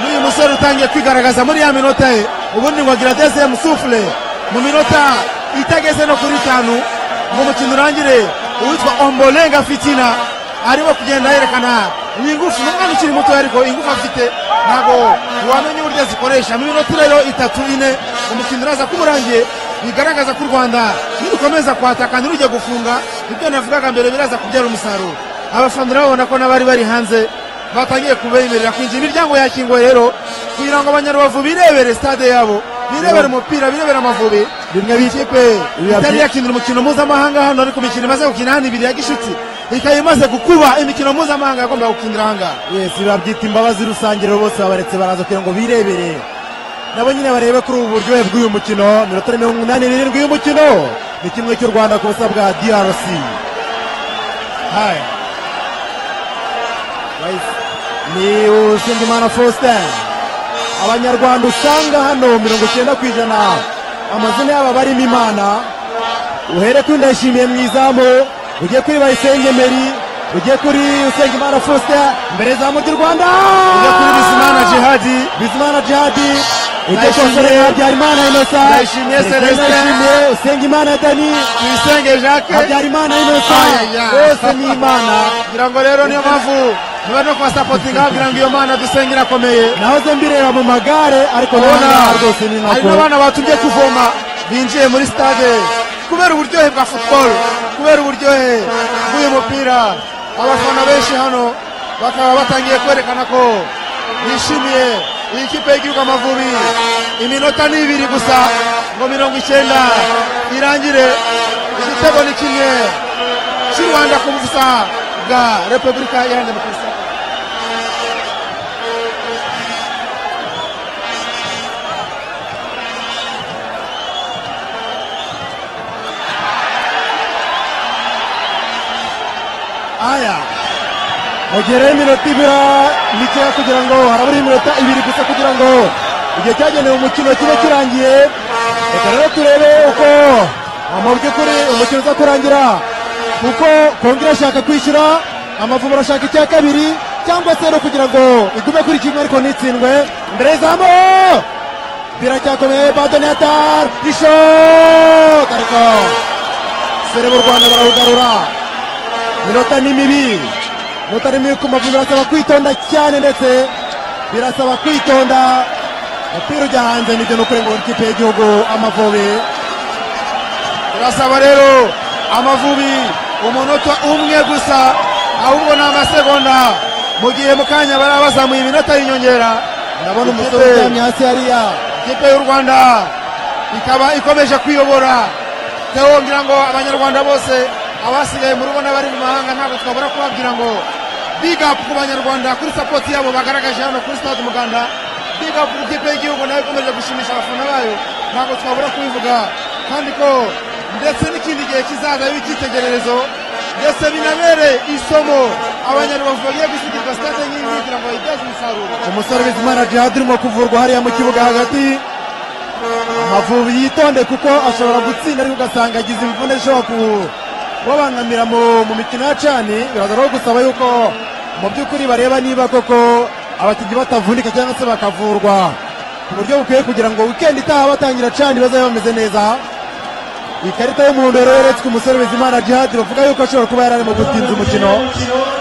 n'uyu musore utangiye kwigaragaza muri ya minota ye ubundi ngo agira dezemu sufure mu minota itageze no kuri itanu ngo umukino urangire uwitwa ombolenga fitina arimo kugenda yerekana ingufu ni umwana ukiri muto ariko ingufu afite ntabwo wamenya uburyo azikoresha mu minota rero itatu ine umukino uraza kuba urangiye bigaragaza ko u rwanda nirukomeza kwataka ntirujye gufunga ibyo navugaga mbere biraza kubyara umusaruro abafana urababona ko n'abari bari hanze batangiye kubemerera kwinjira imiryango yakinguwe rero kugira ngo abanyarubavu birebere stade yabo birebere umupira birebere amavubi Bimwe bi- ikipe biba itari byi- yakinira umukino mpuzamahanga hano ariko imikino imaze gukina hano ibiri ya gishuti ikaba imaze gukuba imikino mpuzamahanga yagombaga gukinira ahangaha yes babyita imbabazi rusange rero bose babaretse baraza kugira ngo birebere nabo nyine barebe kuri ubu buryohe bw'uyu mukino minota mirongo inani n'irindwi y'umukino ni kimwe cy'u rwanda ku busa bwa drc Hai. Guys, ni usengimana faustin abanyarwanda usanga hano mirongo icyenda ku ijana amazina yabo abarimo imana uhere kuri ndayishimiye mu izamu ujye kuri bayisenge meri ujye kuri usengimana faustin imbere y'izamu ry'u rwanda ujya kuri bisimana jihadi bizimana jihadi ujye ku Ndayishimiye. basore habyarimana inosa Ndayishimiye Celestin. ndayishimiye usengimana dani tuyisenge jacques habyarimana inosa Ayaya. bose ni imana kugira ngo rero niyo mpamvu niba no kubasapotinga babwira ngo iyo mana dusenge irakomeye nahoze mbireba mu magare ariko ubona ndabona rwose ni hari nako n'abana batumye kuvoma binjiye muri stade kubera uburyohe bwa football kubera uburyohe bw'uyu mupira abafana benshi hano bakaba batangiye kwerekana ko bishimiye iyi kipe y'igihugu amavubi iminota ni ibiri gusa ngo mirongo icyenda irangire igitego ni kimwe cy'u rwanda ku busa bwa repubulika iharanira demokarasi aya mugereho iminota ibira mikeya kugira ngo harabura iminota ibiri gusa kugira ngo igihe cyagenewe umukino kibe kirangiye reka rero turebe uko mu by'ukuri umukino uza kurangira kuko kongo irashaka kwishyura amavubi arashaka icya kabiri cyangwa se no kugira ngo igume kuri kimwe ariko ntitsindwe imbere y'izamu biracyakomeye badonatar ishot ariko sereba u rwanda barawugarura minota ni mibi minota ni mibi ku mavubi birasaba kwitonda cyane ndetse birasaba kwitonda umupira ujya hanze nibyo ni ukuri ngo ikipe y'igihugu amavubi turasaba rero amavubi umunota umwe gusa ahubwo ni amasegonda mu gihe mu kanya barabazamuye iminota y'inyongera ndabona umusore Ikipe- uryamye hasi hariya ikipe y'u rwanda ikaba ikomeje kwiyobora Theo ngira ngo abanyarwanda bose abasigaye mu rugo n'abari mu mahanga ntabwo twabura kubabwira ngo big up ku banyarwanda kuri sapoti yabo bagaragaje hano kuri stade umuganda big up ku ikipe y'igihugu nayo ikomeje gushimisha abafana bayo ntabwo twabura kubivuga kandi ko ndetse n'ikindi gihe kizaza y'icyitegererezo ndetse binabere isomo abanyarwanda bagiye gusitirwa stade nk'iyi kugira ngo bayibyaze umusaruro umusore bizimana jihad urimo kuvurwa hariya mu kibuga hagati amavubi yitonde kuko ashobora gutsinda ariko ugasanga agize imvune ishobora ku- kubabangamira mu mu mikino ya cani biraza rero gusaba yuko mu by'ukuri bareba niba koko abakinnyi batavunika cyangwa se bakavurwa ku buryo bukwiye kugira ngo wikendi itaha batangira cani bazabe bameze neza ikarita y'umuhondo rero yeretswe umusore bizimana jihad bavuga yuko ashobora kuba yari arimo gutinza umukino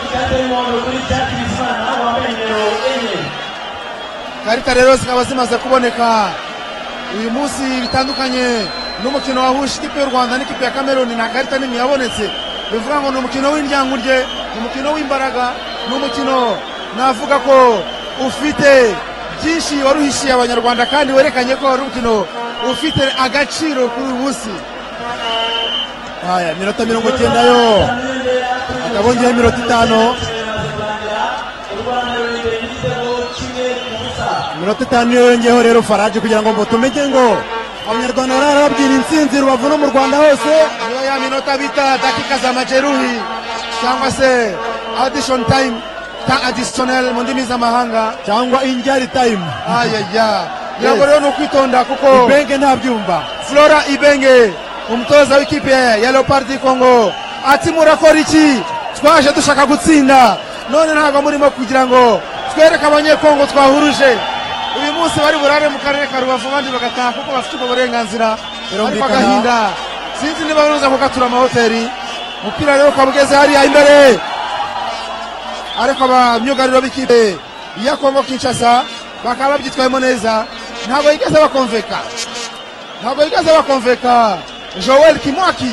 ikarita y'umuhondo kuri jack bizimana wambaye nimero enye ikarita rero zikaba zimaze kuboneka uyu munsi bitandukanye n'umukino wahuje ikipe y'u rwanda n'ikipe ya kameruni nta karita n'imwe yabonetse bivuga ngo ni umukino w'indyangurye ni umukino w'imbaraga ni umukino navuga ko ufite byinshi waruhishiye abanyarwanda kandi werekanye ko ari umukino ufite agaciro kuri uyu munsi haya minota mirongo icyenda yo hakaba hongeyeho iminota itanu iminota itanu yo yongeyeho rero faraje kugira ngo mutumenye ngo abanyarwanda bararabwira intsinzi rubavu no mu rwanda hose niyo ya minota bita dakika za majeruhi cyangwa se addition time ta additionnel mu ndimi z'amahanga cyangwa injyari tayimu ayaya yego rero ni ukwitonda kuko ibenge ntabyumva flora ibenge umutoza w'ikipe ya leopardi congo ati murakora iki twaje dushaka gutsinda none ntabwo murimo kugira ngo twereke abanyekongo twahuruje uyu munsi bari burare mu karere ka rubavu abandi bagataha kuko bafite ubwo burenganzira ariko Birumvikana. agahinda sinzi niba baruza kugatura amahoteli umupira rero ukaba ugeze hariya imbere ariko abamyugariro b'ikipe ya kongo kinshasa bakaba babyitwayemo neza ntabwo yigeze bakonveka ntabwo yigeze bakonveka joel kimwaki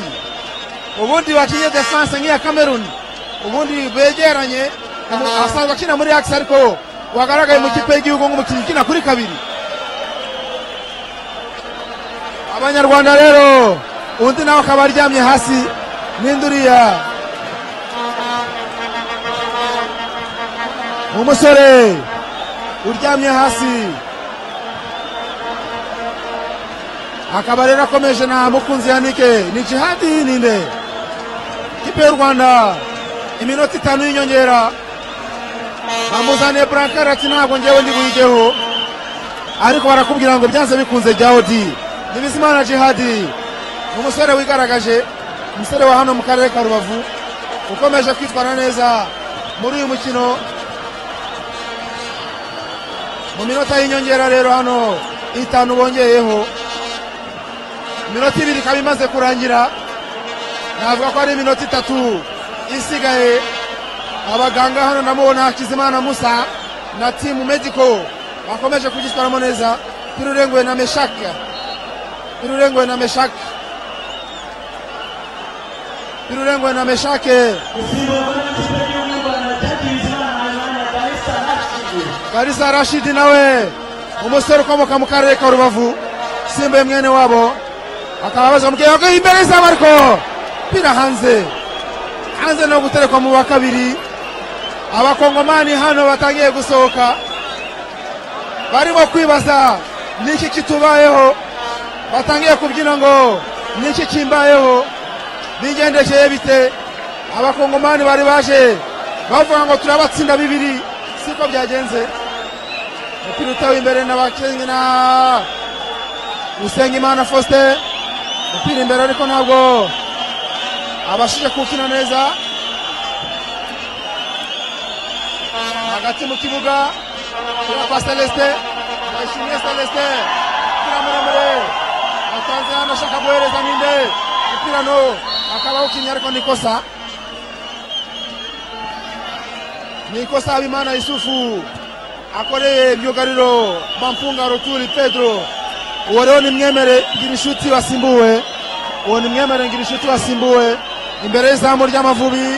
ubundi wakinnye defense nk'iya cameroon ubundi begeranye umu- asanzwe akina muri axe ariko wagaragaye mu kipe y'igihugu nk'umukinnyi ukina kuri kabiri abanyarwanda rero undi nawe akaba aryamye hasi n'induriya umusore uryamye hasi akaba rero akomeje na mukunzi yanike ni jihadi ninde ikipe y'u rwanda iminota itanu y'inyongera bamuzaniye burankari ati ntabwo ngewe ndi buyijyeho ariko barakubwira ngo byanze bikunze jya odi ni bizimana jihadi ni umusore wigaragaje umusore wa hano mu karere ka rubavu ukomeje kwitwara neza muri uyu mukino mu minota y'inyongera rero hano itanu bongeyeho iminota ibiri ikaba imaze kurangira navuga ko ari iminota itatu isigaye abaganga hano namubona hakizimana musa na timu medico bakomeje kugitwaramo neza pirurenguwe na meshaka pirurenguwe na meshaka pirurenguwe na meshake gusimburwa n'ikipe y'igihugu y'u rwanda jack bizimana wambaye karisa rashidi karisa rashidi nawe umusore ukomoka mu karere ka rubavu simbuye mwene wabo akaba baza mubwira ko imbere y'izamu ariko pira hanze hanze no guterekwa mu wa kabiri abakongomani hano batangiye gusohoka barimo kwibaza niki kitubayeho batangiye kubyina ngo niki kimbayeho bigendekeye bite abakongomani bari baje bavuga ngo turabatsinda bibiri siko byagenze umupira utawe imbere n'abakenye na usengimana faustin umupira imbere ariko ntabwo abashije kuwukina neza hagati mu kibuga kira kwa celeste bayishimiye celeste umupira muremure atanze hano ashaka guhereza ninde umupira no akaba awukinnye ariko nikosa nikosa habimana yusufu akoreye ibyugariro bampunga ruturi pedro uwo rero ni mwemere ngira inshuti wasimbuwe uwo ni mwemere ngira inshuti wasimbuwe imbere y'izamu ry'amavubi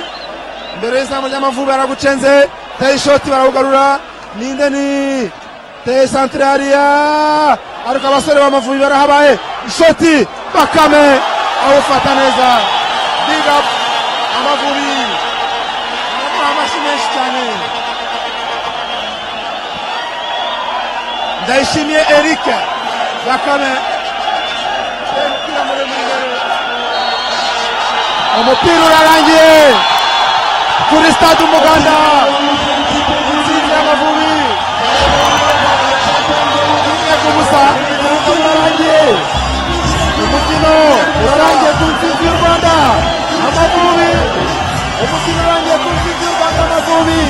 imbere y'izamu ry'amavubi aragucenze tayi shoti barawugarura ninde ni teye santirariya ariko abasore b'amavubi barahabaye ishoti bakame awufata neza big up amavubi namuha amashyi menshi cyane ndayishimiye eric bakame Teye umupira muremure imbere. umupira urarangiye kuri stade umuganda insinzi y'amavubi rimwe ku busa umukino urarangiye umukino urarangiye ku nsinzi y'u rwanda amavubi umukino urangiye ku nsinzi y'u rwanda amavubi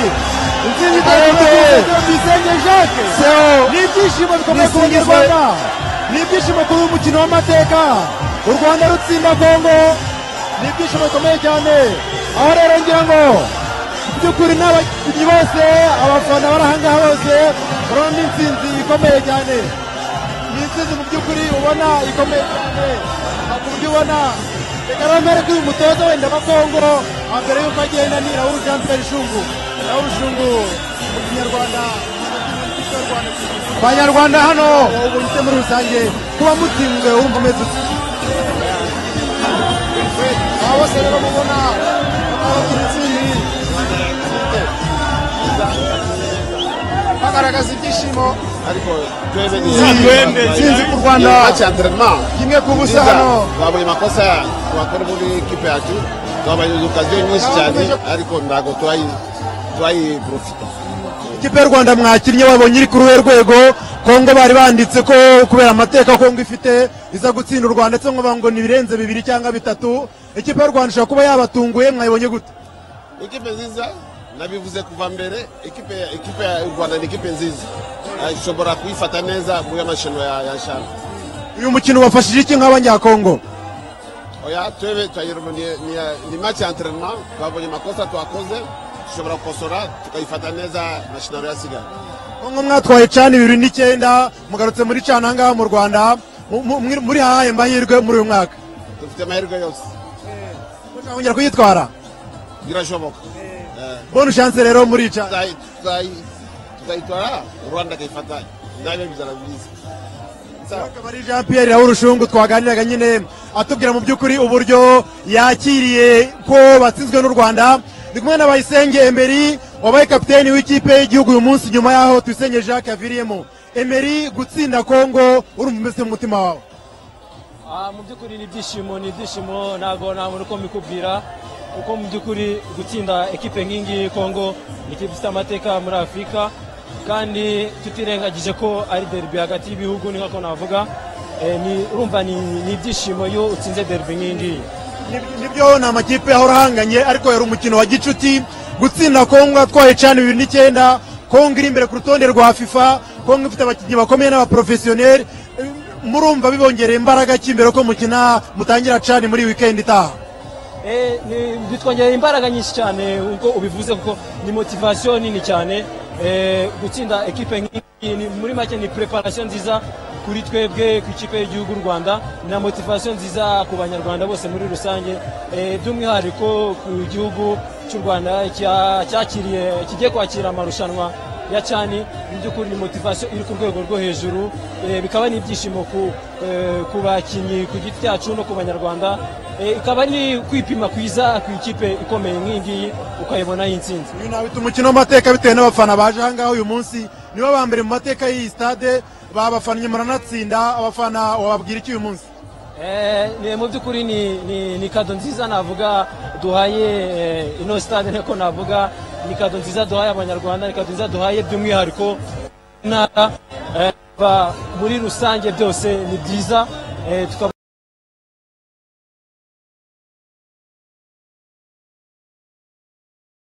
insinzi itarengeje tuyisenge jacques ni ibyishimo bikomeye ku banyarwanda ni ibyishimo kuri uyu mukino w'amateka u rwanda rutsinda kongo ni ibyishimo bikomeye cyane aho rero ngira ngo mu by'ukuri n'abakinnyi bose abafana bari ahangaha bose urabona ni insinzi ikomeye cyane ni insinzi mu by'ukuri ubona ikomeye cyane nta ku buryo ubona reka ramere kuri uyu mutoza wenda wa kongo mbere y'uko agenda ni raul jean pierre shungu raul shungu mu kinyarwanda abanyarwanda hano ubu ndetse muri rusange kuba mutsinzwe wumva umeze ute aba bose rero mubona bakaba intsinzi bagaragaza ibyishimo twende intsinzi ku rwanda Match ya entraînement. kimwe ku busa Nziza, hano babaye amakosa bakora muri ekipe yacu twabaye okaziyo nyinshi cyane ariko ntabwo turayi- turayiprofita ikipe y'u rwanda mwakinnye wabonye iri kuri uruhe rwego kongo bari banditse ko kubera amateka kongo ifite iza gutsinda u rwanda ndetse nkubavuga ngo ni ibirenze bibiri cyangwa bitatu ikipe y'u rwanda ishobora kuba yabatunguye mwayibonye gute ekipe nziza nabivuze kuva mbere ekipe ekipe ya u rwanda ni ekipe nziza Ah, ishobora kuyifata neza muri amashinwa ya ya shana uyu mukino wafashije iki nk'abanyakongo oya twebe twayirumaniye ni match ya entraînement twabonye amakosa twakoze dushobora gukosora tukayifata neza mashinaro yasigaye kongo mwatwaye cana ibiri n'icyenda mugarutse muri cana ahangaha mu rwanda mu- mu- muri- muri hahe mahirwe muri uyu mwaka dufite amahirwe yose mushaka kongera kuyitwara birashoboka Eh. bone chance rero muri cana Tuzayi- tuzayi- tuzayitwara rwanda akayifata nabe bizarabyiza Sawa. akaba ari jean pierre rawurushungu twaganiraga nyine atubwira mu by'ukuri uburyo yakiriye ko batsinzwe n'u rwanda ndi kumwe na bayisenge emeri wabaye kapiteni w'ikipe y'igihugu uyu munsi nyuma y'aho tuyisenge jacques yaviriyemo emeri gutsinda kongo urumva umeze mu mutima wawe Ah, mu by'ukuri ni ibyishimo ni ibyishimo ntabwo nta muntu uko mbikubwira kuko mu by'ukuri gutsinda ekipe nk'ingiyi kongo ni ikipe ifite amateka muri afurika kandi tutirengagije ko ari derbi hagati y'ibihugu ni nk'uko navuga Eh, ni- urumva ni ni ibyishimo iyo utsinze derbi nk'iyi ngiyi Nib- nibyo ni amakipe ahora ahanganye ariko yari umukino wa gicuti gutsinda kongo atwaye cana bibiri n'icyenda kongo iri imbere ku rutonde rwa fifa kongo ifite abakinnyi bakomeye n'abaporofesiyoneri Eh, murumva bibongereye imbaraga ki mbere ko mukina mutangira cani muri wikendi itaha Eh, ni- bitwongerera imbaraga nyinshi cyane uko ubivuze kuko ni motivasiyo nini cyane Eh, gutsinda ekipe nk'iyi ni- muri make ni preparation nziza kuri twebwe ku ikipe y'igihugu u rwanda na motivasiyo nziza ku banyarwanda bose muri rusange Eh, by'umwihariko ku gihugu cy'u rwanda cya- cyakiriye kigiye kwakira amarushanwa ya cyane mu by'ukuri ni motivasiyo iri ku rwego rwo hejuru Eh, bikaba ni ibyishimo ku eh, ku bakinnyi ku giti cyacu no ku banyarwanda Eh, ikaba ni kwipima kwiza ku ikipe ikomeye nk'iyi ngiyi ukayibona y'intsinzi uyu nawita umukino w'amateka bitewe n'abafana baje ahangaha uyu munsi nibo ba mbere mu mateka y'iyi stade babafannye muranatsinda abafana wababwira iki uyu munsi Eh, ni- mu by'ukuri ni, ni, ni kado nziza navuga duhaye eh, ino stade niko navuga ni kado nziza duhaye abanyarwanda ni kado nziza duhaye by'umwihariko intara eh, ba- muri rusange byose ni byiza eh, tukaba